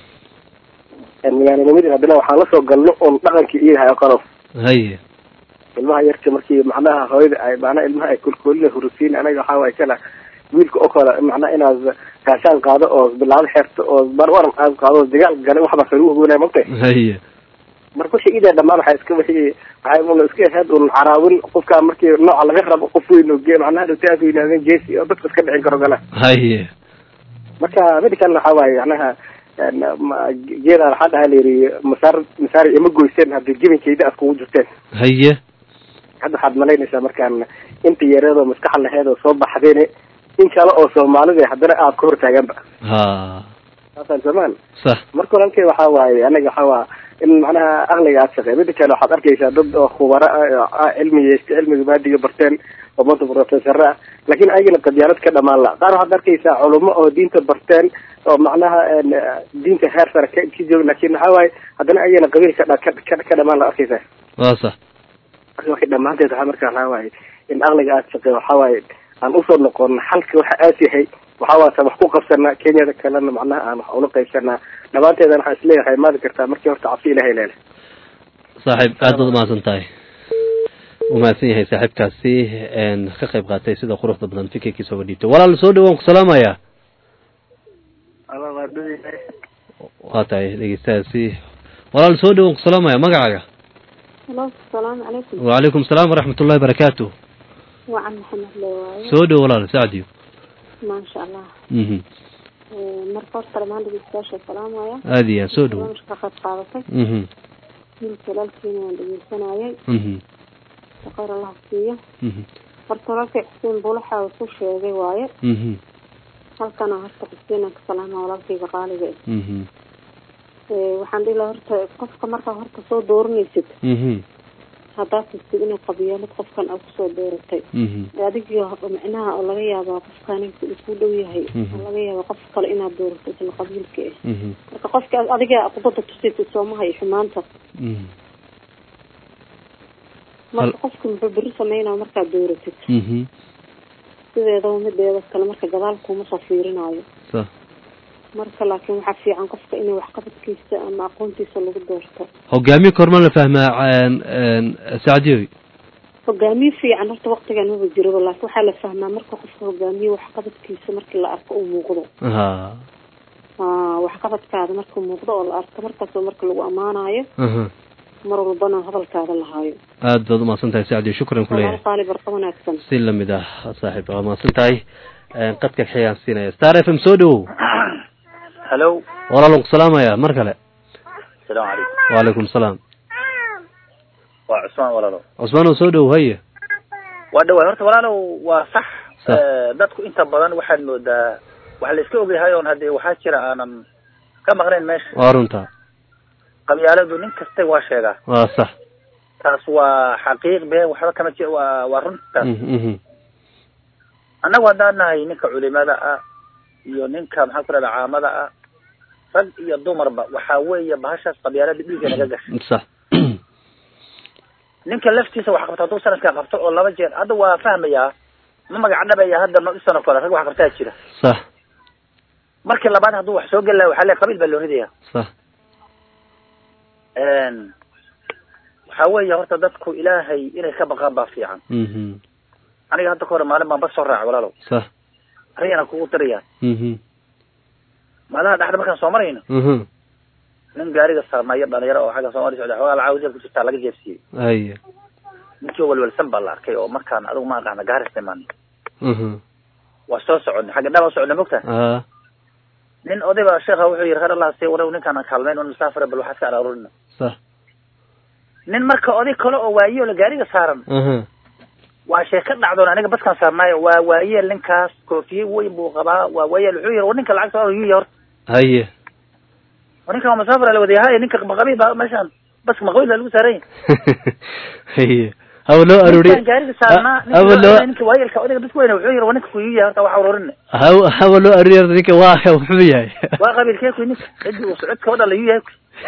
magaalanimadii haddana waxaan lasoo galno oon dhaqankii iyahay oo kalo haye ilmaha yarta markii macnaha hooyada ay macnaha ilmaha ay kulkoolina hurusiin anaga waxaa waaye kana wiilka oo kale macnaha inaad gaashaan qaado oo bilaado xeerto oo barwaran aad qaado oo dagaal gale waxba kagu hogoonaya magtay haye marka wixii idaa dhamaan waxaa iska wixii waxay una iska ahayd un caraawin qofka markii nooca laga rabo qof weyn oo ge macnaha dhowtaas yidhahdeen jeesi oo dadka iska dhicin karo gala haye marka medican waxaa waaye macnaha ma- geeda waxaa dhaha layidhi masaar masaar ima goyseen haddii gebinkeyda aad kugu jirteen haye hadda waxaad malaynaysaa markaan inta yareedoo maskaxa laheed oo soo baxdeen in kale oo soomaalida haddana aad ka hortaaganba ha saasaan samaan sax marka walaalkay waxaa waaye anaga waxaa waa in macnaha aqliga aad shaqey mida kale waxaad arkaysaa dad oo khubaro ah oo cilmi yeesta cilmiga maadiga barteen oo manta professor ah laakiin ayagana qadyaalad ka dhamaan la qaar waxaad arkaysaa culamo oo diinta barteen oo macnaha een, diinta heer sare ka ka joog laakiin waxaa waaye haddana ayagana qabiil ka dha- ka ka- ka dhamaan la arkaysaa waa sax marka waxay dhammaanteed waxaa marka waxaa waaye in aqliga aad shaqey waxaa waaye aan usoo noqono xalka waxa aas yahay waxaa waata wax ku qabsanaa kenyada kalena macnaha aan wax ula qaybsanaa dhammaanteedana waxaa isleeyahay maadi kartaa markii horta cabsi ilahay leele saaxiib aad baad umahadsan tahay u mahadsan yahay saaxiibkaasi een ka qayb qaatay sida quruxda badan fikirkiisa uga dhiibtay walaal soo dhawaan ku salaamaya waa tahay dhegeystahaasi walaal soo dhawaan ku salaamaya magacaaga halo asalaamu calaykum waalaikum salaam waraxmat ullahi barakaatu wacan maxamed le waaye soo dhow walaal sacdiyo maasha allah mhm Eh, marka horta dhammaan dhegeystayaasha salaamaya aad iyo aad soo dhow barnaamijka ka qayb qaadatay mhm wiilka walaalkiina waan dhegeysanayay mhm shaqeyr allah siiyo mhm horta walaalkay xuseen bulaxa uu ku sheegay waaye mhm halkana horta xuseen aan ka salaama walaalkayga qaaliga ah mhm Eh, waxaan dhihi lahaa horta qofka markaa horta soo dooranaysid mhm haddaad tistid inay qabyaalad qofkan aad kusoo dooratay mhm adigii micnaha oo laga yaabaa qofkan isku dhow yahay Mhm. oo laga yaaba qof kale inaad doorato isla qabiilka ah mhm marka qofka adiga aqbada tusaysa soomaha iyo xumaanta mhm marka qofka muxuu beri sameynaa markaad dooratid mhm sideedaba mideeda kale marka gadaal kuma soo fiirinayo sax marka laakiin waxaa fiican qofka inay waxqabadkiisa ama aqoontiisa lagu doorto hogaamiye korma la fahmaa sacdiyoy hogaamiye fiican horta waktigan maba jiraba laakiin waxaa la fahmaa marka qofka hogaamiye waxqabadkiisa markii la arko uu muuqdo ha aa waxqabadkaada markuu muuqdo oo la arko markaasoo marka lagu ammaanayo aha mar walbana hadalkaada lahaayo aad baad umahadsan tahay sacdiyo shukran walaal kuleeyahay qaali barqa wanaagsan si lamid ah saaxiib waa mahadsan tahay qadka xiyaan siinaya star f m soo dhawow hallo walaalan ku salaamaya mar kale asalaamu calaykum wacalaykum salaam waa cusmaan walaalow cusmaanow soo dhawow haye waa dhawaay horta walaalow waa sax Sax. Eh, dadku inta badan waxaad moodaa waxa la iska ogyahay oon hadee waxaa jira aanan ka maqnayn meesha waa runta qabyaaladu nin kasta waa sheegaa waa sax taas waa xaqiiq been waxba kama ji waa waa runtaas Mhm, mhm. annagu haddaan nahay ninka culimada ah iyo ninka maxaa ku rahda caamada ah rag iyo dumarba waxaa weeye bahashaas qabyaalada dhiigga naga gashay sax ninka laftiisa wax qabta hadduu sanadkaa qabto oo laba jeer hadda waa fahmayaa ma magac dhabaya hadda ma isanoo kale rag wax qabtaa jira sax markii labaad hadduu wax soo geli laha waxaa le qabiil baa loo ridaya sax waxaa weeye horta dadku ilaahay inay ka baqaan baa fiican Mhm. aniga hadda ka hore maalin baan bas soo raacay walaalow sax arigana kugu diraya Mhm. maalaha dhexda markaan soo marayno Mhm. nin gaariga saarnaayo dhalinyaro oo xagga soomaaliya socda xoogaa lacag jeeb ku jirtaa laga jeebsiiyey haye ninkii walwalsan baa la arkay oo markaan adigu ma aqaana gaaris imaan Mhm. waa soo soconay xagga dhaba socona mogta ah nin odayba sheekha wuxuu yidhi reer allah see warew ninkaan kaalmayn un musaafira bal waxaad ka araarurina sax nin marka oday kale oo waaye oo la gaariga saaran aha waa sheeko dhacdoon aniga baskaan saarnaayo waa waayeel ninkaas koofiye weyn buu qabaa waa waayeel wuxuu yidhi war ninka lacag soo yuya horta haye war ninkan waa musaafira la wadayahay ninka maqabiil baa meeshaan baska maqabiil baa lagu saaran yahay haye hawa loo arooriye ninkaan gaariga saarnaa hawa loo ninka waayeelka odayga bas weyna wuxuu yidhi war ninka kuyuya horta wax aruurin hawa hawa loo arooriye ninka waa wuxuu yahay waa qabiilkee kuy ninka cidii uu socodka wadha la yuyahay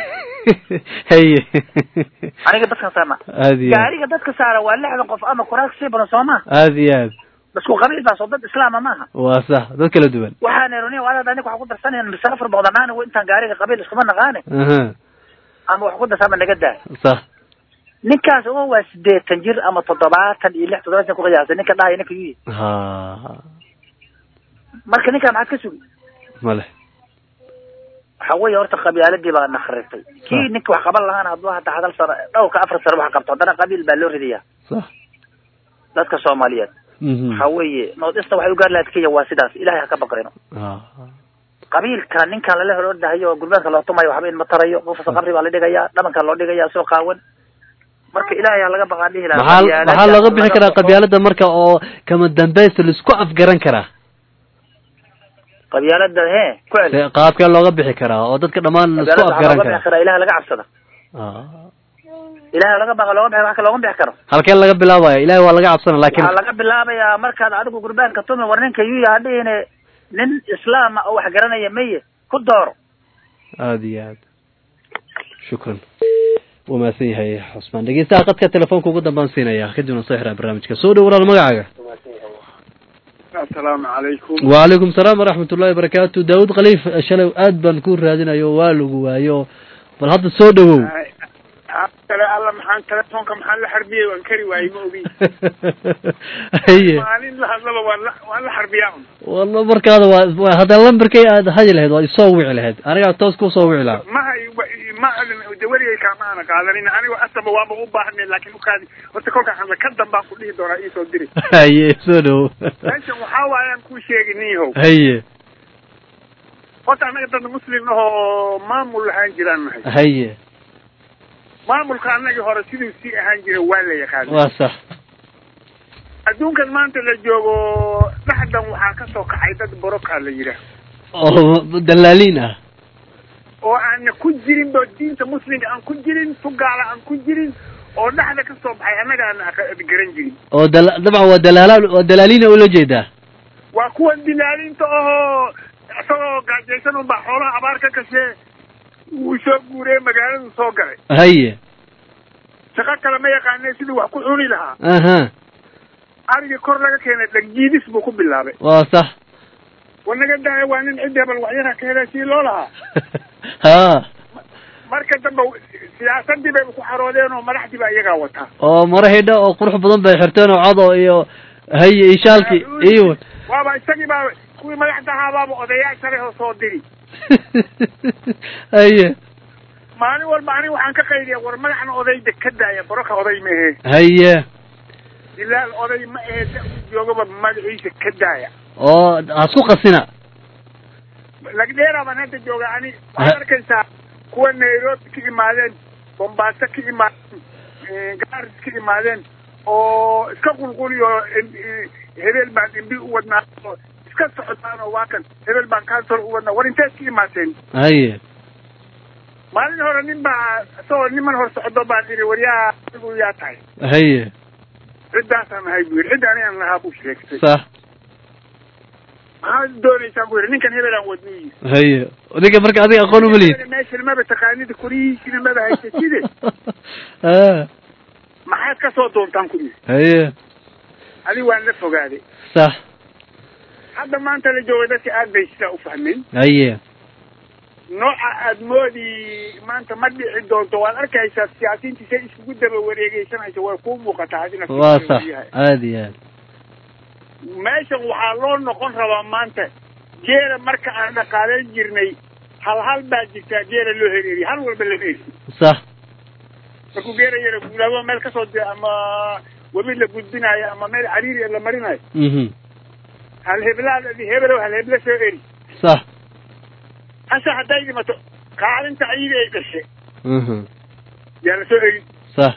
haye aniga baskaan saarnaa aad iyo aad gaariga dadka saara waa lixdan qof ama kuraas sii badan soo ma aad iyo aad basku qabiil baas oo dad islaama maaha waa sax dad kala duwan waxaan eroni wadaad aniga wax ku darsanayna musaafir boqdanaani intaan gaariga qabiil iskuma naqaane aha ama wax ku darsaama naga daa sax ninkaas oo waa sideetan jir ama toddobaatan iyo lix toddobaatan ku qiyaasay ninka dhahaya ninka yuyi ha marka ninkaa maxaad ka sugi male waxa weeye horta qabyaaladii baa nakritay kii ninka wax qaban lahaana hadduu hadda hadal sano dhowrka afar sano wax qabto haddana qabiil baa loo ridayaa sax dadka soomaaliyeed Mhm. waxa weeye noodista waxay u gaar lahayd kenya waa sidaas ilahay ha ka baqrino Ah. qabiilka ninkan lala hor ordahayo oo gurbaanka loo tumayo waxba in ma tarayo qofkasta qabri baa la dhigaya dhabanka loo dhigaya soo qaawan marka ilaahay ha laga baqaan dhihi lahaa maxaa qabyaalada maxaa looga bixi laga karaa baxo. qabyaalada marka oo kama dambaysta laisku afgaran karaa qabyaalada he ku cel Se- qaabkee looga bixi karaa oo dadka dhammaan laisku qabyaalada waxaa afgaran looga bixi karaa karaa ilahay laga cabsada Ah. ilahay laga baqa looga bixi wax ka looga bixi karo halkee laga bilaabaya ilahay waa laga cabsana laakiin waxaa laga bilaabayaa markaad adigu gurbaanka tumi war ninka yuya hadhihine nin islaama oo wax garanaya maye ku dooro aada iyo aad shukran wuu mahadsan yahay cusmaan dhegeystaha qadka telefoonka ugu dambaan siinaya kadibna soo xiraa barnaamijka soo dhow walaal magacaaga asalaamu calaykum wacalaykum salaam waraxmat ullahi wabarakaatu daawud khaliif shalay aad baan ku raadinayo waa lagu waayo bal hadda soo dhawow kale alla maxaan telefoonka maxaan la xarbiyey waan kari waayey ma ogi haye maalin la hadlaba waan la waan la xarbiyaa un walla markaada waa waa haddaa lambarkay aad hadi lahayd waa isoo wici lahayd anigaa toos kusoo wici lahaa maha ma de weligay kaama aana qaadanin anigoo asaba waaba u baahnay laakiin ukaadi horta kolkaan hadla ka dambaan ku dhihi doonaa iisoo diri haye soo dhawow meeshan waxaa waayaan kuu sheegi niihow haye horta annaga dad muslim ahoo maamul lahaan jiraan nahay haye maamulka annagii hore siduu sii ahaan jiray waa la yaqaana waa sax adduunkan maanta la joogo dhexdan waxaa ka soo kacay dad borokaa la yidhaah oo dalaaliin ah oo aana ku jirin ba diinta muslimka aan ku jirin tugaala aan ku jirin oo dhexda ka soo baxay annaga aan aq- garan jirin oo dal dabcan waa dalaalaal waa dalaaliina ula jeedaa waa kuwa dilaalinta ahoo isagoo gaajaysan unbaa xoolaha abaar ka kashee wuu soo guuree magaaladu soo galay haye shaqo kale ma yaqaane siduu wax ku cuni lahaa aha arigii kor laga keenay dhagjiidis buu ku bilaabay waa sax wanaga daaya waa nin cidda bal waxyara ka helay sii loo lahaa ha marka dambe siyaasadii bay ku xaroodeen oo madaxdii baa iyagaa wataa oo maro xidha oo qurux badan bay xirteen oo cado iyo haye iyo shaalki iyo waaba isagii baa kuwii madaxda ahaabaaba odayaasha leh oo soo diri haye maalin walba aniga waxaan ka qaydiya war madaxna odayda ka daaya boroka oday ma ahe haye ilaal oday ma ahe da uu joogaba magaciisa ka daaya oo hasku qasina lagdheera baan hadda jooga ani waxaad arkaysaa kuwa nairobi ka imaadeen bombaaso ka imaadeen gaaris ka imaadeen oo iska qulquliyo hebel baan imbi u wadnaa oo iska socdaan oo waa kan hebel baan kansor u wadnaa war inteed ka imaateen haye maalin hore nin baa isagoo niman hor socdo baan idhi waryaa adigu yaa tahay haye ciddaasaan ahay buu yidhi cidda anigaan lahaa buu sheegtay sax maxaad doonaysaan buu yidhi ninkan hebelaan wadnuu yidhi haye ninka marka adiga aqoon uma lihid meeshan maba taqaanida korihiisina maba haysatide ha maxaad ka soo doontaan ku yidhi haye adiga waan la fogaaday sax hadda maanta la joogay dadka aad bay sidaa u fahmeen haye nooca aad moodi maanta ma dhici doonto waad arkaysaa siyaasiyiintii say iskugu daba wareegeysanayso way kuu muuqataa adina waa sax aad iyo aad meeshan waxaa loo noqon rabaa maanta geela marka aan dhaqaaleyn jirnay hal hal baa jirtaa geela loo hereeriy hal walba lama eri sax markuu geela yara guulaabo meel kasoo di ama webi la gudbinaayo ama meel cariiri la marinayo mhm hal heblaad hebelow hal heble soo eri sax hase hadday dhimato kaalinta ayida ay dhashe mhm yaa la soo eri sax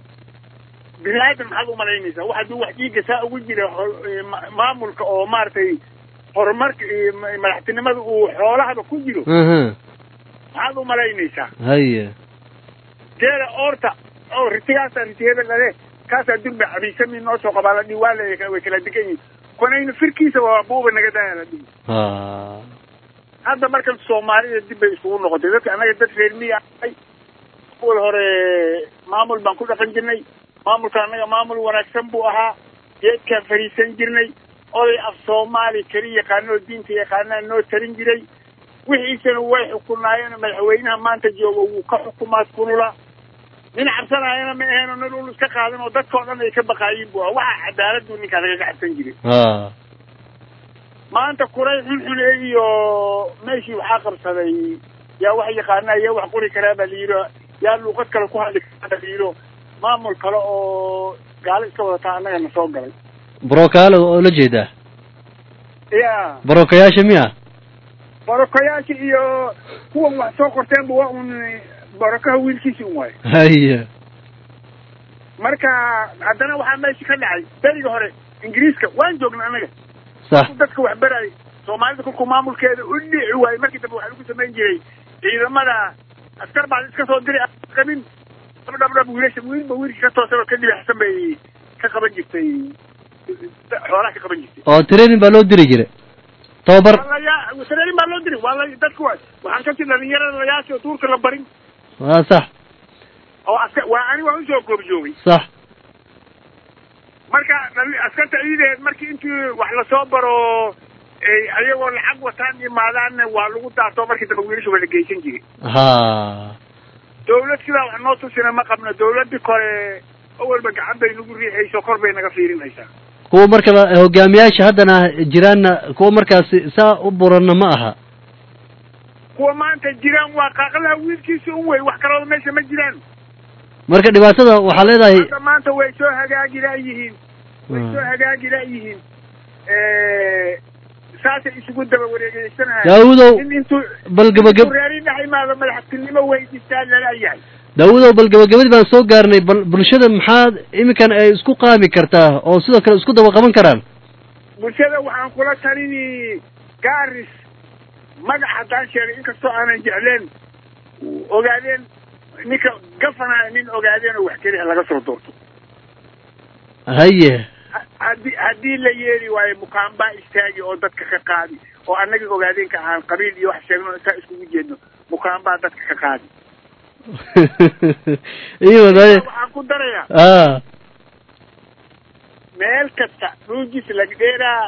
bini aadam maxaad umalaynaysaa wax hadduu wax dhiigga saa ugu jira ho- ma- maamulka oo maaragtay horumarka iyo ma- madaxtinimada uu xoolahaba ku jiro mhm maxaad umalaynaysaa haye geela oorta oo ritigaasa riti hebel lale kaasaa durba cabiisami noo soo qabaa la dhihi waa la way kala degan yihin konayna firkiisa waa buuba naga daaya la dhihi ha hadda markan soomaalida dib bay iskugu noqotay dadka annaga dad reer miya ahay awal hore maamul baan ku dhaqan jirnay maamulka annaga maamul wanaagsan buu ahaa geedkaan fariisan jirnay oday af soomaali keli yaqaano oo diinta yaqaanaa noo tarin jiray wixiisana way xukunaayeen madaxweynaha maanta jooga wuu ka xukumaa kunula nin cabsanaayana ma aheeno nin ul iska qaadan oo dadka o dhan ay ka baqaayin bu ah waxa cadaaladdu ninkaa lagaga cabsan jiray ha maanta kuray xunxune iyo meeshii waxaa qabsaday yaa wax yaqaanaa yaa wax qori karaa baa layidhi yaa luuqad kale ku hadli karaa baa layidhi maamul kale oo gaalo iska wadataa annaga na soo galay brokaalo oo la jeedaa ya barokayaasha miya borokayaasha iyo kuwan wax soo qorteenba waa un borokaha wiilkiisi un waayo haye marka haddana waxaa meesha ka dhacay beriga hore ingiriiska waan joogna annaga sax dadka wax beraay soomaalida kolkuu maamulkeeda u dhici waayey markii dambe waxaa lagu samayn jiray ciidamada askar baa iska soo diray aan qabin dhabdhab wiilasha wiilba wiilkii ka toosan oo ka dhibaxsan bay ka qaban jirtay xoolaha ka qaban jirtay oo training baa loo diri jiray tababar walayaa training baa loo diray waa la dadku waa waxaan ka jir dhalinyarada layaasha oo duurka la barin waa sax oo aska waa ani waa usoo goobjoogay sax marka dhali- askarta ciideed markii intii wax lasoo baro ay ayagoo lacag wataan imaadaanna waa lagu daarto markii dambe wiilasha waa la geysan jiray ha dawlad sidaa wax noo tusina ma qabno dawladii kore awalba gacan bay nagu riixayso kor bay naga fiirinaysaa kuwa marka la- hogaamiyaasha haddana jiraanna kuwa markaasi saa u buranna ma aha kuwa maanta jiraan waa qaaqlaha wiilkiisa un wey wax kalooda meesha ma jiraan marka dhibaatada waxaa leedahay hadda maanta way soo hagaagi la'yihiin way soo hagaagi la'yihiin saasay isugu daba wareegeysanahay Daawudow, in intuu bal gabagab- intuu reeri dhex imaado madaxtinimo weydiistaa lalayahay daawudow bal gabagabadii baan soo gaarnay bal bulshada maxaa iminkan ay isku qaami kartaa oo sidoo kale isku daba qaban karaan bulshada waxaan kula talini gaaris magac haddaan sheegay inkastoo aanan jecleen ogaadeen ninka gafanaya nin ogaadeen oo wax keliya laga soo doorto haye Ha- haddii haddii la yeeli waayo mukaambaa istaagi oo dadka ka qaadi oo annagii ogaadeenka aan qabiil iyo wax sheegno intaa iskugu jeedno mukaambaa dadka ka qaadi iyo wadaye waxaan ku darayaa ah meel kasta ruujis lagdheeraa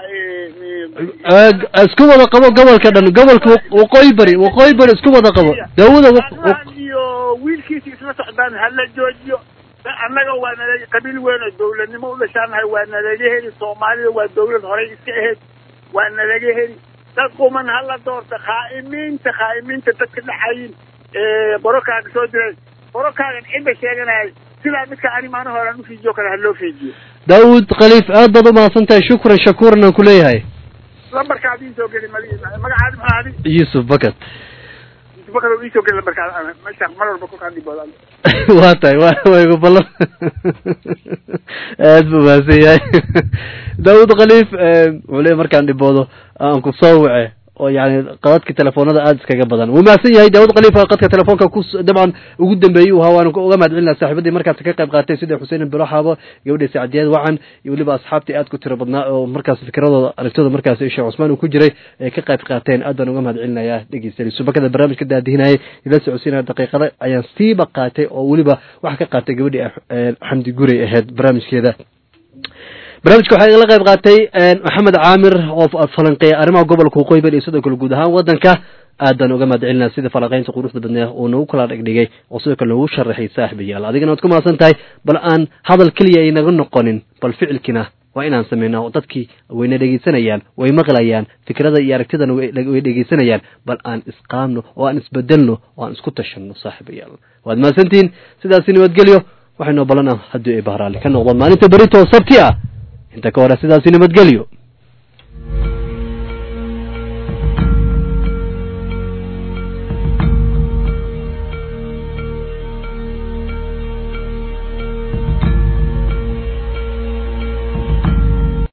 isku wada qabo gobolka dhan gobolka waqooyi bari waqooyi bari isku wada qabo daawada iyo wiilkiisa isla socdaan hala joojiyo annaga waa nala qabiil weyn oo dawladnimo u dhashaanahay waa nalaga heli soomaalida waa dawlad horey iska ahayd waa nalaga heli dad quman hala doorta khaa'imiinta khaa'imiinta dadka dhaxayin borokaaga soo diray borokaagan cidda sheeganayay sidaa midka ani maana horaan ufiijiyo kale ha loo fiijiyo daawud khaliif aad baad umahadsan tahay shukran shakuuran aan kuleeyahay lambarkaadi isoo geli magacaadi maxaa adi yuusuf bakat yusuf bakat oo isoo geli lambarkaada meesha mar walba kolkaan dhibooda waa tahay wa waygu ballan aad buu mahadsan yahay daawud khaliif wuxuu leeyahy markaan dhiboodo aan ku soo wace oo yani qadadka telefoonada aada iskaga badan wuu mahadsan yahay daawud khaliif qadka telefoonka ku dabcan ugu dambeeyey u ahaa waanu uga mahad celinaa saaxiibadii markaas ka qayb qaatay sida xuseen bilo xaabo gabadha sacdiyad wacan iyo weliba asxaabtii aad ku tiro badnaa oo markaas fikradooda aragtooda markaas sheekh cusmaan uu ku jiray ay ka qayb qaateen aad baan uga mahad celinayaa dhegeystayaal subakada barnaamijka daadihinayay ila socodsiinaya daqiiqada ayaan siiba qaatay oo weliba waxa ka qaatay gabadhii xamdi gurey ahayd barnaamijkeeda barnaamijka waxaa igala qayb qaatay maxamed caamir oo falanqeeya arrimaha gobolka waqooyi bari iyo sidoo kale guud ahaan waddanka aad baan uga mahad celinaa sida falanqeynta quruxda badneed uu nagu kala dhigdhigay oo sidoo kale nagu sharaxay saaxibayaal adigana waad ku mahadsan tahay bal aan hadal keliya aynaga noqonin bal ficilkina waa inaan sameynaa oo dadkii wayna dhegeysanayaan way maqlayaan fikrada iyo aragtidana way dhegeysanayaan bal aan isqaamno oo aan isbedelno oo aan isku tashanno saaxibayaal waad mahadsantihiin sidaasi nabadgelyo waxaynoo ballanaa haddii ay bahraali ka noqdaan maalinta berito sabti ah inta ka hore sidaasi nabadgelyo